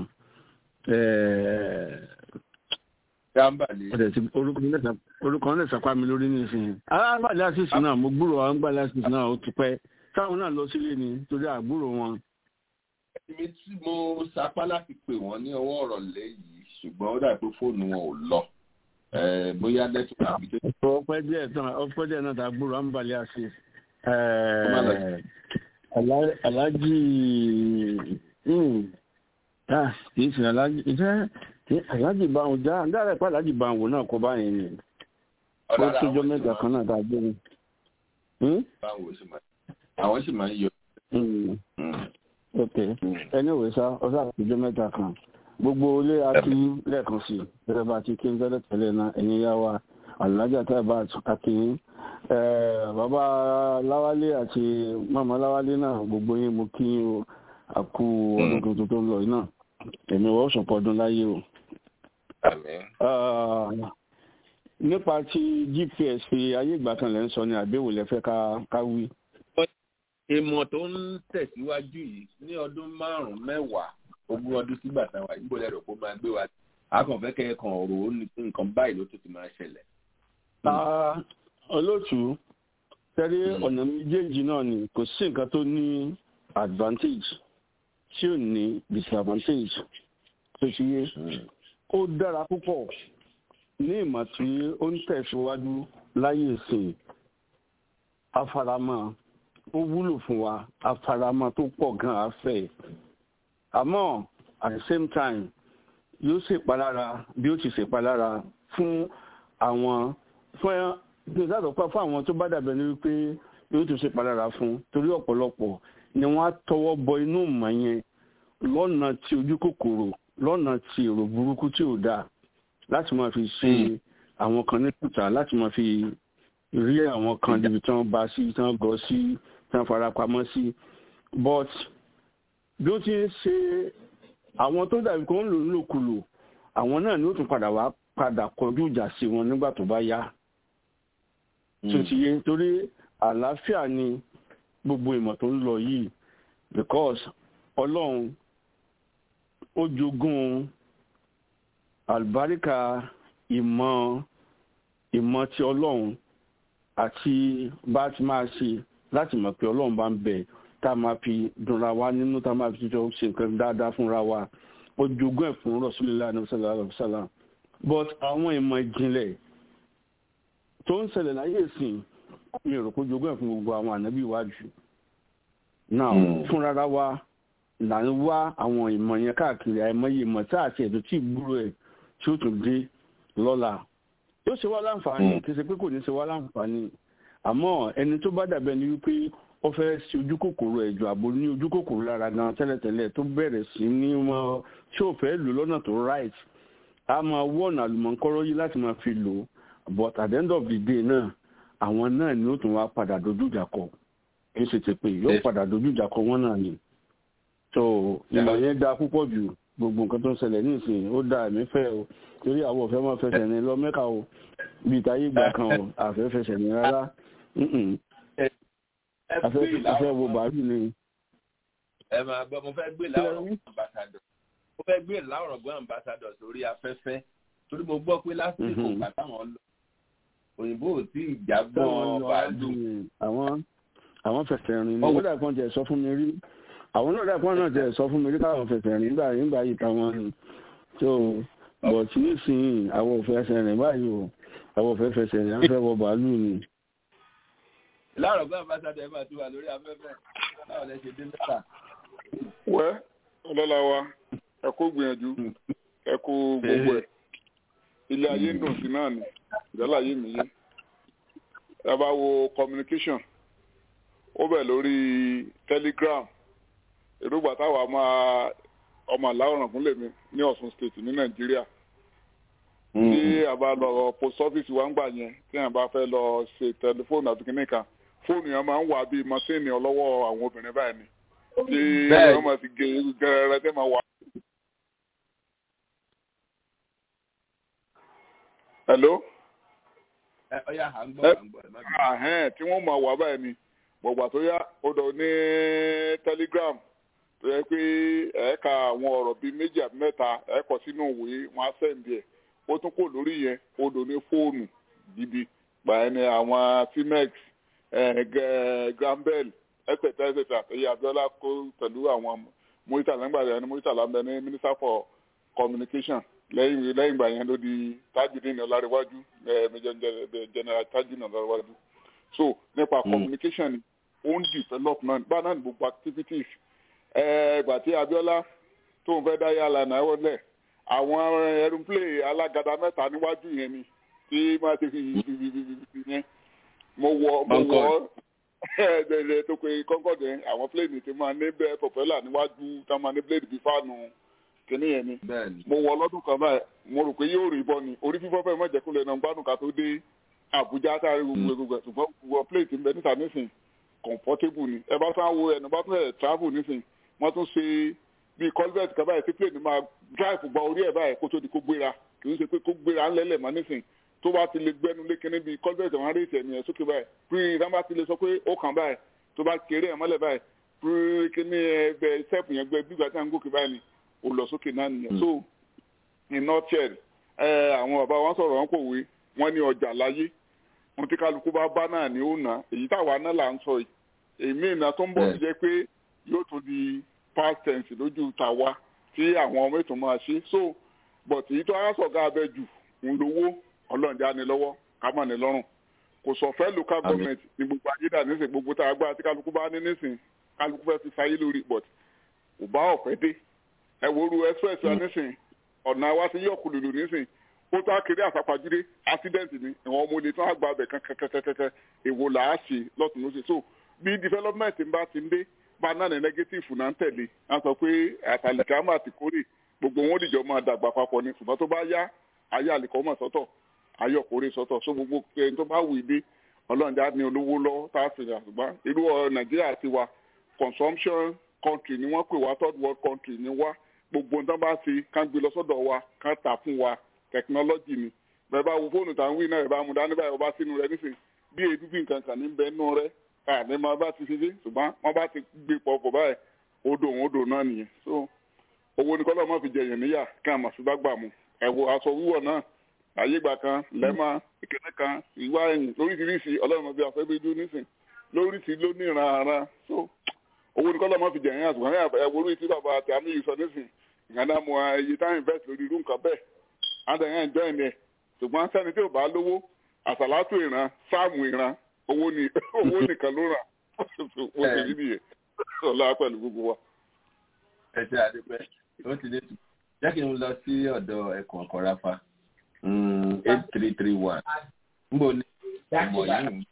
orúkọ náà sàpá mi lórí nísìnyí. alágbàdá àṣìṣe náà mo gbúrò àwọn alágbàdá àṣìṣe náà ó ti pẹ́ táwọn náà lọ sílé ni torí àgbúrò wọn èmi tí mo sapá láti pè wọ́n ní ọwọ́ ọ̀rọ̀ lẹ́yìn ṣùgbọ́n ó dàbí pé fóònù wọn ò lọ bóyá lẹ́tọ̀ àbí tó. ọpẹ́ díẹ̀ tán ọpẹ́ díẹ̀ náà tàgbúrò àǹbalẹ̀ àṣẹ. alájì kì í sìn alájì ìfẹ́ alájì báwọn já dára pé alájì báwọn náà kọ báyìí ni ó tójọ́ mẹ́ta kan náà tàgbé ni. àwọn sì máa ń yọ ok anyway sá ọsà àtijọ́ mẹ́ta kan gbogbo ilé akí lẹ́ẹ̀kan sí gẹ́gẹ́ bá ti kí n tẹ́lẹ̀ tẹ́lẹ̀ náà ẹ̀yin yá wa alájà tábà akínyín bàbá láwálé àti màmá láwálé náà gbogbo yín mo kí yín o àkú ọdún tuntun tó ń lọ náà èmi wọ́n sọ̀pọ̀ ọdún láyé o. nípa ti gps fi ayé ìgbà kan lẹ́ ń sọ ni àbẹ̀wò lẹ́fẹ́ ká wí ìmọ̀ tó ń tẹ̀síwájú yìí ní ọdún márùn-ún mẹ́wàá ogún ọdún sígbà táwa ìgbò lẹ́rọ kó máa gbé wa akànfẹ́ kẹ́kàn ọ̀rọ̀ ó ní nǹkan báyìí ló tó ti máa ṣẹlẹ̀. olóòtú tẹ́lẹ̀ ọ̀nà méjèèjì náà ni kò sí nǹkan tó ní advantage tí ò ní disadvantage tó ti yé ó dára púpọ̀ ní ìmọ̀ tí ó ń tẹ̀síwájú láyé ìsìn afaramọ́ ó wúlò fún wa afaramọ́ tó pọ̀ gan afẹ́ àmọ́ at the same time yóò ṣèpalára bí ó ti ṣèpalára fún àwọn fún ìdádọ́pá fún àwọn tó bá dàbẹ̀ ní wípé yóò tún ṣèpalára fún torí ọ̀pọ̀lọpọ̀ ni wọ́n á tọwọ́ bọ inú ìmọ̀ yẹn lọ́nà tí ojú kòkòrò lọ́nà tí èrò burúkú tí ò dáa láti máa fi ṣe àwọn kan ní kùtà láti máa fi rí àwọn kan níbi tí wọ́n bá sí tí wọ́n gọ́ sí tí wọ́n fara pamọ́ sí but bí ó ti ń ṣe àwọn tó dàbí kó ń lò nílòkulò àwọn náà ni ó tún padà wá padà kọjú ìjà sí wọn nígbà tó bá yá tó ti yé torí àlàáfíà ni gbogbo ìmọ̀ tó ń lọ yìí because ọlọ́run ó jogún àlùbáríkà ìmọ̀ ìmọ̀ ti ọlọ́run àti bá ti máa ṣe láti mọ̀ pé ọlọ́run bá ń bẹ tá a máa fi dunra wa nínú tá a máa fi jọ ṣe nǹkan dáadáa fúnra wa ó jogún ẹ̀ fún Rasulullah sallallahu alaihi wasallam but àwọn ìmọ̀ ìjìnlẹ̀ tó ń ṣẹlẹ̀ láyé ìsìn mi ò rò pé jogún ẹ̀ fún gbogbo àwọn ànábì iwájú now fúnra wa là ń wá àwọn ìmọ̀ yẹn káàkiri àìmọye ìmọ̀ tá àti ẹ̀dùn tí ìgbúrò ẹ̀ tí ó tún dé lọ́la yóò ṣe wá láǹfààní kì í ṣe pé kò ní ṣe wá láǹfààní àmọ́ ẹni tó bá dàbẹ́ ni wípé ó fẹ́ ṣe ojú kòkòrò ẹ̀jọ̀ àbò ní ojú kòkòrò lára gan tẹ́lẹ̀tẹ́lẹ̀ tó bẹ̀rẹ̀ sí ní wọn tí ò fẹ́ lò lọ́nà tó right a máa wọ̀nà àlùmọ̀ǹkọ́rọ́ yìí láti máa fi lò but at the end of the day náà àwọn náà ni ó tún wá padà dojú ìjà kọ kì í ṣe ti pé yóò padà dojú ìjà kọ wọn náà ni so ìmọ̀ yẹn dáa púpọ̀ jù gbogbo nǹkan tó ń ṣẹlẹ̀ ní ìsìn ó dáa ẹ̀mí fẹ́ o torí àwọn òfẹ́ máa fẹsẹ̀ ní lọ mẹ́ka o bíi táyé ìgbà kan o àfẹ́ fẹsẹ̀ ní rárá afẹ́ wo bàálù ni. ẹ máa gbọ́ mo fẹ́ gbé láwùrọ̀ ambassador mo fẹ́ gbé láwùrọ̀ gbọ́ ambassador sórí afẹ́fẹ́ torí mo gbọ́ pé lásìkò ìgbà táwọn lọ òyìnbó ò tí ì jágbọ́n bàálù. àwọn àwọn fẹsẹ̀ rìn ní ó dà kan jẹ́ sọ fún mi rí àwọn náà dàpọ̀ náà jẹ́ sọ fún mi rí káwọn fẹsẹ̀ rìn nígbà nígbà yìí táwọn ni tó bọ̀ tí nísìnyí àwọn ò fẹsẹ̀ rìn báyìí o àwọn ò fẹ́ fẹsẹ̀ rìn á fẹ́ wọ bàálù ni láàrọ̀ gbọ́n ambassador ẹ̀ máa ti wà lórí afẹ́fẹ́ báwo lẹ ṣe dé mẹ́ta. wẹ́ ọlọ́lá wa ẹ kó gbìyànjú ẹ kó gbogbo ẹ̀ ilé ayé ń dùn sí náà ni ìjọba ayé mi yé ẹ bá wo communication ó bẹ̀ lórí telegram èrògbà táwa máa ọmọ aláwòrán fún lèmi ní Ọ̀ṣun state ní Nàìjíríà tí a bá lọ post office wa ń gbà yẹn tí a bá fẹ́ lọ ṣe tẹlifóònù àti kìnìún fóònù yẹn máa ń wà bíi masíìnì ọlọ́wọ́ àwọn obìnrin báyìí ni tí wọ́n máa ti gé gẹ́rẹ́rẹ́ tẹ́ máa wà. hello. ẹ ọyá à ń gbọ́ à ń gbọ́ ẹ má bí. ahẹ́n tí wọ́n máa wà báyìí ni gbọ̀gbà tó yá ó dọ̀ ní telegram tó yẹ pé ẹ̀ẹ́ka àwọn ọ̀rọ̀ bíi méjì àbí mẹ́ta ẹ̀ẹ́kọ̀ sínú òwe wọn á sẹ́ǹdì ẹ̀ ó tún kò lórí yẹn ó dò ní fóònù gidi gbàyẹn ni àwọn timex grambel etc etc èyí abiola kó pẹ̀lú àwọn muritala nígbà yẹn ni muritala ń bẹ ní minister for communication lẹ́yìn lẹ́yìn ìgbà yẹn ló di tajudeen ọlárẹ̀wájú general tajudeen ọlárẹ̀wájú so nípa communication ni ó ń develop náà bá náà ní gbogbo activities ìgbà tí abiola tó ń fẹ́ dá yàrá náà wọlé àwọn aeroplane alágàdá mẹ́ta níwájú yẹn ni tí máa ti fi yẹn mo wọ mo wọ ẹ̀ẹ́dẹ̀ẹ̀dẹ̀ tó pe concorde yẹn àwọn plane ti máa ní bẹ́ẹ̀ propeller níwájú tá máa ní blade bí fáànù kìnní yẹn ni mo wọ lọ́dún kan báyìí mo rò pé yóò rí bọ́ ni orí fífọ́ fẹ́ mọ̀ jẹ́ kó lè nà gbádùn ká tó dé Àbújá sáré gbogbo gbogbo ṣùgbọ́n gbogbo plane ti ń bẹ níta nísìn comfortable ni ẹ bá tún wo ẹnu bá tún ẹ̀ travel nísìn wọ́n tún ṣe bíi culvert kan báyìí tí plane máa drive gba orí ẹ̀ báyìí kó tó di kó gbéra kì í ṣe pé kó gbéra ńlẹ̀lẹ̀ mọ́ nísìn tó bá ti lè gbẹnu lé kíní bíi culvert wọn rí ìtẹ̀mí ẹ̀ sókè báyìí pírí ìdá bá ti lè sọ pé ó kàn báyìí tó bá kéré ẹ̀ mọ́lẹ̀ báyìí pírí kíní ẹ̀ bẹ sẹ́ẹ̀pù yẹn gbẹ bí ìgbà tí wọ́n ń gòkè báyìí ni ó lọ sókè náà nìyẹn so in nutshell ẹ àwọn bàbá wọn sọ̀rọ̀ wọn kò wé wọn ní ọjà láyé ohun tí kálukú bá bá náà ni ó nà èyí táwa náà là ń sọ yìí èmi ìnà tó ń bọ̀ sí jẹ́ pé yóò tún di past tense lójú tàwa tí àwọn ọmọ ètò máa ṣe so but èyí tó aṣọ̀gá abẹ jù ń lówó ọlọ́ọ̀dá ni lọ́wọ́ ká mọ̀ ní lọ́rùn kò sọ fẹ́ local government ní gbogbo ayédà nísìn gbogbo tá a gbá tí kálukú bá ní nísìn kálukú fẹ́ fi sáyé lórí but kò bá ọ̀fẹ́ dé ẹ wo ru express wa nísìn ọ̀nà wa ti yọ̀ kùlùlù nísìn ó tó akéré àsapàjúdé accident ni ìwọ̀n ọmọ olè tó àgbà abẹ kan kẹkẹkẹkẹ èwo là á ṣe lọ́tún lóṣè so bí development ń bá ti ń dé bá náà ní negative náà ń tẹ̀lé a sọ pé àtàlìkámà ti kórè gbogbo wọn dìjọ máa dàgbà papọ̀ ni ṣùgbọ́n tó bá yá ayé àlìkọ́mọ̀ sọ́tọ̀ ayé ọ̀kórè sọ́tọ̀ so gbogbo ẹni tó bá wù í dé ọlọ́run já ní olówó lọ tá a sì rà ṣùgbọ́n irú nàìjíríà ti wa consumption country ni wọ́n pè wá third world country ni wá gbogbo nǹkan bá ti kán gbé lọ sọ́dọ̀ wa kán tà fún wa technology ni bẹ́ẹ̀ bá wo fóònù tá à ń wí náà ẹ̀ bá mu dání báyìí ọba sínú rẹ nísìnyí bí èdú bí nǹkan kan ní bẹ́ẹ̀ nù rẹ àní máa bá ti fi dé ṣùgbọ́n wọ́n bá ti gbé pọ̀ pọ̀ báyìí odò òun odò náà nìyẹn so owó ní kọ́lọ́ mọ́ fi jẹ̀yàn níyà kí a mà sí bá gbà mu ẹ̀wọ̀ aṣọ wíwọ̀ náà ayé ìgbà kan lẹ́mà ìkíní kan ìwá ẹ̀yìn lóríṣiríṣi ọlọ́run ọbẹ̀ afẹ́bí dún nísìn lóríṣi ló ní ìran ara so owó ní kọ́lọ́ mọ́ fi jẹ̀yàn àtùkọ́ ẹ̀wọ̀ orí tí bàbá àti àmì yìí sọ nísìn ìgbàdá mu iye tá invest lórí irú nǹkan bẹ́ẹ̀ àtẹ̀yìn ẹ̀jọ́ ẹ̀ ní ẹ̀ ṣùgbọ́n sẹ́ni tí ò bá lówó àsàlátù ìran sáàmù ìran owó ni owó nìkan ló rà ó ṣe rí nìyẹn ọlá pẹ̀lú gbogbo wa. ẹ ṣe àdúpẹ́ ó ti dé tù jẹ́ kí n lọ sí ọ̀dọ̀ ẹ̀kọ́ ọ̀kọ́ ráfá eight three three one nbọ ní ọmọ yìí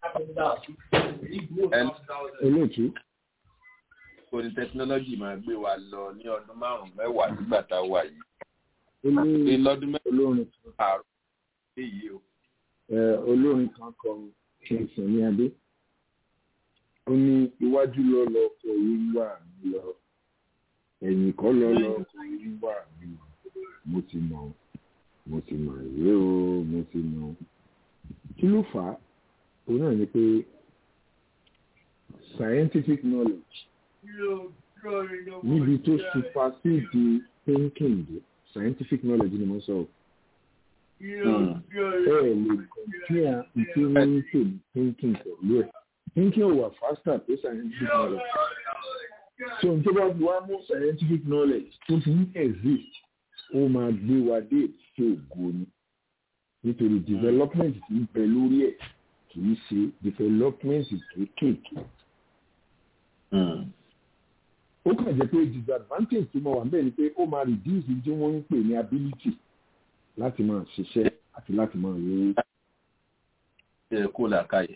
olóòtú. kò ní tẹkinọ́lọ́jì máa gbé wa lọ ní ọdún márùn-ún mẹ́wàá nígbà tá a wà yìí. ní lọ́dún mẹ́wàá olórin kan àárọ̀ èyí o. olórin kan kọrin kẹsàn ní adé ó ní iwájú lọ lọ kọ wíwà mi lọ ẹ̀yìn kọ́ lọ lọ kọ wíwà mi lọ mo ti mọ̀ ọ́ mo ti mọ̀ ìwé o mo ti mọ̀ ọ́ kí ló fà á òun náà ni pé scientific knowledge níbi tó supersede thinking dé scientific knowledge ni mo sọ ọ́ ẹ lè compare ìpè wọn ń pè ní thinking pẹ̀lú ẹ̀ thinking ò wà faster tó scientific knowledge so n tó bá wá mú scientific knowledge tó fi ń exist ó máa gbé wa dé sí ògo ni nítorí development ti ń bẹ lórí ẹ̀ kì í ṣe development kéékèèké. ó kàn jẹ́ pé disadvantage tó máa wà níbẹ̀ ni pé ó máa reduce tí wọ́n ń pè ní ability láti máa ṣiṣẹ́ àti láti máa rówó. ṣe kó làákàyè.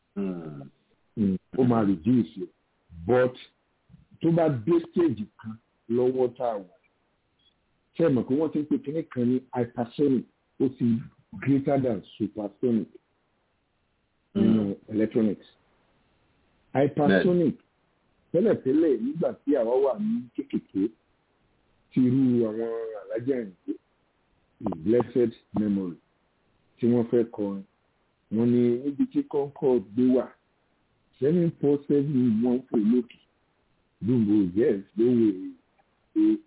ó máa reduce it but tó bá dé stage kan lọ́wọ́ tá a wà ṣe mọ̀ pé wọ́n ti ń pè kíní kan ní hypersonic ó ti greater than supersonic nínú electronics. hypersonic tẹ́lẹ̀tẹ́lẹ̀ nígbà tí àwa wà ní kékèké ti irú àwọn alájà ìgbé blessed memory tí wọ́n fẹ́ kọrin wọ́n ní níbi tí concord gbé wà seven four seven one fò lókè dùnbò yes ló wò ó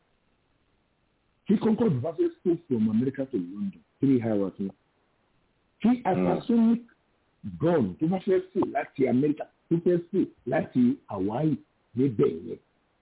tí concord bá fẹ́ stay from America to London three hours ni tí hypersonic gun tó bá fẹ́ fò láti America tó fẹ́ fò láti Hawaii níbẹ̀ yẹn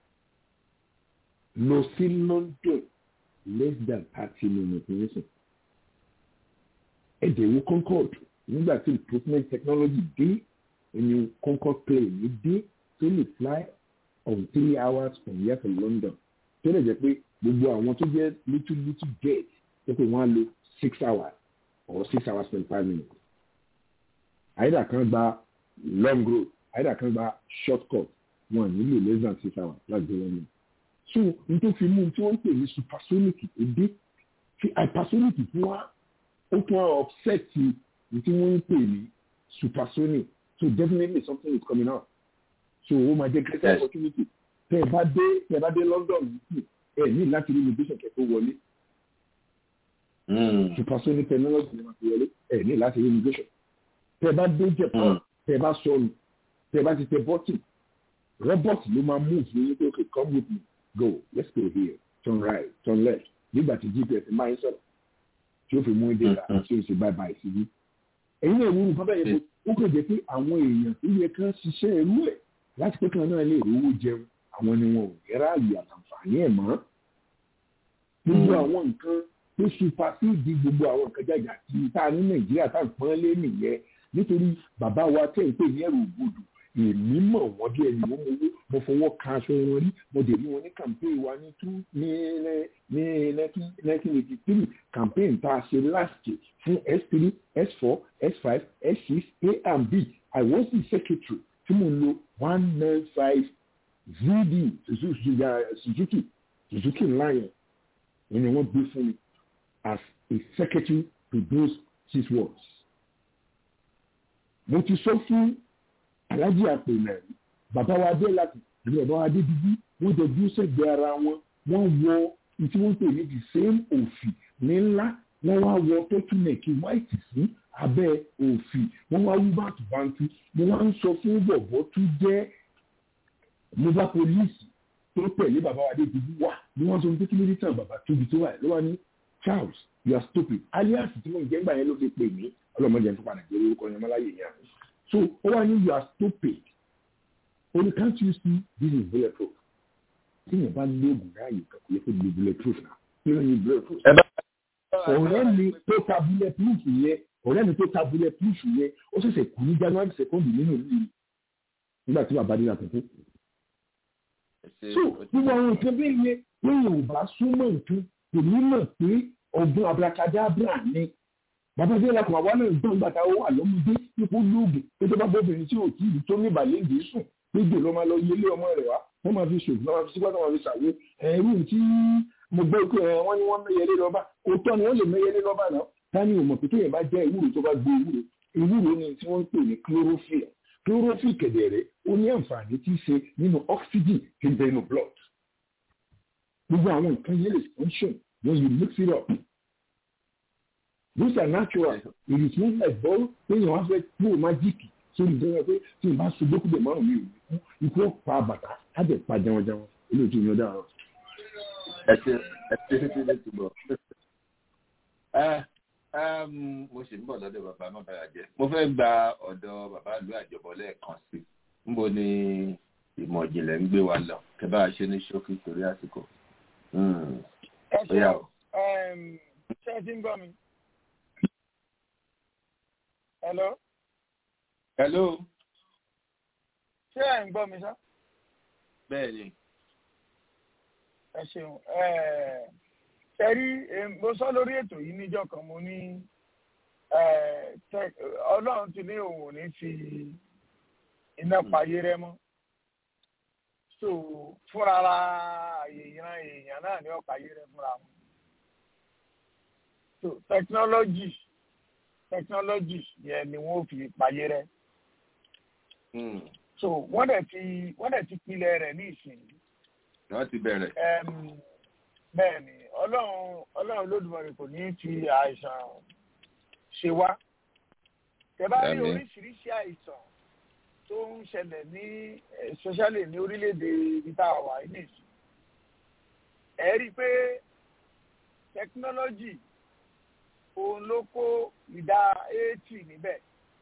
lọ sí London less than thirty minutes nísìn ẹ̀dẹ̀wò Concorde nígbà tí improvement technology dé ẹni Concorde plane dé tó lè fly on three hours from here to London tó lè jẹ́ pé gbogbo àwọn tó jẹ́ little little jet tó pé wọ́n á lo six hours or six hours twenty five minutes àyídà kan gba long road àyídà kan gba short cut wọn nílò less than six hours láti dé London so n tó fi mú tí wọ́n ń pè ní supersonic èdè tí hypersonic fún wa ó tún wá offset tí wọ́n ń pè ní supersonic so definitely something is coming out so ó máa jẹ́ greater opportunity tẹ́ ẹ bá dé tẹ́ ẹ bá dé London yìí ẹ ní láti rí immigration kẹ́ tó wọlé supersonic technology ni wọ́n ti wọlé ẹ ní láti rí immigration tẹ́ ẹ bá dé Japan tẹ́ ẹ bá sọnù tẹ́ ẹ bá ti tẹ bọ́tì robot ló máa move ní yín pé okay come with me go let's go here turn right turn left nígbà tí gps máa ń sọ̀rọ̀ tí ó fi mú ìdè rà tí ó sì bye bye sí bí. ẹ̀yin náà wúru bábà yẹn ó kàn jẹ́ pé àwọn èèyàn tó yẹ kán ṣiṣẹ́ ẹrú ẹ̀ láti pé kàn náà lè rówó jẹun àwọn ni wọn ò ní ráàyè àtàǹfààní ẹ̀ mọ́ gbogbo àwọn nǹkan tó supasíìdì gbogbo àwọn nǹkan jàjà tí tá a ní nàìjíríà tá à ń pọ́n lé nìyẹn nítorí bàbá wa tẹ̀ ń pè ní ẹ̀rù ògbòdò èmi mọ̀ wọ́n bí ẹni wọ́n mowó mo fọwọ́ ka aṣọ wọn rí mo dé rí wọn ní campaign wa ní two ní ní nineteen eighty three campaign tá a ṣe last year fún s three s four s five s six a and b i was the secretary tí mo lo one nine five vd suzuki suzuki ńlá yẹn ni wọ́n gbé fún mi as a secretary to those six words. mo ti sọ fún alájí àpènà bàbá wa dé láti ìlú bàbá wa dé bíbí wọ́n jọ bí ó ṣègbè ara wọn wọ́n wọ tí wọ́n pè ní the same òfì ní ńlá wọ́n wá wọ tọ́túnẹ̀kì white sí abẹ́ òfì wọ́n wá wú bàtúbàtú mo wá ń sọ fún bọ̀bọ̀ tó jẹ́ mobile police tó tẹ̀lé bàbá wa dé bíbí wà ni wọ́n sọ pé kí ló dé tàn bàbá tóbi tó wà lọ́wọ́ ní charles you are stupid alias tí mo ń jẹ́ gbà yẹn ló fi pè mí ọlọ́mọdé ń fipá nàìjíríà orúkọ yẹn mọ́láyé yẹn so ó wà ní you are stupid only can't you see this is bulletproof tí yẹn bá lóògùn láàyè kan kò yẹ kó di bulletproof náà kí ló ní bulletproof. ọ̀rẹ́ mi tó ta bulletproof yẹn ọ̀rẹ́ mi tó ta bulletproof yẹn ó ṣẹ̀ṣẹ̀ kú ní january second nínú ìlú nígbà tí bàbá dé àtúntò. so gbogbo àwọn nǹkan bí yẹn lóyún ò bá súnmọ́ nǹkan kò ní mọ̀ pé ọgbọ́n abracadabra ni bàbá dé lakùn àwa náà gbọ́n gbàtà ó wà lọ́mọdé ipò lóògùn tó tó bá bóbìnrin tí ò tí ì tó ní ìbàlẹ̀ ìdè sùn gbégbé ló máa lọ yẹlé ọmọ rẹ̀ wá wọ́n máa fi ṣògùn wọ́n máa fi sígbà tó máa fi ṣàwé ẹ̀rú tí mo gbọ́ pé wọ́n ní wọ́n mẹ́yẹlé lọ́ba òótọ́ ni wọ́n lè mẹ́yẹlé lọ́ba náà dání ò mọ̀ pé tóyìn bá jẹ́ ewúro tó bá gbé ewúro ewúro ni tí wọ́n ń pè ní chlorophyll chlorophyll kẹ̀dẹ̀rẹ̀ ó ní àǹfààní tí í ṣe nínú oxygen tí ń bẹ nínú blood gbogbo àwọn nǹkan yẹn lè function when you mix it up these are natural it is not like ball téèyàn wá fẹ́ kúrò májíìkì sórí ìjọba pé tí n bá so gbókùdé márùn mi ò ní kú ikú ọ̀pá bàtà á jẹ́ pa jẹun jẹun olóòtú mi ó dára. ẹ ṣe ẹ ṣe ṣe ṣe ti bọ̀ ẹ mo sì ń bọ̀ lọ́dọ̀ bàbá má bàrà jẹ́ mo fẹ́ gba ọ̀dọ̀ bàbá ìlú àjọbọ lẹ́ẹ̀kan sí níbo ni ìmọ̀ ìjìnlẹ̀ ń gbé wa lọ kẹ bá a ṣe ní ṣókí torí àsìkò. ẹ ṣe ṣe ẹ ti ń gbọ́ mi. Hello. Hello. Ṣé ẹ̀ ń gbọ́ mi sá? Bẹ́ẹ̀ni. Ẹ ṣeun. Ṣé rí mo sọ lórí ètò yìí níjọ́ kan mo ní Ọlọ́run ti ní òun ò ní fi iná payé rẹ mọ́. So fúnra èèyàn èèyàn náà ní ọ̀payé rẹ fúnra wọn. So technology technology yẹn ni wọ́n fi payé rẹ. so wọ́n dẹ̀ ti wọ́n dẹ̀ ti pilẹ̀ rẹ̀ ní ìsìn. wọ́n ti bẹ̀rẹ̀. bẹ́ẹ̀ ni ọlọ́run ọlọ́run lódùmarè kò ní fi àìsàn ṣe wá. tẹ̀bá rí oríṣiríṣi àìsàn tó ń ṣẹlẹ̀ ní especially ní orílẹ̀-èdè ibi tá a wà ní ìsìn. ẹ rí i pé technology òun ló kó ìdá eighty níbẹ̀.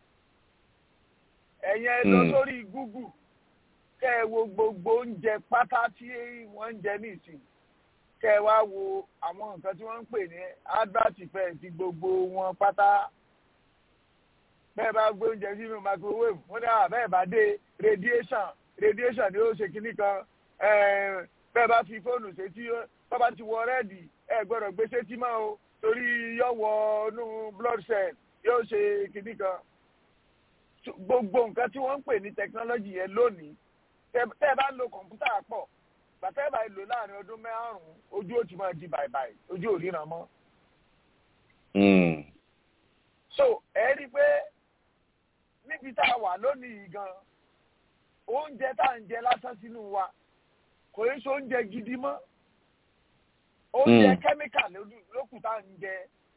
ẹ̀yin ẹ lọ sórí google kẹ́ ẹ wo gbogbo oúnjẹ pátá tí wọ́n ń jẹ nísìn kẹ́ ẹ wá wo àwọn nǹkan tí wọ́n ń pè ní advertisement ti gbogbo wọn pátá bẹ́ẹ̀ bá gbé oúnjẹ sínú microwave wọ́n ní àbẹ́ bá dé radiation radiation ni ó ṣe kinní kan bẹ́ẹ̀ bá fi fóònù sétí bá bá ti wọ rẹ́ẹ̀dì ẹ gbọ́dọ̀ gbé sétí mọ́ o torí yóò wọ inú blood cell yóò ṣe kinní kan gbogbo nǹkan tí wọ́n ń pè ní technology yẹn lónìí tẹ́ ẹ bá ń lo kọ̀ǹpútà pọ̀ gbàtẹ́ bá lò láàrin ọdún márùn-ún ojú ó ti máa di bàìbàì ojú ò ríran mọ́. so ẹ rí i pé níbi tá a wà lónìí gan oúnjẹ tá à ń jẹ lásán sínú wa kò í ṣe oúnjẹ gidi mọ́ oúnjẹ kẹ́míkà lókù tá à ń jẹ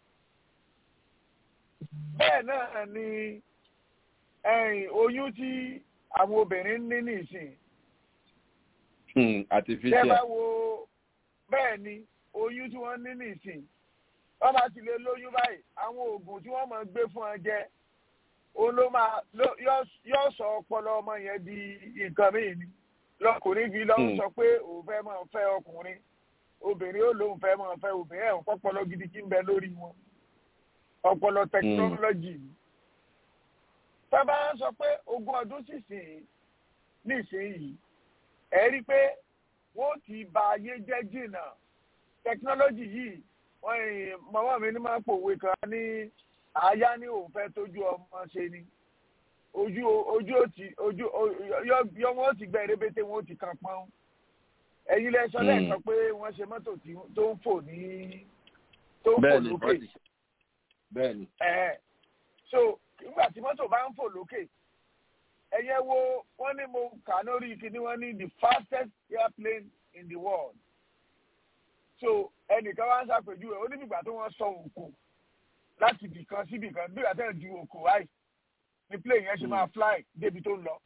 bẹ́ẹ̀ náà ni oyún tí àwọn obìnrin ní nìsín artificial. Tẹ́ bá wo bẹ́ẹ̀ ni oyún tí wọ́n ní nìsín. Wọ́n bá ti lè lóyún báyìí, àwọn oògùn tí wọ́n máa gbé fún ọ jẹ, òun ló máa yóò sọ ọpọlọ ọmọ yẹn di nǹkan míì ni lọkùnrin fi lọ sọ pé òun fẹ́ máa fẹ́ ọkùnrin obìnrin ó lóun fẹ́ máa fẹ́ obìnrin ẹ̀ ń pọ́pọ́lọ gidi kí ń bẹ lórí wọn ọpọlọ tẹkinọ́lọ́jì ni. tábà sọ pé ogún ọdún sísìn nísìnyìí ẹ rí i pé wọ́n ti ba ayé jẹ́ jìnnà tẹkinọ́lọ́jì yìí wọ́n màmá mi ní máa pòwe kan ní àyá ní òun fẹ́ tójú ọmọ ṣe ni ojú ojú òtí ojú yọ wọn ó ti gbẹ rébété wọn ó ti kan pọ́n ẹ̀yin lẹ sọ lẹ́ẹ̀kan pé wọ́n ṣe mọ́tò tó ń fò ní tó ń fò lókè bẹ́ẹ̀ni. ẹ so nígbà tí mọ́tò bá ń fò lókè ẹ̀yẹ wo wọ́n ní mo kà lórí kíní wọ́n ní the fastest airplane in the world so ẹnìkan wá ń ṣàpèjúwe ó ní bìgbà tó wọ́n sọ òkò láti bìkan sí bìkan bí ìgbà tẹ́ ẹ̀ ju òkò wáyé ni plane yẹn ṣe máa fly débi tó ń lọ.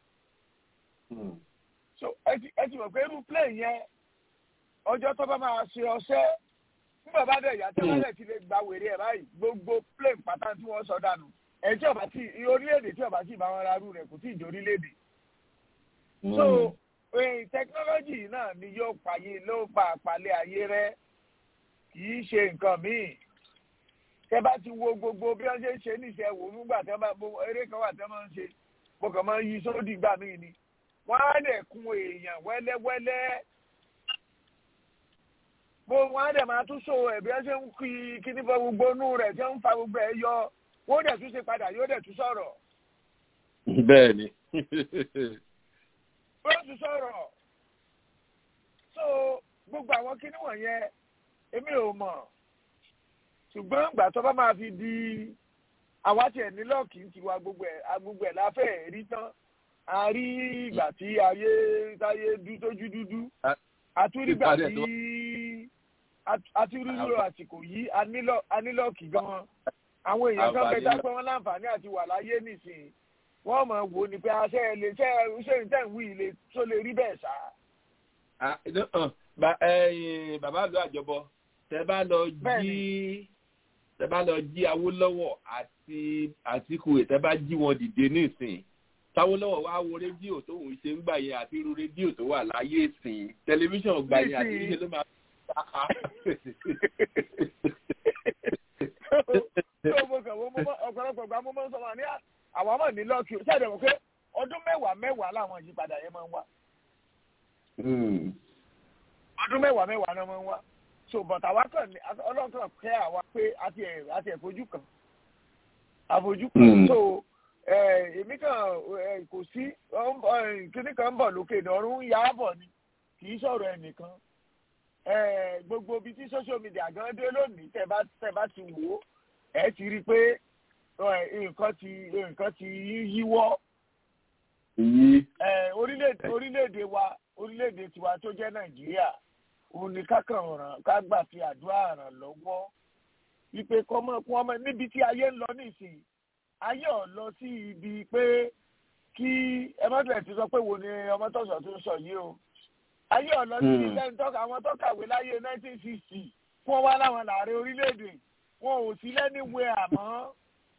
so ẹ ti mọ̀ pé irú plane yẹn ọjọ́ tó bá máa ṣe ọṣẹ́ nígbà bá dẹ̀ yàtọ̀ bá dẹ̀ ti lè gba wèrè ẹ̀ báyìí gbogbo plane pátá tí wọ́n sọ dànù ẹ̀ tí ọba tí orílẹ̀-èdè tí ọba tí ìbá wọn rárú rẹ̀ kò tí ì di orílẹ̀-èdè. so technology náà ni yóò pààyè ló pa àpàlẹ̀ ayé rẹ kì í ṣe nǹkan míì tẹ bá ti wo gbogbo bí wọn ṣe ń ṣe níṣẹ wò nígbà tẹ bá gbogbo eré kan wà tẹ máa ń ṣe mo kàn máa ń yí sódì gbà mí ni wọn á dẹ kun èèyàn wẹ́lẹ́wẹ́lẹ́ bó wọn á dẹ máa tún so ẹ bí wọn ṣe ń kí kíní fọ gbogbo inú rẹ tí wọn ń fa gbogbo ẹ yọ wọn dẹ tún ṣe padà yóò dẹ tún sọ̀rọ̀. bẹ́ẹ̀ni. wọn tún sọ̀rọ̀ so gbogbo àwọn kíní wọ̀nyẹn èmi ò mọ̀ ṣùgbọ́n ìgbà tó bá máa fi di àwa tiẹ̀ ní lọ́ọ̀kì ti wa gbogbo ẹ̀ agbogbo ẹ̀ láfẹ́ rí tán a rí ìgbà tí ayé táyé dú tójú dúdú àtúrígbà tí àtúrírò àsìkò yìí anílọ́ọ̀kì gan-an àwọn èèyàn kan bẹ dápẹ́ wọn láǹfààní àti wà láyé nìsín wọ́n mọ̀ wò ní pé aṣẹ́ ẹ̀ lè ṣe ṣe ní tẹ̀wí ilé tó lè rí bẹ́ẹ̀ sá. bàbá àlọ́ àjọbọ tẹ bá lọ jí tẹ bá lọ jí awólọ́wọ̀ àti àtìkù tẹ bá jí wọn dìde nísìn táwólọ́wọ̀ wá wo rédíò tó ń ṣe ń gbà yẹn àti irú rédíò tó wà láyé ìsìn tẹlifíṣàn gbà yẹn àti ìṣe ló máa ọ̀pọ̀lọpọ̀ gba mo máa ń sọ wọn ní àwọn ọmọ ní lọ́ọ̀kì ṣáàdẹ̀ wọ́n pé ọdún mẹ́wàá mẹ́wàá làwọn ìyípadà yẹn máa ń wá. ọdún mẹ́wàá mẹ́wàá náà máa ń wá so but àwa kàn ní ọlọ́kàn kẹ́ àwa pé àti ẹ̀ àti ẹ̀ fojú kan àfojú kan so èmi kan kò sí kíní kan ń bọ̀ lókè ìdọ̀rùn ń yá bọ̀ ni kì í sọ̀rọ̀ ẹnìkan gbogbo ibi tí social media gan dé lónìí tẹ́ bá tẹ́ bá ti wò ó ẹ ti rí i pé nǹkan ti nǹkan ti yíwọ́ orílẹ̀-èdè orílẹ̀-èdè wa orílẹ̀-èdè tiwa tó jẹ́ nàìjíríà òun ni kákan ràn ká gbà fi àdúrà ràn lọ́wọ́ wípé kọ́mọ kọ́mọ níbi tí ayé ń lọ nísìnyí ayé ọ̀ lọ sí ibi pé kí ẹ má bẹ̀rẹ̀ ti sọ pé wo ni ọmọ tọ̀sọ̀ tó ń sọ yìí o ayé ọ̀ lọ sí ilé ìtọ́ka àwọn tó kàwé láyé nineteen sixty fún wa láwọn làárẹ̀ orílẹ̀-èdè wọn ò sí lẹ́niwé àmọ́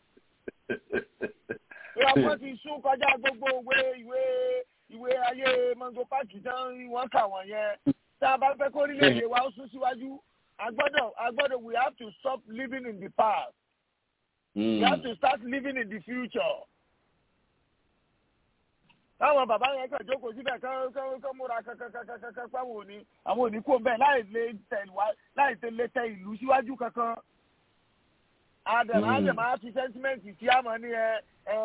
ọmọ ti sún kọjá gbogbo ìwé ìwé ìwé ayé mango park tán wọ́n kà wọ́n yẹn tá a bá fẹ́ kó orílẹ̀-èdè wa ó sún síwájú agbọ́dọ̀ agbọ́dọ̀ we have to stop living in the past mm. we have to start living in the future. táwọn bàbá yẹn kàn jókòó síbẹ̀ kán múra kankankankan páwọn òní àwọn òní kò bẹ́ẹ̀ láì lè tẹ̀ láì lè tẹ ìlú síwájú kankan. àdàmà àdàmà á fi sẹ́ńtímẹ́ǹtì tí a mọ̀ ní ẹ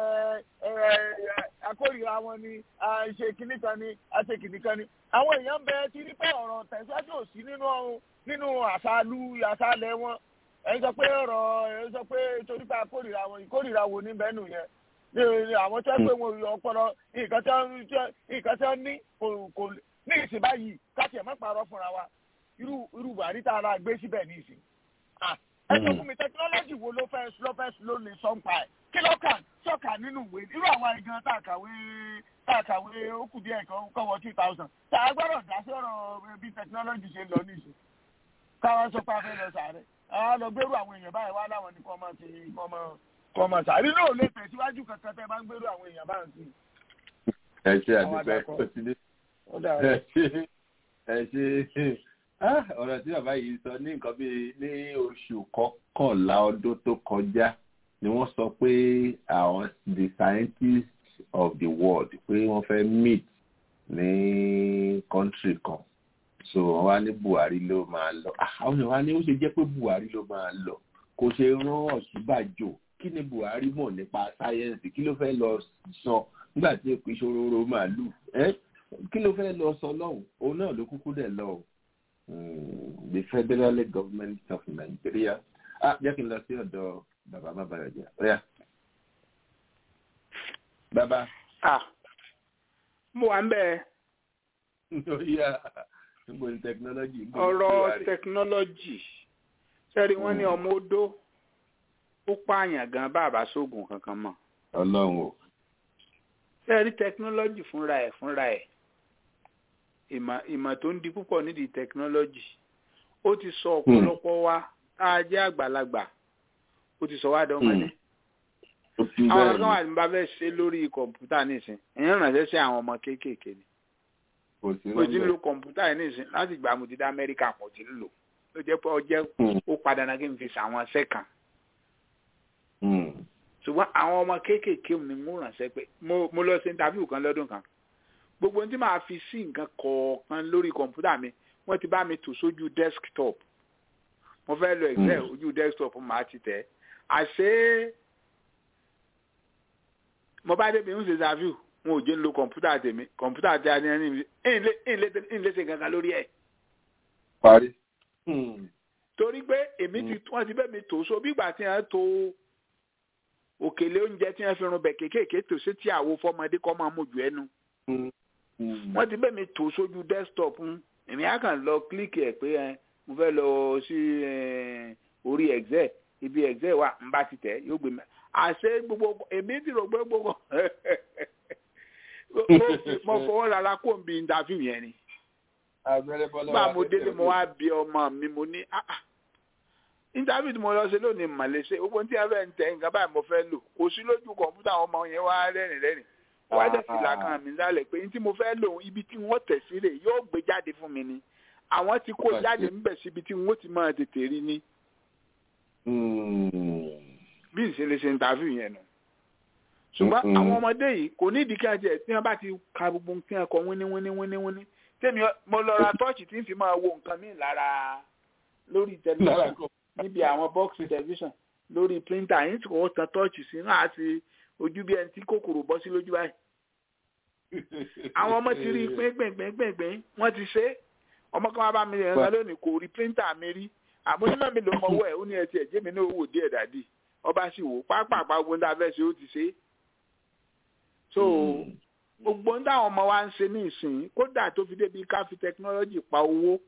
akórìíra wọn ni ṣe kìnnì kan ni àṣe kìnnì kan ni àwọn èèyàn bẹ ti rí pé ọ̀rọ̀ tẹ̀síwájú ò sí nínú nínú àṣàlù àṣàlẹ̀ wọn ẹ̀yin sọ pé ọ̀rọ̀ ẹ̀yin sọ pé torí pé akórìíra wọn ìkórìíra wo ní bẹ́ẹ̀ nù yẹn ní àwọn tó ń pè wọn ọpọlọ nǹkan tí wọ́n ní kò ní ìsìn báyìí káṣí ẹ̀ má parọ́ fúnra wa irú irú buhari tá a ra gbé síbẹ̀ ní ìsìn ẹ sọ fún mi tẹkinọ́lọ́jì wo ló fẹ́ ló fẹ́ ló lè sọ ń pa ẹ̀ kí ló kà sọ́kà nínú ìwé irú àwọn ìgan tá a kàwé tá a kàwé ó kù díẹ̀ kan kọ́wọ́ two thousand tá a gbọ́dọ̀ dá sí ọ̀rọ̀ bí tẹkinọ́lọ́jì ṣe lọ níṣẹ́ káwọn sọ pé a fẹ́ lọ sàárẹ̀ àwọn lọ gbérú àwọn èèyàn báyìí wá láwọn ní kọ́ máa ti kọ́ máa kọ́ máa sàárẹ̀ náà lè tẹ̀síwájú kankan tẹ́ bá ń gbérú àwọn èèyàn báyìí sí. ẹ ṣe àdúgbò ẹ ṣe ẹ ṣe ọ̀rọ̀ tí bàbá yìí sọ ní nǹkan bíi ní oṣù kọkànlá ọdún tó kọjá ni wọ́n sọ pé àwọn the scientists of the world pé wọ́n fẹ́ meet ní country kan so wọ́n wá ní Buhari ló máa lọ àwọn èèyàn wá ní ó ṣe jẹ́ pé Buhari ló máa lọ kò ṣe rán Ọ̀ṣínbàjò kí ni Buhari mọ̀ nípa sáyẹ́ǹsì kí ló fẹ́ lọ sọ nígbà tí èpè ìṣòro màálù kí ló fẹ́ lọ sọ lọ́hùn òun náà ló kúkú dẹ̀ lọ the federal government of Nigeria ah jẹ́ kí n lọ sí ọ̀dọ̀ bàbá má bàrẹ̀ jẹ́ ọ̀yà bàbá. ah mo wà ń bẹ́ẹ̀. ọ̀yà níbo ni technology. ọ̀rọ̀ technology sẹ́rí wọ́n ní ọmọ odó ó pààyàn gan bàbá sóògùn kankan mọ́. ọlọ́run o. sẹ́rí technology fúnra ẹ̀ fúnra ẹ̀ ìmọ̀ ìmọ̀ tó ń di púpọ̀ nídìí technology ó ti sọ ọ̀pọ̀lọpọ̀ wa tá a jẹ́ àgbàlagbà ó ti sọ wá dọ́mọdé. àwọn kan wà ní bá fẹ́ ṣe lórí kọ̀ǹpútà nísìn èèyàn ránṣẹ́ sí àwọn ọmọ kéékèèké ni. mo ti ń lo kọ̀ǹpútà yìí nísìn láti gbà mo ti dá amẹ́ríkà mo ti ń lò ó jẹ́ pé ọjẹ́ ó padà náà kí n fi ṣàwọn sẹ́kàn. ṣùgbọ́n àwọn ọmọ kéékèèké ni mo ránṣẹ́ pé mo lọ sí interview kan lọ́dún kan gbogbo ohun tí màá fi sí nǹkan kọ̀ọ̀kan lórí kọ̀ǹpútà mi wọ́n ti bá mi tò sójú desktop mo fẹ́ lo excel ojú desktop màá ti tẹ̀ àṣé mo bá débi ń ṣe interview wọn ò jẹ́ ń lo kọ̀ǹpútà tèmi kọ̀ǹpútà tí a ní ẹni ń lé ṣe kankan lórí ẹ̀. parí. torí pé èmi ti wọ́n ti bẹ́ẹ̀ mi tò so bí ìgbà tí wọ́n to òkèlè oúnjẹ tí wọ́n fi run bẹ̀ kéékèèké tò sí tí àwo fọmọdé kọ́ máa mójú ẹnu wọ́n ti bẹ́ẹ̀ mi tò sójú desktop èmi á kàn lọ kílíkì ẹ̀ pé mo fẹ́ lọ sí orí excel ibi excel wà ń bá ti tẹ̀ yóò gbé mi àṣé gbogbo èmi ti rò pé gbogbo mo fọwọ́ rárá kó n bí interview yẹn ni bá mo délé mo wá bí ọmọ mi mo ní interview tí mo lọ ṣe lónìí màlẹ́sẹ̀ gbogbo tí a fẹ́ ń tẹ̀ nǹkan báyìí mo fẹ́ lò kò sí lójú kọ̀ǹpútà àwọn ọmọ yẹn wá rẹ́rìn rẹ́rìn wá dẹ̀ fìlà kan mi sálẹ̀ pé ní tí mo fẹ́ lò ibi tí wọ́n tẹ̀ sí rè yóò gbé jáde fún mi ni àwọn ti kó jáde ńbẹ̀ síbi tí wọ́n ti máa tètè rí ni. bí ìṣẹ̀lẹ̀ ṣe interview yẹn nù. ṣùgbọ́n àwọn ọmọdé yìí kò ní ìdíkẹ́ ẹ̀jẹ̀ tí wọ́n bá ti ka gbogbo nǹkan ẹ̀kọ́ wíní wíní wíní wíní tèmi mo lọ ra tọ́ọ̀chì tí ń fi máa wo nǹkan mi lára lórí tẹlifíṣàn níbi àwọn bọ́ọ̀sì tẹlifíṣàn lórí píríntà yìí tí kò tán tọ́ọ̀chì sí náà àti ojú bí ẹni tí kòkòrò bọ́ sí lójú báyìí. àwọn ọmọ ti rí i pé gbẹ̀ngbẹ̀ngbẹ̀ngbẹ̀ wọ́n ti ṣe é ọmọ kan wá bá mi rìn ẹ̀rọ lónìí kò rí píríntà mi rí àmúnímọ̀ mi ló mọ owó ẹ̀ ó ní ẹtì ẹ̀jẹ̀ mi ní owó díẹ̀ dàdí ọba sì wò pápápá gbogbo ń dábẹ́ ṣe ó ti ṣe é. so gbogbo ń dáwọn ọmọ wa ń ṣe ní ìsìn kódà tó fi débi ká fi tẹkinọ́lọ́jì pa owó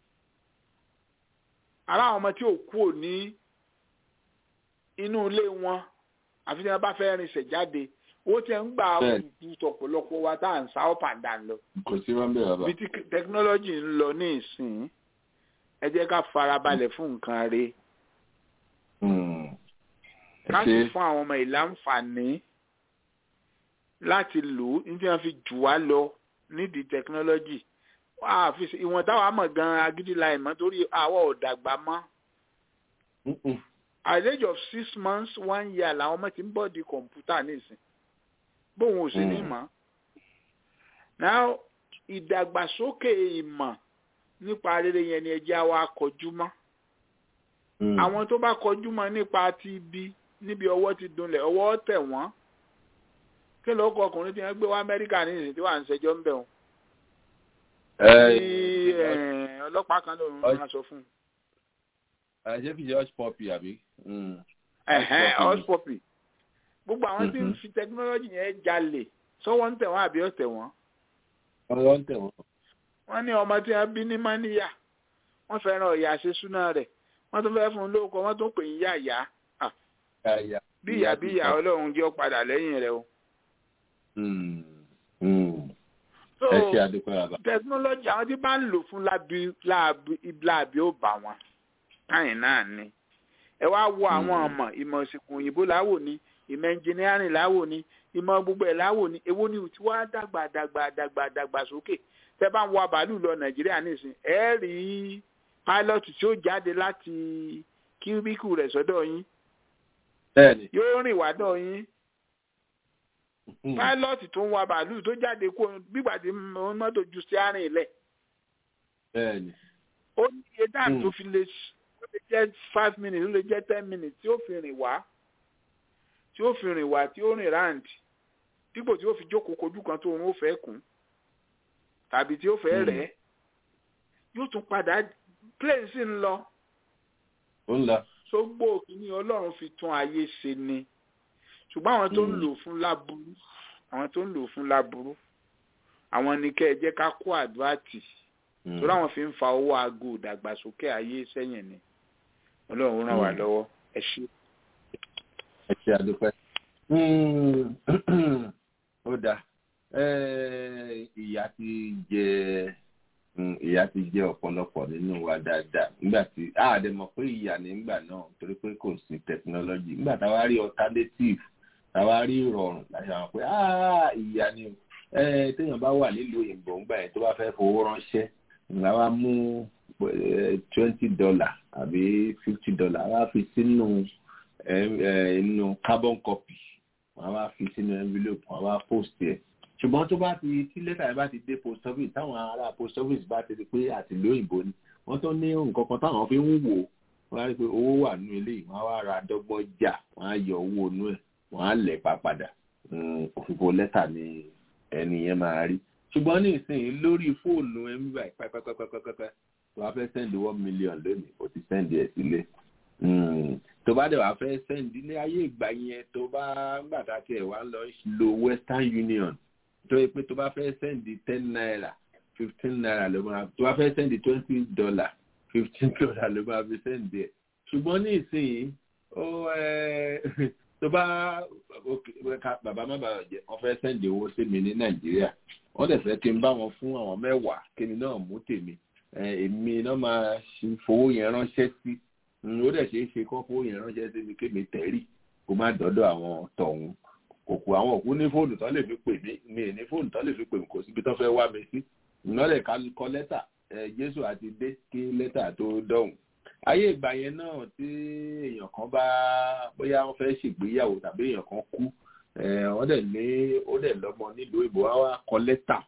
ara àwọn ọmọ tí ò kú ò ní inú ilé wọn àfi tí wọn bá fẹ́ rinṣẹ̀ jáde owó tí wọn ń gbà kú tọ̀pọ̀lọpọ̀ wa tá à ń sá up and down lọ. kò sí wọn bẹ́ẹ̀ bàbá. bí tí tẹkinọ́lọ́jì ń lọ ní ìsìn ẹ jẹ́ ká farabalẹ̀ fún nǹkan rẹ̀. ká sì fún àwọn ọmọ ìlànfààní láti lò ó ní tí wọ́n fi jù wá lọ nídìí tẹkinọ́lọ́jì ìwọ̀n táwa mọ̀ gan-an agídí la ìmọ̀ torí àwa ò dàgbà mọ́ at the age of six months one year làwọn ọmọ ti ń bọ̀ di kọ̀ǹpútà nísìn bóun ò sí ní mọ̀ now ìdàgbàsókè ìmọ̀ nípa rere yẹn ni ẹjẹ́ wa kọjú mọ́ àwọn tó bá kọjú mọ́ nípa ti ibi níbi ọwọ́ ti dunlẹ̀ ọwọ́ tẹ̀ wọ́n kí ló kọ ọkùnrin tí wọ́n gbé wá Amẹ́ríkà nísìn tí wà ń ṣẹjọ́ ń bẹ̀ wọ́n ọlọ́pàá kan lòun máa sọ fún un ṣé fi ṣe hush puppy àbí. hush puppy gbogbo àwọn tí ń fi technology yẹn jalè sọ́wọ́ ń tẹ̀ wọ́n àbí ọ̀tẹ̀ wọ́n. ọwọ́ ń tẹ̀ wọ́n. wọ́n ní ọmọ tí wọ́n bí ní mọ́níyà wọ́n fẹ́ràn ọ̀yà ṣe súná rẹ̀ wọ́n tún fẹ́ fún un lóko wọ́n tún pè ń yá ìyá. bí ìyá bí ìyá ọlọ́run jẹ́ padà lẹ́yìn rẹ̀ o. ẹ ṣe àdúpẹ́ bàbá. technology àwọn tí bá ń lò fún láàbí ó bà wọ́n káyìn náà ni ẹ wá wo àwọn ọmọ ìmọ̀ ìsìnkú òyìnbó láwò ní ìmọ̀ ẹnjìnírìn láwò ni ìmọ̀ gbogbo ẹ̀ láwò ni èwo ni tí wàá dàgbà dàgbà dàgbà dàgbà sókè tẹ́ bá ń wa bàálù lọ nàìjíríà nísìn ẹ rí pilot tí ó jáde láti kíríbíkù rẹ̀ sọ́dọ̀ yín bẹ́ẹ̀ni yóò rìn wá dọ̀ yín pilot tó ń wa bàálù tó jáde kó gbígbà tí mọ́tò ju sí àárín ilẹ̀ bẹ́ẹ̀ni ó ní iye dáàbò tó fi lè ó lè jẹ́ five minutes ó lè jẹ́ ten minutes tí ó fi rìn wá tí ó fi rìn wá tí ó rìn round dípò tí ó fi jókòó kojú kan tó òun ó fẹ́ kùn tàbí tí ó fẹ́ rẹ̀ yóò tún padà plane sì ń lọ ó ń lọ sógbó kìíní ọlọ́run fi tún ayé ṣe ni ṣùgbọ́n àwọn tó ń lò fún láburú àwọn tó ń lò fún láburú àwọn ni kẹ́ ẹ jẹ́ ká kó àdúrà tì torí àwọn fi ń fa owó aago ìdàgbàsókè ayé sẹ́yìn ni ọlọ́run ràn wá lọ́wọ́ ẹ ṣé. ẹ ṣe àdúpẹ́ ó dáa ìyá ti jẹ ìyá ti jẹ ọ̀pọ̀lọpọ̀ nínú wa dáadáa nígbà tí àdè mọ̀ pé ìyá nígbà náà torí pé kò sí technology nígbà táwa rí alternative táwa rí ìrọ̀rùn láti àwọn pé ìyá ni téèyàn bá wà nílùú òyìnbó ńgbà yẹn tó bá fẹ́ fowó ránṣẹ́ ńlá wa mú twenty dollar àbí fifty dollar wá fi sínú inú carbon copy wọ́n wá fi sínú envelope wọ́n wá post ẹ̀ ṣùgbọ́n tó bá ti tí lẹ́tà yẹn bá ti dé post office táwọn ará post office bá ti di pé àtìlú òyìnbó ni wọ́n tó ní nǹkan kan táwọn fi ń wò wọ́n á rí i pé owó wà nínú ilé yìí wọ́n á wá ra dọ́gbọ́n jà wọ́n á yọ owó inú ẹ̀ wọ́n á lẹ̀ pa padà òfìfo lẹ́tà ni ẹni yẹn máa rí ṣùgbọ́n ní ìsinyìí lórí fóònù ẹ̀ ń bá pẹ́pẹ́pẹ́pẹ́pẹ́ tó bá fẹ́ send one million lónìí ó ti send ẹ̀ sílé tó bá dẹ̀ wá fẹ́ send ní ayé ìgbà yẹn tó bá gbàtà tiẹ̀ wá lọ lo western union tó yẹ pé tó bá fẹ́ sẹ́ndì ten naira fifteen naira ló máa tó bá fẹ́ sẹ́ndì twenty dollar fifteen dollar ló máa fi sẹ́ndì ẹ̀ ṣùgbọ́n ní ìsinyìí ó tó bá bàbá má bàbá jẹ wọ́n fẹ́ sẹ́ndì owó sí mi ní nàìjíríà wọ́n dẹ̀ fẹ́ kí n bá wọn fún àwọn mẹ́wàá kí ni náà mú tèmi èmi náà máa fowó yẹn ránṣẹ́ sí ó dẹ̀ ṣeé ṣe kán fowó yẹn ránṣẹ́ sí mi kémi tẹ̀rí kó má dọ́dọ̀ àwọn tọ̀hún òkú àwọn òkú ní fóònù tán lè fi pè mí mi ní fóònù tán lè fi pè mí kò síbi tán fẹ́ wá mi sí ìnálẹ̀ ká kọ lẹ́tà jésù àti dé kí lẹ́tà tó dọ̀hùn ayé ìgbà yẹn náà tí èèyàn kan bá bóyá wọ́n fẹ́ ṣègbéyàwó tàbí èèyàn kan kú wọ́n dẹ̀ ní ó dẹ̀ lọ́mọ nílùú ìbò wá wá kọ lẹ́tà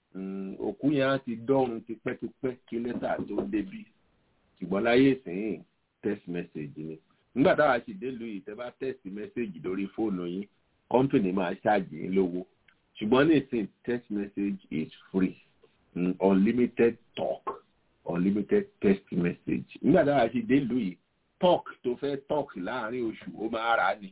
òkú yẹn á ti dọ̀run tipẹ́tipẹ́ kí lẹ́tà tó débí ṣùgbọ́n láyé ìsìn text message ni nígbà táwa sì délùú yìí tẹ́ bá text message lórí fóònù yín company máa ṣáàjì yín lówó ṣùgbọ́n nísìn text message is free mm, unlimited talk unlimited text message nígbà táwa ṣe dé ìlú yìí talk tó fẹ́ talk láàrin oṣù ó máa rà á ni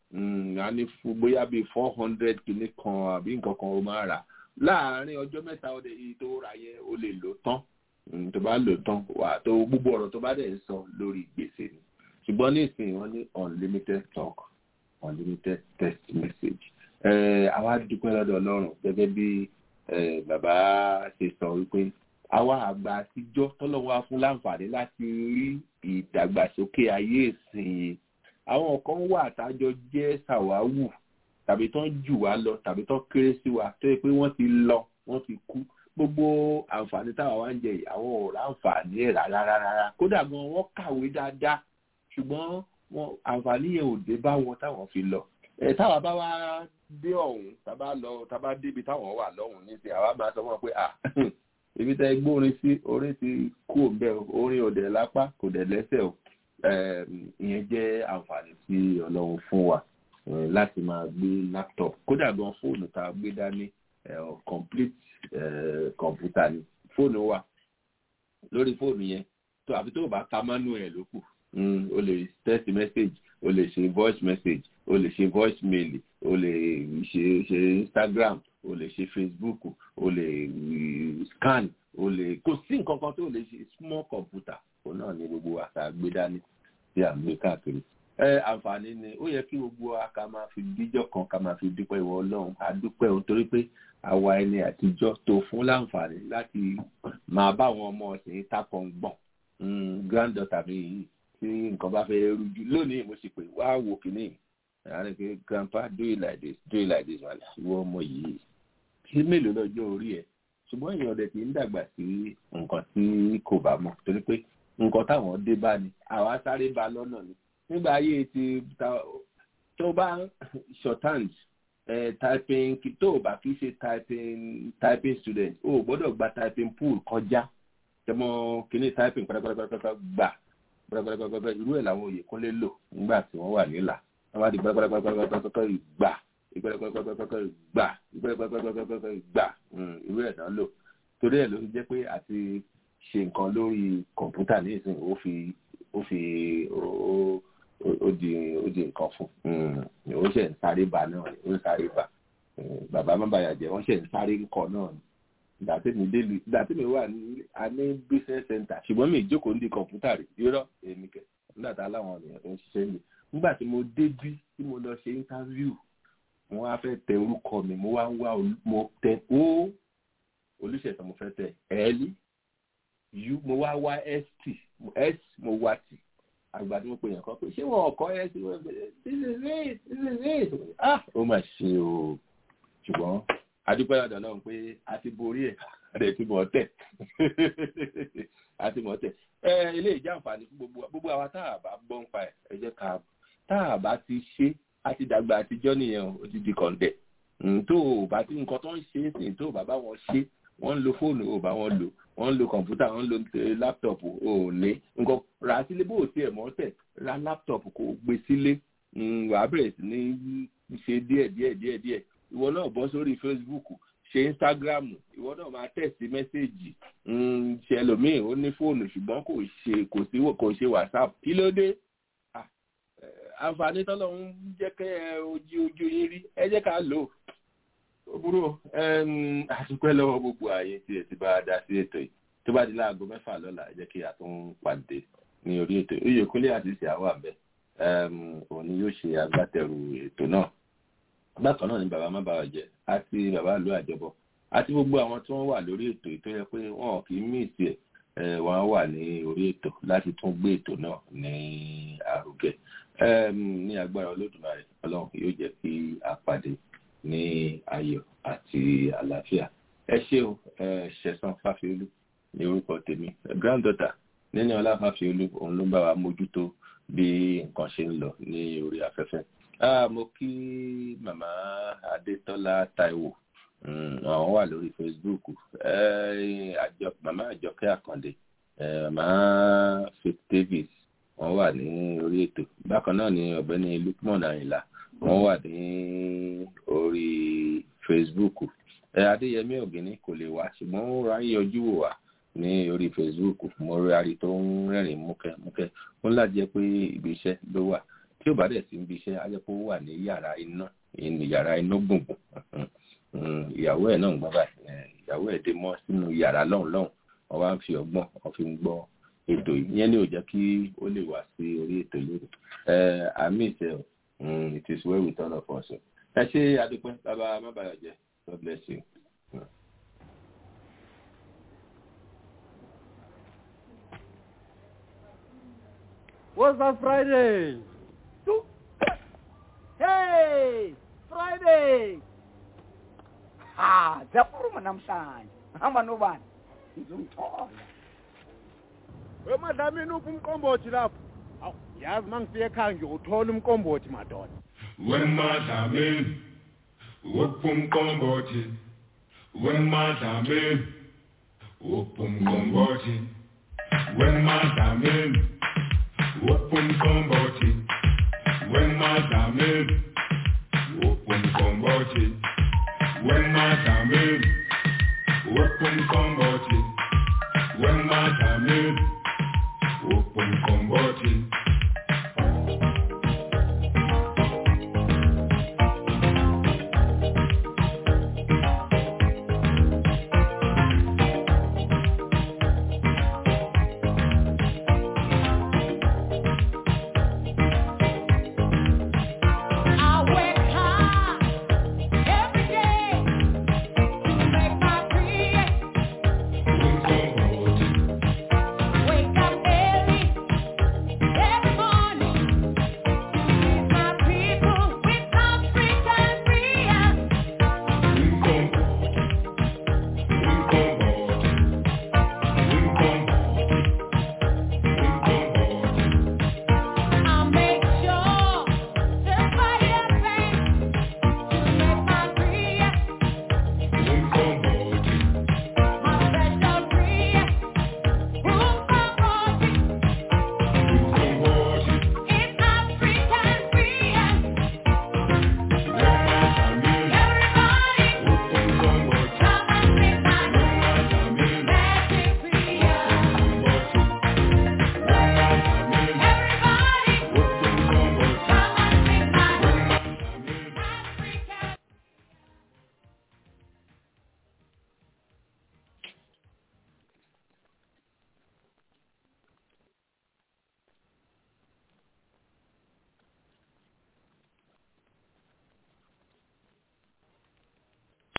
a ní fún bóyá bíi four hundred kìíní kan àbí nǹkan kan ó máa rà láàrin ọjọ́ mẹ́ta ọdẹ yìí tó rà yẹn ó lè lò tán tó bá lò tán wà tó gbogbo ọ̀rọ̀ tó bá dẹ̀ ń sọ lórí gbèsè ni ṣùgbọ́n nísìnyí wọ́n ní unlimited talk unlimited text message. àwa dúpẹ́ lọ́dọ̀ ọlọ́run gẹ́gẹ́ bí bàbá ṣe sọ wípé àwa àgbà àtijọ́ tọ́lọ́wọ́ á fún láǹfààní láti rí ìdàgbàsókè ayé ìsìn àwọn kan wà tájọ jẹ́ ṣàwáwù tàbí tán jù wá lọ tàbí tán kéré sí wa tó yẹ pé wọ́n ti lọ wọ́n ti kú gbogbo àǹfààní táwa wá ń jẹ yìí àwọn ò ráǹfààní ẹ̀ rárá rárá kódà gan wọ́n kàwé dáadáa ṣùgbọ́n wọn àǹfààní yẹn ò dé bá wọn táwọn fi lọ ẹ táwa bá wá dé ọ̀hún tábà lọ tábà débi táwọn wà lọ́hùn nísìnyí àwa máa sọ wọn pé à ibi tẹ gbórin sí orin ti kú òǹbẹ orin ò dẹ̀ lápá kò dẹ̀ lẹ́sẹ̀ o ìyẹn jẹ́ àǹfààní tí ọlọ́run fún wa láti máa gbé laptop kódà gan fóònù tá a gbé dání complete kọ̀ǹpútà ni fóònù wa lórí fóònù yẹn tó àfi tó o bá ka manuel ló kù o lè text message o lè ṣe voice message o lè ṣe voice mail o lè ṣe ṣe instagram o lè ṣe facebook o lè scan o lè kò sí nǹkan kan tó lè ṣe small computer o náà ní gbogbo àṣà gbé dání tí à ń gbé káàkiri ẹ àǹfààní ni ó yẹ kí gbogbo wa ká máa fi díjọ́ kan ká máa fi dúpẹ́ ìwọ ọlọ́run a dúpẹ́ o torí pé àwa ẹni àtijọ́ tó fún láǹfààní láti máa bá àwọn ọmọ ọ̀sìn takọ̀ ń gbọ̀n granddaughter mi yìí tí nǹkan bá fẹ́ rújú lónìí mo sì pé wá wo kìíní àárẹ̀ pé grandpa do it like this do it like this wàlẹ̀ ìwọ ọmọ yìí kí mélòó lọ́jọ́ orí ẹ̀ ṣùgbọ́n èèyàn ọ̀dẹ̀ kì í dàgbà sí nǹkan tí kò bá mọ̀ torí pé nǹkan táwọn dé bá ni àwa sáré ba lọ́nà ni nígbà ayé ti tó bá shorthand typing tó o bá kì í ṣe typing typing student o gbọ́dọ̀ gba typing pool kọjá tẹmọ kìíní typing pátápátá gbà pátápátá irú ẹ̀ làwọn òye kúnlé lò nígbà tí wọ́n wà nílà wọ́n bá di pátápátá gbà ìgbẹ́rẹ́pẹ́pẹ́pẹ́pẹ́ gbà ìgbẹ́rẹ́pẹ́pẹ́pẹ́pẹ́ gbà irú ẹ̀ náà lò torí ẹ̀ ló fi jẹ́ pé àti ṣe nǹkan lórí kọ̀ǹpútà ní ìsìn ó fi ó fi ó di ó di nǹkan fún ó ṣe ń sáré bá náà ó ń sáré bá bàbá má bàyà jẹ́ wọ́n ṣe ń sáré ńkọ náà ni ìgbà tí mi délùú ìgbà tí mi wà ní a ní business center ṣùgbọ́n mi ìjókòó ń di kọ̀ǹpútà rẹ̀ yọrọ èmi kẹ̀ nígbà tá láwọn ènìyàn tó ń ṣiṣẹ́ mi nígbà tí mo débí tí mo lọ ṣe interview mo wá fẹ́ tẹ orúkọ mi mo wá ń wá mo tẹ ó olùṣètò mo fẹ́ tẹ ẹ́ẹ́lì u mo wá wá st s mo wá t àgbà tí mo pè yàn kan pé ṣé wọn ọkọ ẹ sí wọn this is it this is it ah ó mà ṣe o ṣùgbọ́n adúpẹ́ lọ́dọ̀ náà pé a ti borí ẹ̀ rẹ̀ ti mọ̀ tẹ̀ a ti mọ̀ tẹ̀ ẹ ilé ìjà àǹfààní fún gbogbo gbogbo àwa tá a bá gbọ́ ń pa ẹ̀ ẹ jẹ́ ká tá a bá ti ṣe a ti dàgbà àtijọ́ nìyẹn ó ti di kọ̀ǹdẹ̀ tó o bá ti nǹkan tó ń ṣe é sìn tó o bá bá wọn ṣe wọ́n ń lo fóònù ò bá wọn lò wọ́n ń lo kọ̀ǹpútà wọ́n ń lo láptọ̀pù ò ní nǹkan rà sílé bó o tiẹ̀ mọ́ tẹ̀ ra láptọ̀pù kò gbé sílé wà á bẹ̀rẹ̀ sí ní ṣe díẹ̀ díẹ̀ díẹ̀ díẹ̀ ìwọ náà bọ́ sórí facebook ṣe instagram ìwọ náà máa tẹ̀sí mẹ́sẹ̀gì ṣe ẹlòmíì ó ní fóònù ṣùgbọ́n kò ṣe kò sí kò ṣe whatsapp kí ló dé àǹfààní tọ́lọ́ ń jẹ́ kẹ́ ẹ ojú ojú yín rí ẹ jẹ́ ká lò ó burú àtúpẹ́ lọ́wọ́ gbogbo ààyè tí ẹ ti bá a dá sí ètò yìí tó bá di láago mẹ́fà lọ́la ẹ jẹ́ kí a tún pàdé ní orí ètò yìí oyèkúnlé àti ìṣe àwọn àbẹ òun ni yóò ṣe agbátẹrù ètò náà bákan náà ni bàbá má bàa jẹ àti bàbá ìlú àjọbọ àti gbogbo àwọn tí wọ́n wà lórí ètò yìí tó yẹ pé wọn kì í mí ìsì ẹ wọn wà ní orí ètò láti tún gbé ètò náà ní àrùgẹ ní agbára olódùmarè ọlọ́run yóò jẹ́ kí a pàdé ní ayọ̀ àti àlàáfíà ẹ ṣé o ṣẹ̀san fáfiolú ní orúkọ tèmi granddaughter nínú ọlá fáfiolú òun ló ń bá wa mójútó bí nǹkan ṣe ń lọ ní orí afẹ́fẹ́ ah mo kí màmá adétọ́lá taiwo àwọn wà lórí facebook àjọ màmá àjọkẹ́ àkàndé màmá faith davis wọ́n wà ní orí ètò bákan náà ni ọ̀gbẹ́ni lukman ayinla wọ́n wà ní orí facebook adéyẹmí ògìní kò lè wá ṣùgbọ́n ó ra yọjú wò wá ní orí facebook mo rí ari tó ń rẹ́rìn múkẹ́ múkẹ́ ó ńlá jẹ́ pé ibi iṣẹ́ ló wà tí ó bá dẹ̀ sí ibi iṣẹ́ á jẹ́ pé ó wà ní yàrá iná yàrá iná gbùngbùn ìyàwó ẹ̀ náà ń gbọ́ báyìí ìyàwó ẹ̀ dé mọ́ sínú yàrá lọ́hùn lọ́hùn wọ́n wá ń fi ọgbọ́n wọ́n fi ń gbọ́ ètò yìí yẹn ní ò jẹ́ kí ó lè wá sí orí ètò yìí àmì ìṣe it is well with all of us ẹ ṣe adúpẹ́ bàbá mábàyọ̀jẹ́ God bless you. What's that Friday? Hey, Friday. Ha, zakhuluma namhlanje. Hamba nobani? Ngizomthola. wemadlamini uphi umqombothi lapho awu yazi uma ngifika ekhaya ngiyothola umqombothi madoda wemadlamini uphumqombothi wemadlamini uphumqombothi wemadlamini uphumqombothi wemadlamini uphumqombothi wemadlamini uphumqombothi